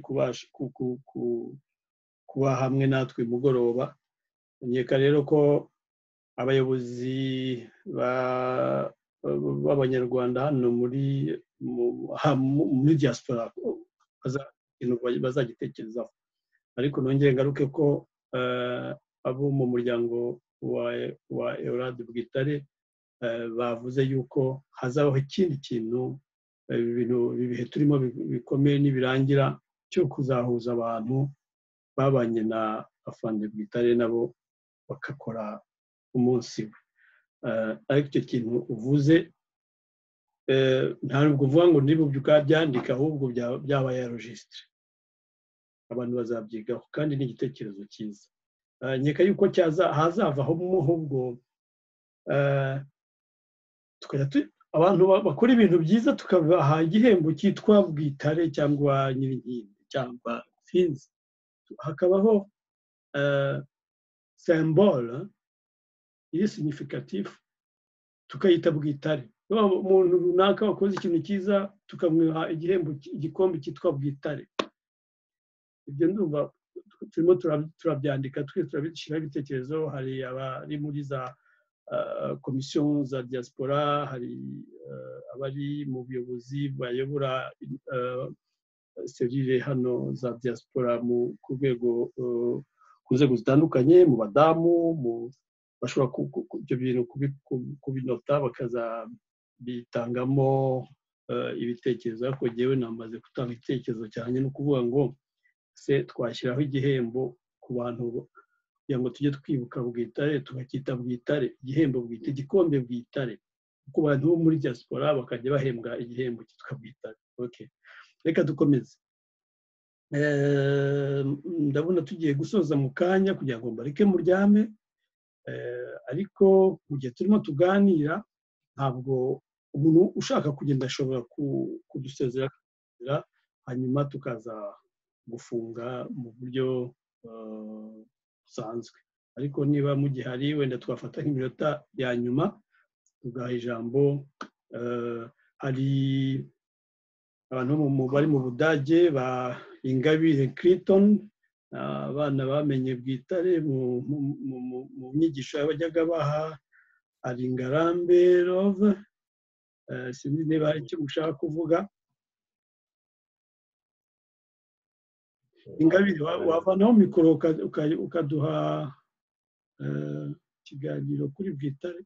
kuba hamwe natwe mugoroba nkeka rero ko abayobozi b'abanyarwanda hano muri diaspora bazagitekerezaho ariko nongere ngaruke ko abo mu muryango wa eurade bwitare bavuze yuko hazabaho ikindi kintu ibihe turimo bikomeye nibirangira cyo kuzahuza abantu babanye afande bwitare nabo bakakora umunsi we ariko icyo kintu uvuze ntabwo uvuga ngo ntibuge ukabyandika ahubwo byabaye yarojisitire abantu bazabyigaho kandi ni igitekerezo cyiza nkeka yuko hazavamo ahubwo abantu bakora ibintu byiza tukabaha igihembo cyitwa bwitare cyangwa nyirinkindi cyangwa sinzi hakabaho sembole iri signifikatifu tukayita bwitare umuntu runaka wakoze ikintu cyiza tukamuha igihembo igikombe cyitwa bwitare ibyo ndumva turimo turabyandika turabishyiraho ibitekerezo hari abari muri za komisiyo za diaspora hari abari mu buyobozi bayobora serire hano za diaspora ku rwego ku nzego zitandukanye mu badamu bashobora ibyo bintu kubinota bakazabitangamo ibitekerezo ariko ngewe namaze gutanga igitekerezo cyane no kuvuga ngo se twashyiraho igihembo ku bantu kugira ngo tujye twibuka bwitare tugacyita bwitare igihembo bwite igikombe bwitare kuko abantu bo muri diaspora bakajya bahembwa igihembo cyitwa bwitare reka dukomeze ndabona tugiye gusoza mu kanya kugira ngo mbareke muryame ariko mu gihe turimo tuganira ntabwo umuntu ushaka kugenda ashobora kudusezera hanyuma tukaza gufunga mu buryo busanzwe ariko niba mu gihe hari wenda twafata nk'iminota ya nyuma tugaha ijambo hari abantu bari mu budage ba ingabire Clinton abana bamenye bwitare mu myigisho bajyaga baha hari ingarambe rove sinzi niba hari icyo mushaka kuvuga ingabire wavanaho mikoro ukaduha ikiganiro kuri bwitare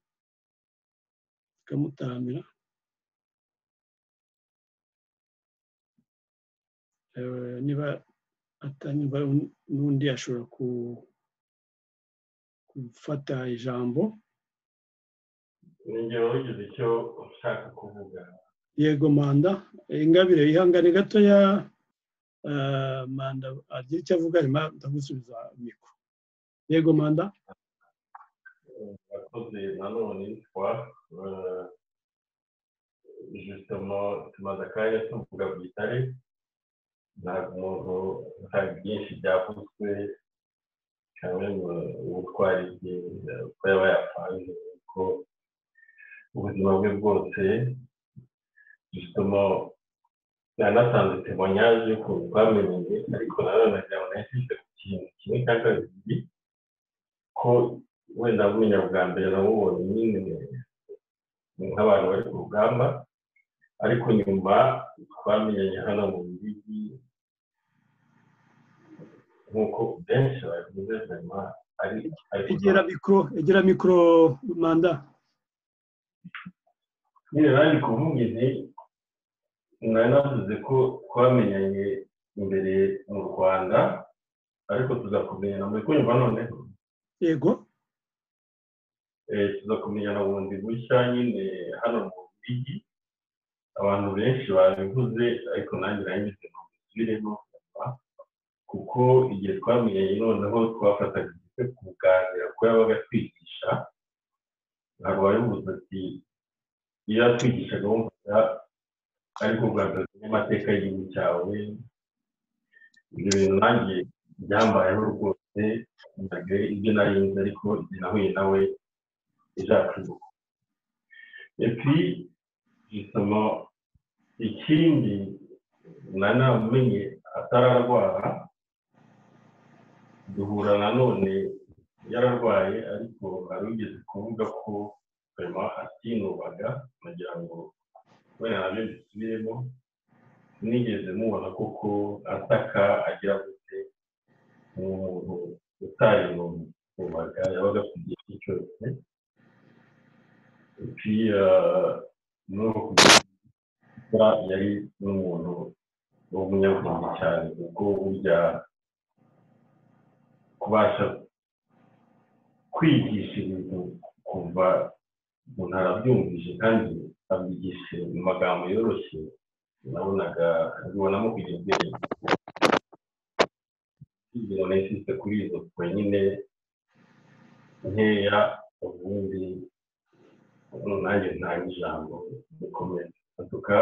tukamutaramira niba atanyumva n'undi ashobora gufata ijambo urugero wagize icyo ushaka kuvuga yego manda ingabire ihangane gatoya manda agira icyo avuga nyuma ndagusubiza mikoro yego manda abakozi nanone yitwa jusitamo tumaze akanya tuvuga bwitare ntabwo umuntu nta byinshi byavuzwe cyane ubutwari bwe uko yaba yapanze uko ubuzima bwe bwose dusitamo yanatanze temonyaje y'ukuntu twamenye ariko nanone nagira ngo nahise ku kintu kimwe cya kabiri ko wenda amenya bwa mbere namubonye nyine ni nk'abantu bari ku rugamba ariko nyuma twamenyanye hano mu bibi nk'uko benshi babivuze nyuma ari egera mikoro egera mikoro manda nyine bari kuvuga izi mwari navuze ko twamenyanye imbere mu rwanda ariko tuzakumenyana muri kumva noneho yego tuzakumenyana bundi bushya nyine hano mu bigi abantu benshi babivuze ariko nanjye nanyuze mu bisubiremo kuko igihe twamenyanye noneho twafataga igihe kuganira ko yabaga atwigisha ntabwo bari buze ati iyo atwigishaga wumvaga ariko kugaragaza n'amateka y'igihugu cyawe ibyo bintu nanjye byambayeho rwose ntabwo ibyo narinze ariko igihe nahuye nawe izacuruka epi gisoma ikindi nanamenye atararwara duhura nanone yararwaye ariko wari ugeze kuvuga ko hanyuma atinubaga nagira ngo wenda nabyo bisubiremo sinigeze mubona koko ataka agira gute ni umuntu utayinubaga yabaga ku gihe cyose kuba yari n'umuntu w'umunyabwenge cyane kuko burya ku kubasha kwigisha ibintu kuva umuntu arabyumvise kandi abigisha mu magambo yoroshye nabonaga abibonamo kugira ubwenge kugira ngo insiste kuri izo points nyine nkeya ubundi ubu nanjye ntange ijambo rikomeye atuka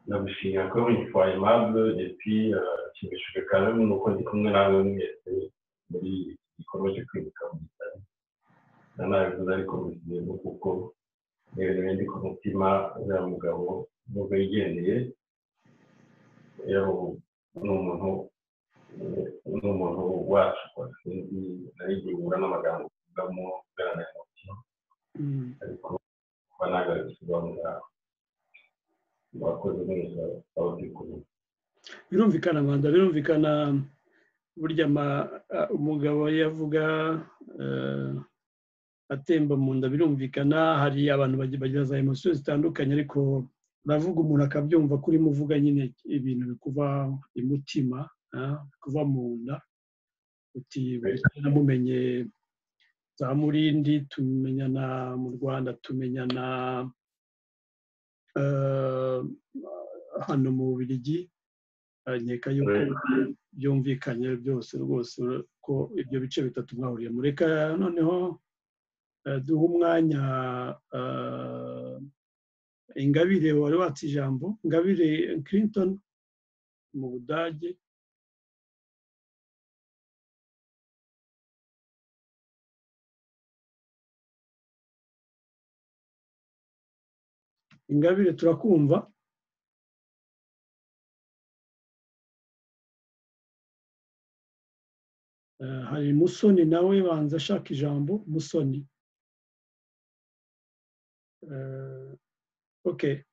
ndagushimira ko uri fois aimable et puis nshimishijwe quand même nuko ndi kumwe nawe mwese muri iki gikorwa cyo kwibuka mu bitaro nanabivuze ariko mubigiyemo kuko ni ibintu bindi ku mutima uriya mugabo nubwo yigendeye ni umuntu ni umuntu wacu kwa sinzi nari igihe uhura n'amagambo uvugamo ugaragaza umutima ariko kuba nagarutse uba ngaho murakoze neza aho turi kumwe birumvikana rwanda birumvikana burya ama- a- umugabo yavuga eh, atemba mu nda birumvikana hari abantu bagi- bagira za emosiyo zitandukanye ariko uravuga umuntu akabyumva kuri muvuga nyine ibintu bikuva imutima ah, bikuva mu nda uti "Burya namumenye za murindi tumenyana mu rwanda tumenyana eh, hano mu bubirigi Eh, nkeka yuko byumvikanye byose rwose ura- ko ibyo bice bitatu mwahuriyemo reka noneho eh, duhe umwanya eh, ingabire wari watse ijambo ingabire clinton mu budage ingabire turakumva Eh, hari musoni nawe banza ashaka ijambo musoni Eh, ok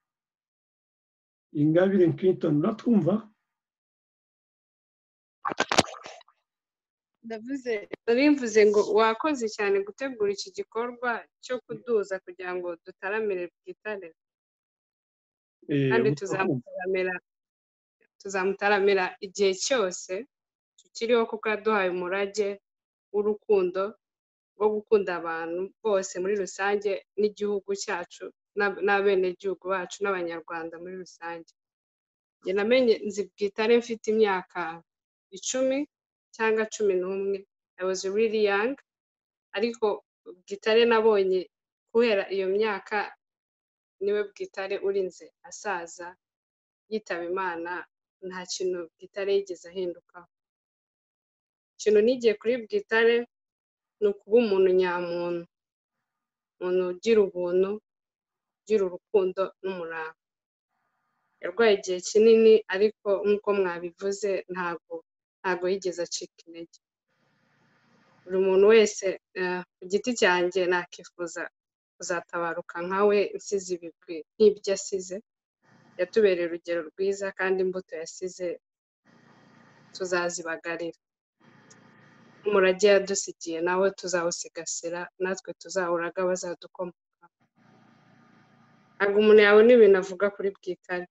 ingabire clinton uratwumva ndavuze mbivuze ngo wakoze cyane gutegura iki gikorwa cyo kuduza kugira ngo dutaramire bwitare Eh, kandi uratwumva. tuzamutaramira tuzamutaramira igihe cyose tukiriho kuko yaduhaye umurage w'urukundo rwo gukunda abantu bose muri rusange n'igihugu cyacu n'ab- n'abenegihugu bacu n'abanyarwanda muri rusange njye namenye nzi bwitare mfite imyaka icumi cyangwa cumi n'umwe i was really young ariko bwitare nabonye kubera iyo myaka niwe bwitare urinze asaza yitaba imana nta kintu bwitare yigeze ahindukaho ikintu nigiye kuri bwitare ni ukuba umuntu nyamuntu umuntu ugira ubuntu ugira urukundo n'umurava yarwaye igihe kinini ariko nk'uko mwabivuze ntabwo ntabwo yigeze acika intege buri muntu wese eh, ku giti cyanjye nakifuza kuzatabaruka nka we nsize ibigwi nk'ibyo asize yatubereye urugero rwiza kandi imbuto yasize tuzazibagarira umurage yadusigiye nawe tuzawusigasira natwe tuzawuraga bazadukoma ntabwo umuntu yabona ibintu avuga kuri bwitare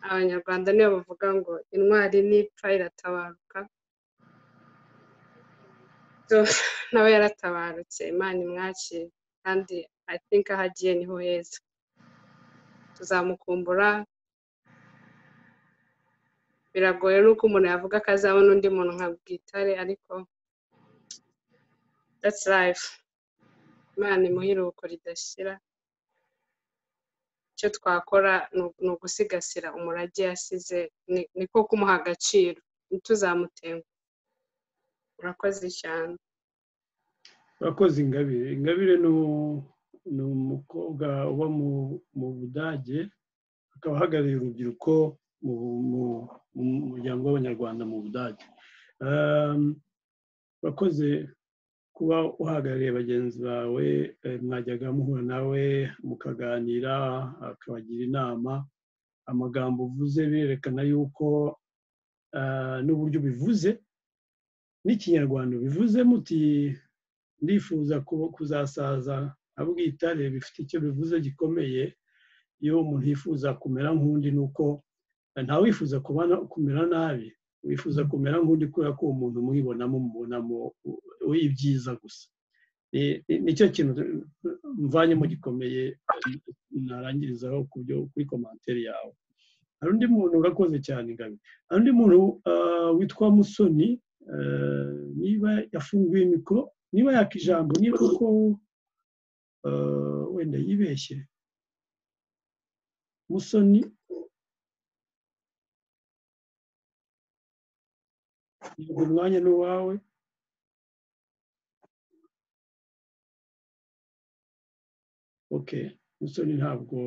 abanyarwanda niyo bavuga ngo intwari nipfa iratabaruka so nawe yaratabarutse imana imwakire kandi i think aho agiye niho heza tuzamukumbura biragoye nuko umuntu yavuga ko azabona undi muntu nka bwitare ariko that's life imana imuha iruhuko ridashira icyo twakora ni ugu- ni ugusigasira umurage yasize ni- niko kumuha agaciro ntituzamutenga urakoze cyane urakoze ingabire ingabire ni u- ni umukobwa uba mu- mu budage akaba ahagarariye urubyiruko mu mu- mu muryango w'abanyarwanda mu budage Ehm, urakoze kuba uhagarariye bagenzi bawe eh, mwajyaga muhura nawe mukaganira akabagira inama amagambo uvuze birerekana yuko ah, n'uburyo ubivuze n'ikinyarwanda bivuze muti ndifuza ku- kuzasaza abwitare bifite icyo bivuze gikomeye iyo umuntu yifuza kumera nk'undi ni uko ntawifuza kubana kumera nabi wifuza kumera nk'undi kubera ko uwo muntu umwibonamo umubonamo w'ibyiza gusa nicyo kintu mvanyemo gikomeye narangirizaho kuri komantere yawe hari undi muntu urakoze cyane ingano hari undi muntu witwa musoni niba yafunguye mikoro niba yaka ijambo niba kuko wenda yibeshye musoni umwanya ni uwawe oke musoni ntabwo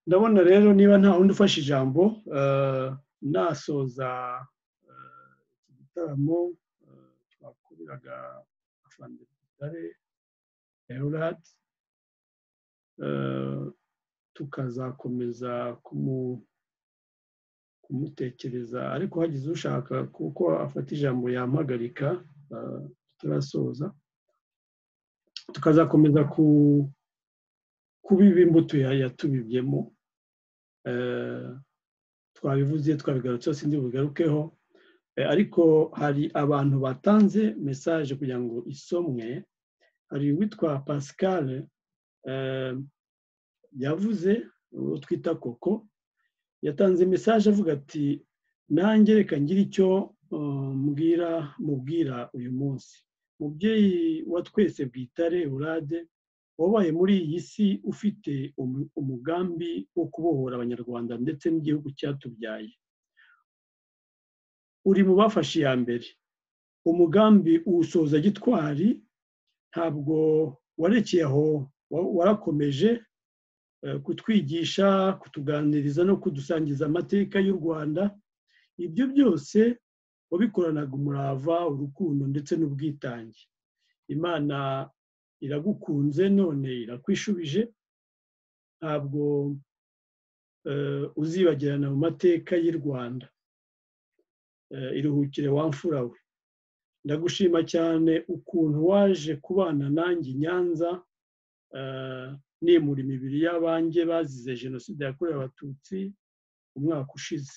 ndabona rero niba nta wundi ufashe ijambo nasoza iki gitaramo twakoreraga afandegare erurati tukazakomeza kumutekereza ariko hagize ushaka kuko afata ijambo yampagarika tutarasoza tukazakomeza ku kubiba imbuto yatubibyemo twabivuze twabigarutse sinzi bugarukeho ariko hari abantu batanze mesaje kugira ngo isomwe hari uwitwa pascal yavuze uwo twita koko yatanze mesaje avuga ati nanjye reka ngire icyo mbwira mubwira uyu munsi mubyeyi wa twese bwitare urade wabaye muri iyi si ufite umugambi wo kubohora abanyarwanda ndetse n'igihugu cyatubyaye uri mu bafashe iya mbere umugambi uwusoza gitwari ntabwo warekeye aho warakomeje kutwigisha kutuganiriza no kudusangiza amateka y'u rwanda ibyo byose wabikoranaga umurava urukundo ndetse n'ubwitange imana iragukunze none irakwishubije ntabwo uzibagirana mu mateka y'u rwanda iruhukire wamfura we ndagushima cyane ukuntu waje kubana nanjye i nyanza nimura imibiri y'abanjye bazize jenoside yakorewe abatutsi umwaka ushize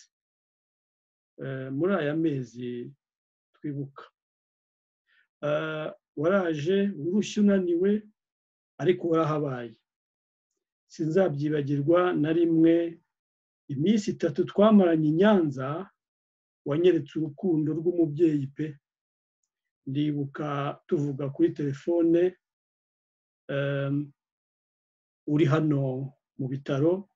muri aya mezi twibuka waraje urushya unaniwe ariko warahabaye sinzabyibagirwa na rimwe iminsi itatu twamaranye i nyanza wanyeretse urukundo rw'umubyeyi pe ndibuka tuvuga kuri telefone uri hano mu bitaro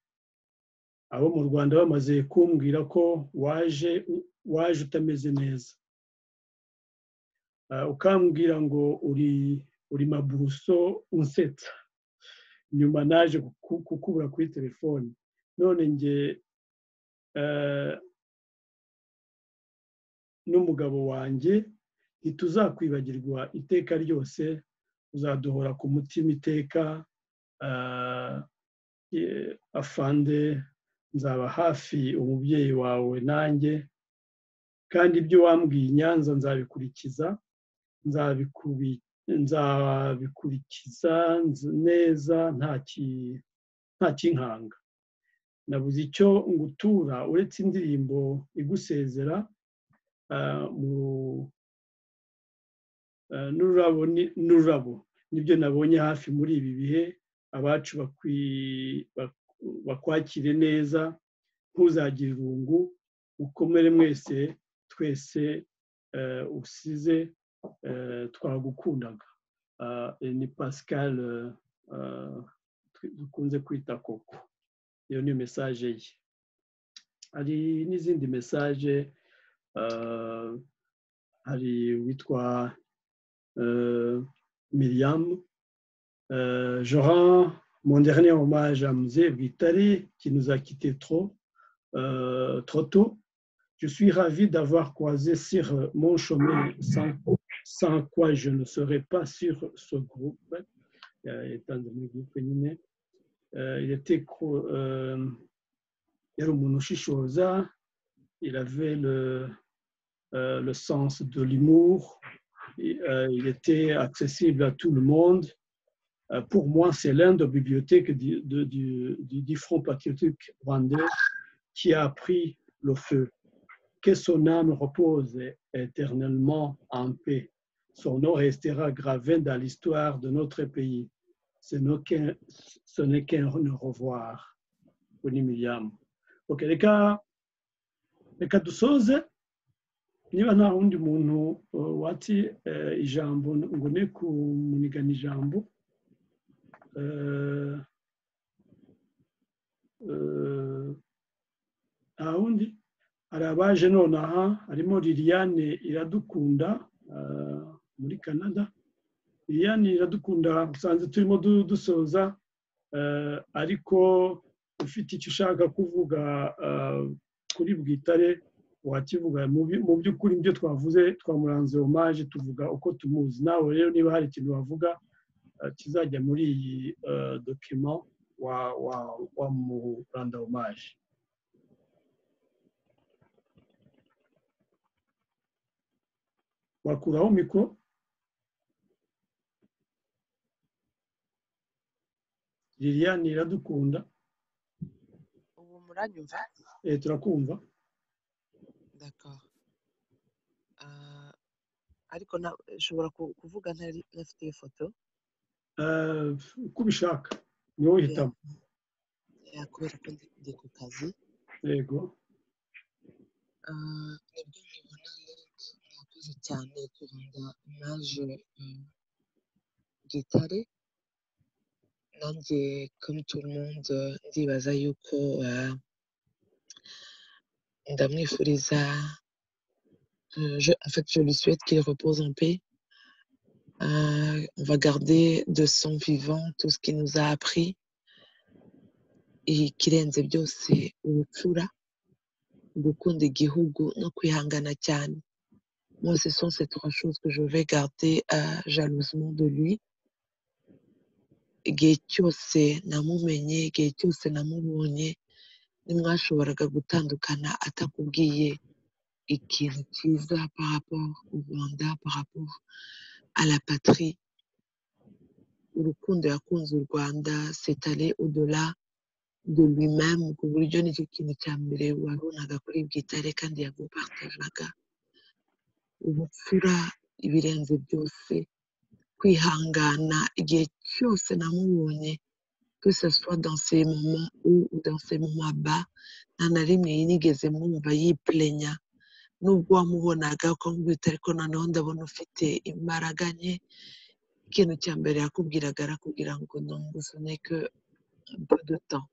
abo mu rwanda bamaze kumbwira ko waje waje utameze neza ukambwira ngo uri uri mabuso unsetsa nyuma naje kukubura kuri telefoni none nge n'umugabo wanjye ntituzakwibagirwa iteka ryose uzaduhora ku mutima iteka afande nzaba hafi umubyeyi wawe nanjye kandi ibyo wambwiye i nyanza nzabikurikiza nzabikurikiza neza nta kinkanga nabuze icyo ngutura uretse indirimbo igusezera n'ururabo nibyo nabonye hafi muri ibi bihe abacu bakwakire neza ntuzagire irungu ukomere mwese twese usize twagukundaga ni pascal dukunze kwita koko iyo ni mesaje ye hari n'izindi mesaje hari uwitwa miriam je rends mon dernier hommage à Mzee Vitali qui nous a quittés trop, euh, trop tôt. Je suis ravi d'avoir croisé sur mon chemin sans, sans, quoi je ne serais pas sur ce groupe, euh, étant donné groupe féminin. Euh, il était il avait le, le sens de l'humour, il était accessible à tout le monde pour moi, c'est l'un des bibliothèques du, du, du, du Front patriotique rwandais qui a pris le feu. que son âme repose éternellement en paix. Son nom restera gravé dans l'histoire de notre pays. Ce n'est qu'un ce n'est qu'un au revoir. Kuni Miriam. Ok, reka, reka dusoze. Niba nta wundi muntu uh, wati eh, ijambo ngo ne kumunigana ijambo eh, eh, nta wundi hari abaje nonaha harimo liliane iradukunda uh, muri canada liliane iradukunda usanze turimo du- dusoza eh, ariko ufite icyo ushaka kuvuga eh, kuri bwitare wakivuga mu by- mu by'ukuri ibyo twavuze twamuranze homaje tuvuga uko tumuzi nawe rero niba hari ikintu wavuga eh, kizajya muri iyi eh, dokima wa wa wamuranda homaje wakuraho mikoro liliane iradukunda ubu muranyumva eh, turakumva D'accord. Ah, ariko na- nshobora ku- kuvuga ntari ntafite iyo foto Eh, uko ubishaka niwe uhitamo ya kubera ko ndi ndi ku kazi yego Ah, nibwo mubona murakoze cyane kurinda naje mm, gitare nanjye comme tout le monde ndibaza yuko ah, ndamwifuriza euh, je, en fait je lui souhaite qu'il repose en paix Euh, on va garder de son vivant tout ce qu'il nous a appris ikirenze byose ubupfura gukunda igihugu no kwihangana cyane moi ce sont ces trois choses que je vais garder euh, jalousement de lui igihe cyose namumenye igihe cyose namubonye ntimwashoboraga gutandukana atakubwiye ikintu cyiza par rapport au rwanda par rapport à la patrie urukundo yakunze u rwanda c'est aller au delà de lui-même ku buryo nicyo kintu cya mbere wabonaga kuri bwitare kandi yagupartajaga ubupfura ibirenze byose kwihangana igihe cyose namubonye que ce soit dans ces moments hauts ou dans ces moments bas nta na rimwe yinigeze mwumva yiplenya nubwo wamubonaga ukamubwira uti ariko noneho ndabona ufite imbaraga nke ikintu cya mbere yakubwiraga arakubwira ngo nongusone que peu de temps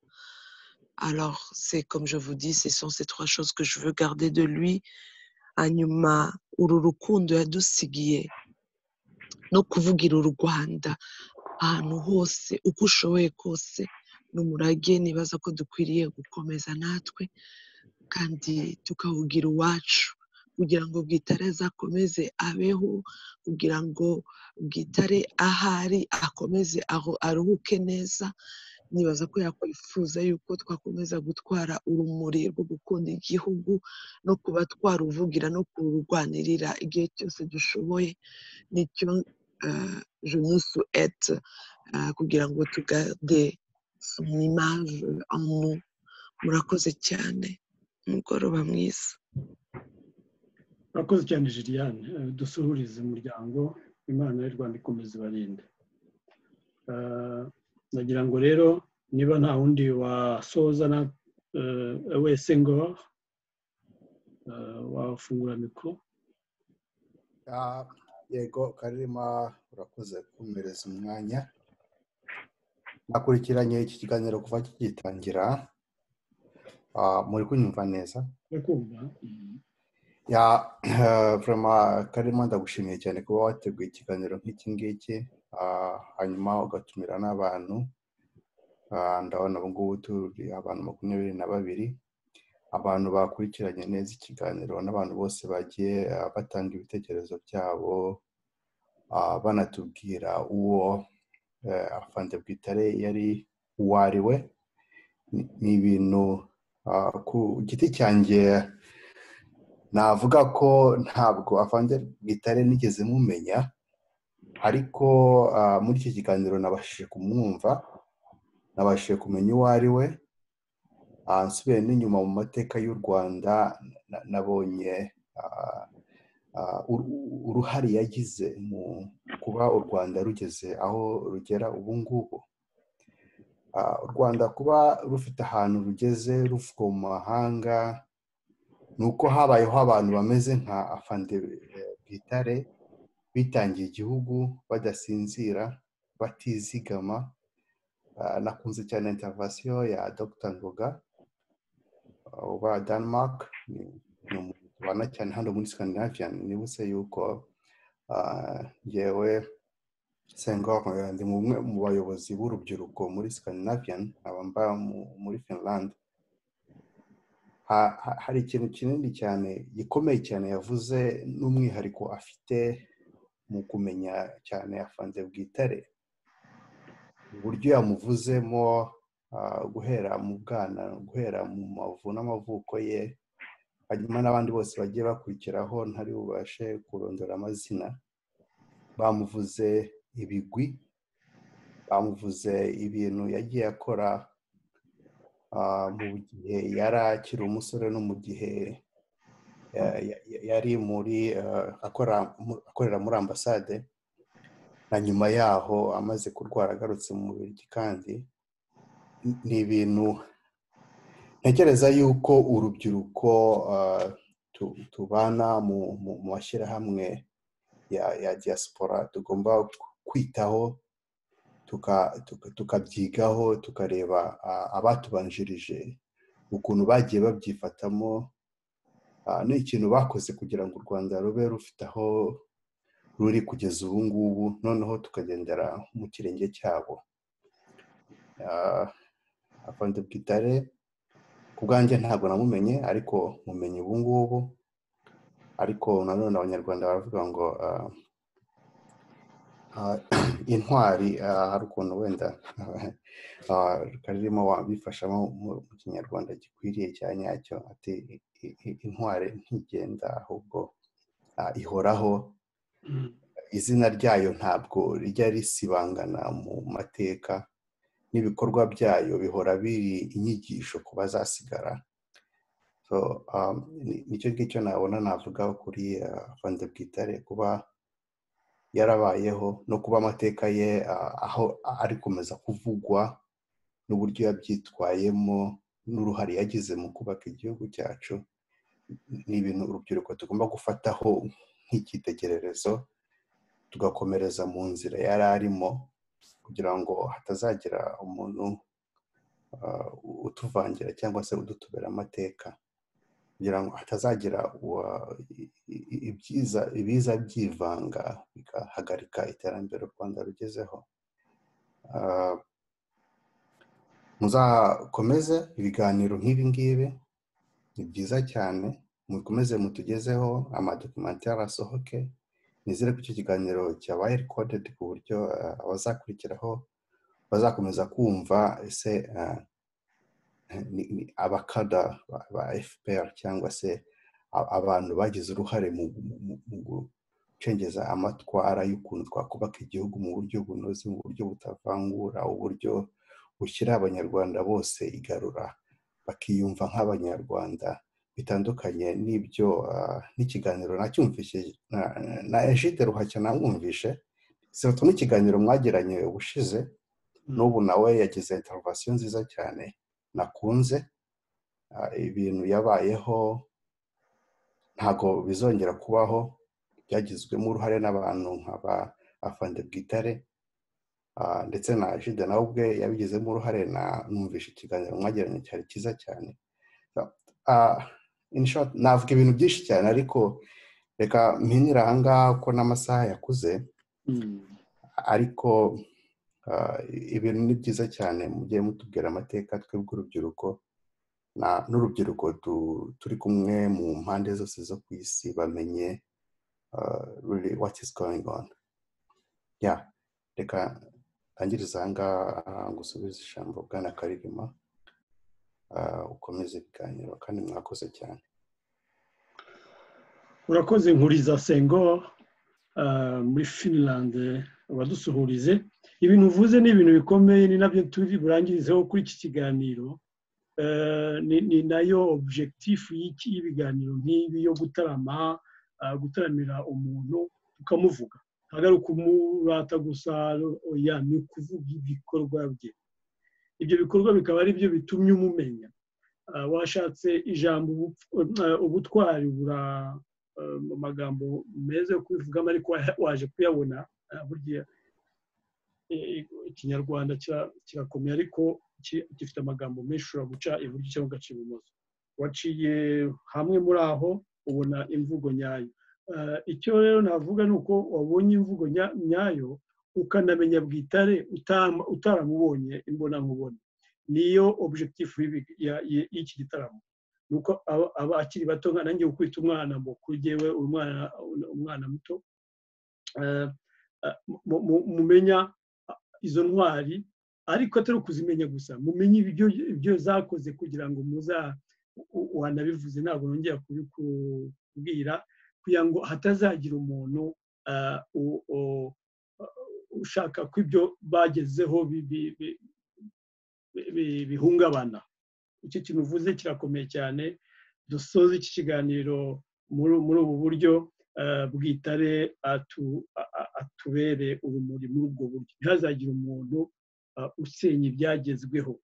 alors c'est comme je vous dis ce sont ces trois choses que je veux garder de lui hanyuma uru rukundo yadusigiye no kuvugira u rwanda ahantu hose uko ushoboye kose ni umurage nibaza ko dukwiriye gukomeza natwe kandi tukawugira uwacu kugira ngo bwitare azakomeze abeho kugira ngo bwitare ahari akomeze aho- aruhuke neza nibaza ko yakwifuza yuko twakomeza gutwara urumuri rwo gukunda igihugu no kuba twaruvugira no kururwanirira igihe cyose dushoboye nicyo euh, je nous souhaite euh, kugira ngo tugarde son image en nous murakoze cyane umugoroba mwiza urakoze cyane jiliyane dusuhurize umuryango imana y'u rwanda ikomeza ibarinde Eh, nagira ngo rero niba nta wundi wasoza na eh, wese ngo eh, wafungura mikoro Ah, yego karima urakoze kumpereza umwanya nakurikiranye iki kiganiro kuva kigitangira Ah, muri kunyumva neza urakumva ya vurema karima ndagushimiye cyane kuba wateguye ikiganiro nk'iki ngiki Ah, hanyuma ugatumira n'abantu Ah, ndabona ubu ngubu turi abantu makumyabiri na babiri abantu bakurikiranye neza ikiganiro n'abantu bose bagiye ah, batanga ibitekerezo byabo ah, banatubwira uwo eh, afande bwitare yari uwo ari we Ni- ni ibintu ah, ku giti cyanjye navuga ko ntabwo afande bwitare nigeze mumenya ariko ah, muri iki kiganiro nabashije kumwumva nabashije kumenya uwo ari we Ah, nsubire n'inyuma mu mateka y'u rwanda na- nabonye ah, ah, uru- uruhare yagize mu kuba u rwanda rugeze aho rugera ubu ngubu Ah, u rwanda kuba rufite ahantu rugeze ruvuga mu mahanga ni uko habayeho abantu bameze nka afande eh, bwitare bitangiye igihugu badasinzira batizigama Ah, nakunze cyane interivasiyo ya dr ngoga uba denmark ni ni umuntu tubana cyane hano muri scandinavian nibutse yuko ah, ngewe sengor ndi umwe mu bayobozi b'urubyiruko muri scandinavian nkaba mba mu- muri finland Ha- ha- hari ikintu kinini cyane gikomeye cyane yavuze n'umwihariko afite mu kumenya cyane afanze bwitare uburyo yamuvuzemo ah, guhera mu bwana guhera mu mavu n'amavuko ye hanyuma n'abandi bose bagiye bakurikiraho ntari bubashe kurondora amazina bamuvuze ibigwi bamuvuze ibintu yagiye akora ah, mu gihe yari akiri umusore no mu gihe ya- ya- ya- yari muri ah, akora mu- akorera muri ambasade na nyuma yaho amaze kurwara agarutse mu mubiri kandi ni- ni ibintu ntekereza yuko urubyiruko ah, tu- tubana mu mu- mu mashyirahamwe ya ya diaspora tugomba kwitaho tuka- tuka- tukabyigaho tukareba ah, abatubanjirije ukuntu bagiye babyifatamo ah, ni ikintu bakoze kugira ngo u rwanda rube rufite aho ruri kugeza ubu ngubu noneho tukagendera mu kirenge cyabo Ah, afande bwitare ku bwanjye ntabwo namumenye ariko mumenye ubu ngubu ariko nanone abanyarwanda baravuga ngo ah, Ah, intwari ah, hari ukuntu wenda ah, karirimo wabifashamo mu mu kinyarwanda gikwiriye cya nyacyo ati "I- i- intwari ntigenda ahubwo ah, ihoraho izina ryayo ntabwo rijya risibangana mu mateka n'ibikorwa byayo bihora biri inyigisho ku bazasigara so um, ni- nicyo ngicyo nabona navuga kuri ah, Afande Bwitare kuba yarabayeho no kuba amateka ye ah, aho ari komeza kuvugwa n'uburyo yabyitwayemo n'uruhare yagize mu kubaka igihugu cyacu ni ibintu urubyiruko tugomba gufataho nk'icyitegererezo tugakomereza mu nzira yari arimo kugira ngo hatazagira umuntu ah, utuvangira cyangwa se udutubera amateka kugira ngo hatazagira uwa- i- i- ibyiza ibiza byivanga bigahagarika iterambere u rwanda rugezeho Ah, muzakomeze ibiganiro nk'ibi ngibi ni byiza cyane mukomeze mutugezeho amadokumentari asohoke nizere ko icyo kiganiro cyabaye rikodedi ku buryo ah, abazakurikiraho bazakomeza kumva ese ah, ni- ni abakada ba ba fpr cyangwa se a- abantu bagize uruhare mu mu- mu- mu gucengeza amatwara y'ukuntu twakubaka igihugu mu buryo bunoze mu buryo butavangura uburyo bushyira abanyarwanda bose igarura bakiyumva nk'abanyarwanda bitandukanye n'ibyo ah, n'ikiganiro nacyumvise na- na ejide ruhashya namwumvishe sibato n'ikiganiro mwagiranye ubushize n'ubu nawe yagize interivasiyo nziza cyane nakunze ah, ibintu yabayeho ntabwo bizongera kubaho byagizwemo uruhare n'abantu nka ba afande bwitare ah, ndetse na jide nawe ubwe yabigizemo uruhare na numvishe ikiganiro mwagiranye cyari cyiza cyane Ah, in short navuga ibintu byinshi cyane ariko reka mpinira aha ngaha ko n'amasaha yakuze ariko ah, ibintu ni byiza cyane mujye mutubwira amateka twebwe urubyiruko na- n'urubyiruko tu- turi kumwe mu mpande zose zo ku isi bamenye ah, really what is going on yeah reka ntangiriza aha ngaha ngusubize ijambo bwana karirima ah, ukomeze ibiganiro kandi mwakoze cyane urakoze nkuriza sengo ah, muri finland wadusuhurize ibintu uvuze ni ibintu bikomeye ni nabyo turi burangirizeho kuri iki kiganiro ni ni nayo objectif y'iki- y'ibiganiro nk'ibi yo gutarama ah, gutaramira umuntu tukamuvuga ntabwo ari ukumurata gusa oya ni ukuvuga ibikorwa bye ibyo bikorwa bikaba ari byo bitumye umumenya Ah, washatse ijambo ubu- eh, ubutwari bura eh, mu magambo meza yo kubivugamo ariko wa- waje kuyabona ah, burya eh, ikinyarwanda kira- kirakomeye ariko ki- gifite amagambo menshi ushobora guca iburyo cyangwa ugaca ibumoso waciye hamwe muri aho ubona imvugo nyayo Eh, icyo rero navuga ni uko wabonye imvugo nya- nyayo ukanamenya bwitare utama- utaramubonye imbonankubone niyo objectif y'ibi- ya- ya- y'iki gitaramo ni uko aba- aba akiri bato nka nanjye gukubita umwana mu kuri jyewe umwana umwana muto eh, eh, mu- mu- mumenya izo ntwari ariko atari ukuzimenya gusa mumenye ibyo ibyo zakoze kugira ngo muza u- wanabivuze ntabwo nongera kubikubwira kugira ngo hatazagira umuntu ah, u- u- ushaka ko ibyo bagezeho bi- bi- bi- bi- bi- bihungabana icyo kintu uvuze kirakomeye cyane dusoze iki kiganiro muri muri ubu buryo eh, bwitare atu- a- a- atubere urumuri muri ubwo buryo ntihazagire umuntu ah, usenya ibyagezweho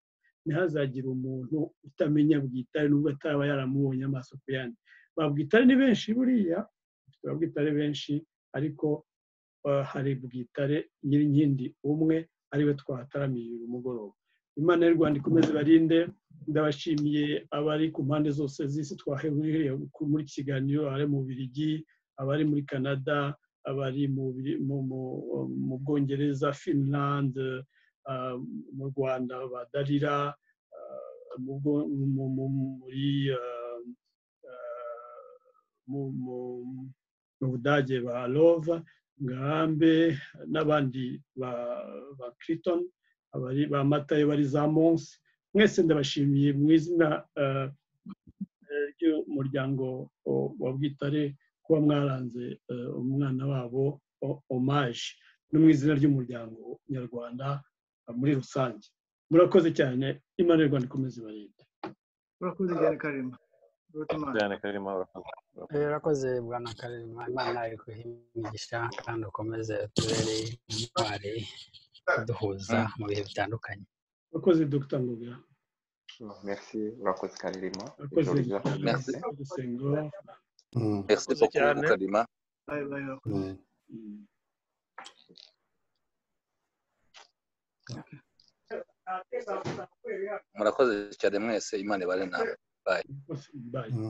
ntihazagire umuntu utamenya bwitare nubwo ataba yaramubonye amaso ku yandi ba bwitare ni benshi buriya dufite ba bwitare benshi ariko eh, hari bwitare nyirinkindi umwe ariwe twahataramiye uyu mugoroba imana y'u rwanda ikomeze barinde ndabashimiye abari ku mpande zose z'isi twaheburiye muri iki kiganiro abari mu Bubiligi abari muri canada abari mu Biri- mu- mu- mu bwongereza finland ah, mu rwanda badarira muri ah, ah, mu- mu- mu budage ba lova ngarambe n'abandi ba ba Clinton, abari ba matayo bari za monsi mwese ndabashimiye mu izina eh, eh, ry'umuryango o- wa bwitare kuba mwaranze eh, umwana wabo o- omaje no mu izina ry'umuryango nyarwanda eh, muri rusange murakoze cyane imana y'u rwanda ikomeze ibarinde urakoze cyane karema cyane karimo urakoze bwana karema imana ikuhe imigisha kandi ukomeze tubere intwari kuduhuza mu bihe bitandukanye murakoze dr ngobera merci urakoze karerima murakoze ijoro ryiza Merci, gusenga merci beaucoup karima murakoze cyane mwese imana ibare nawe bye bye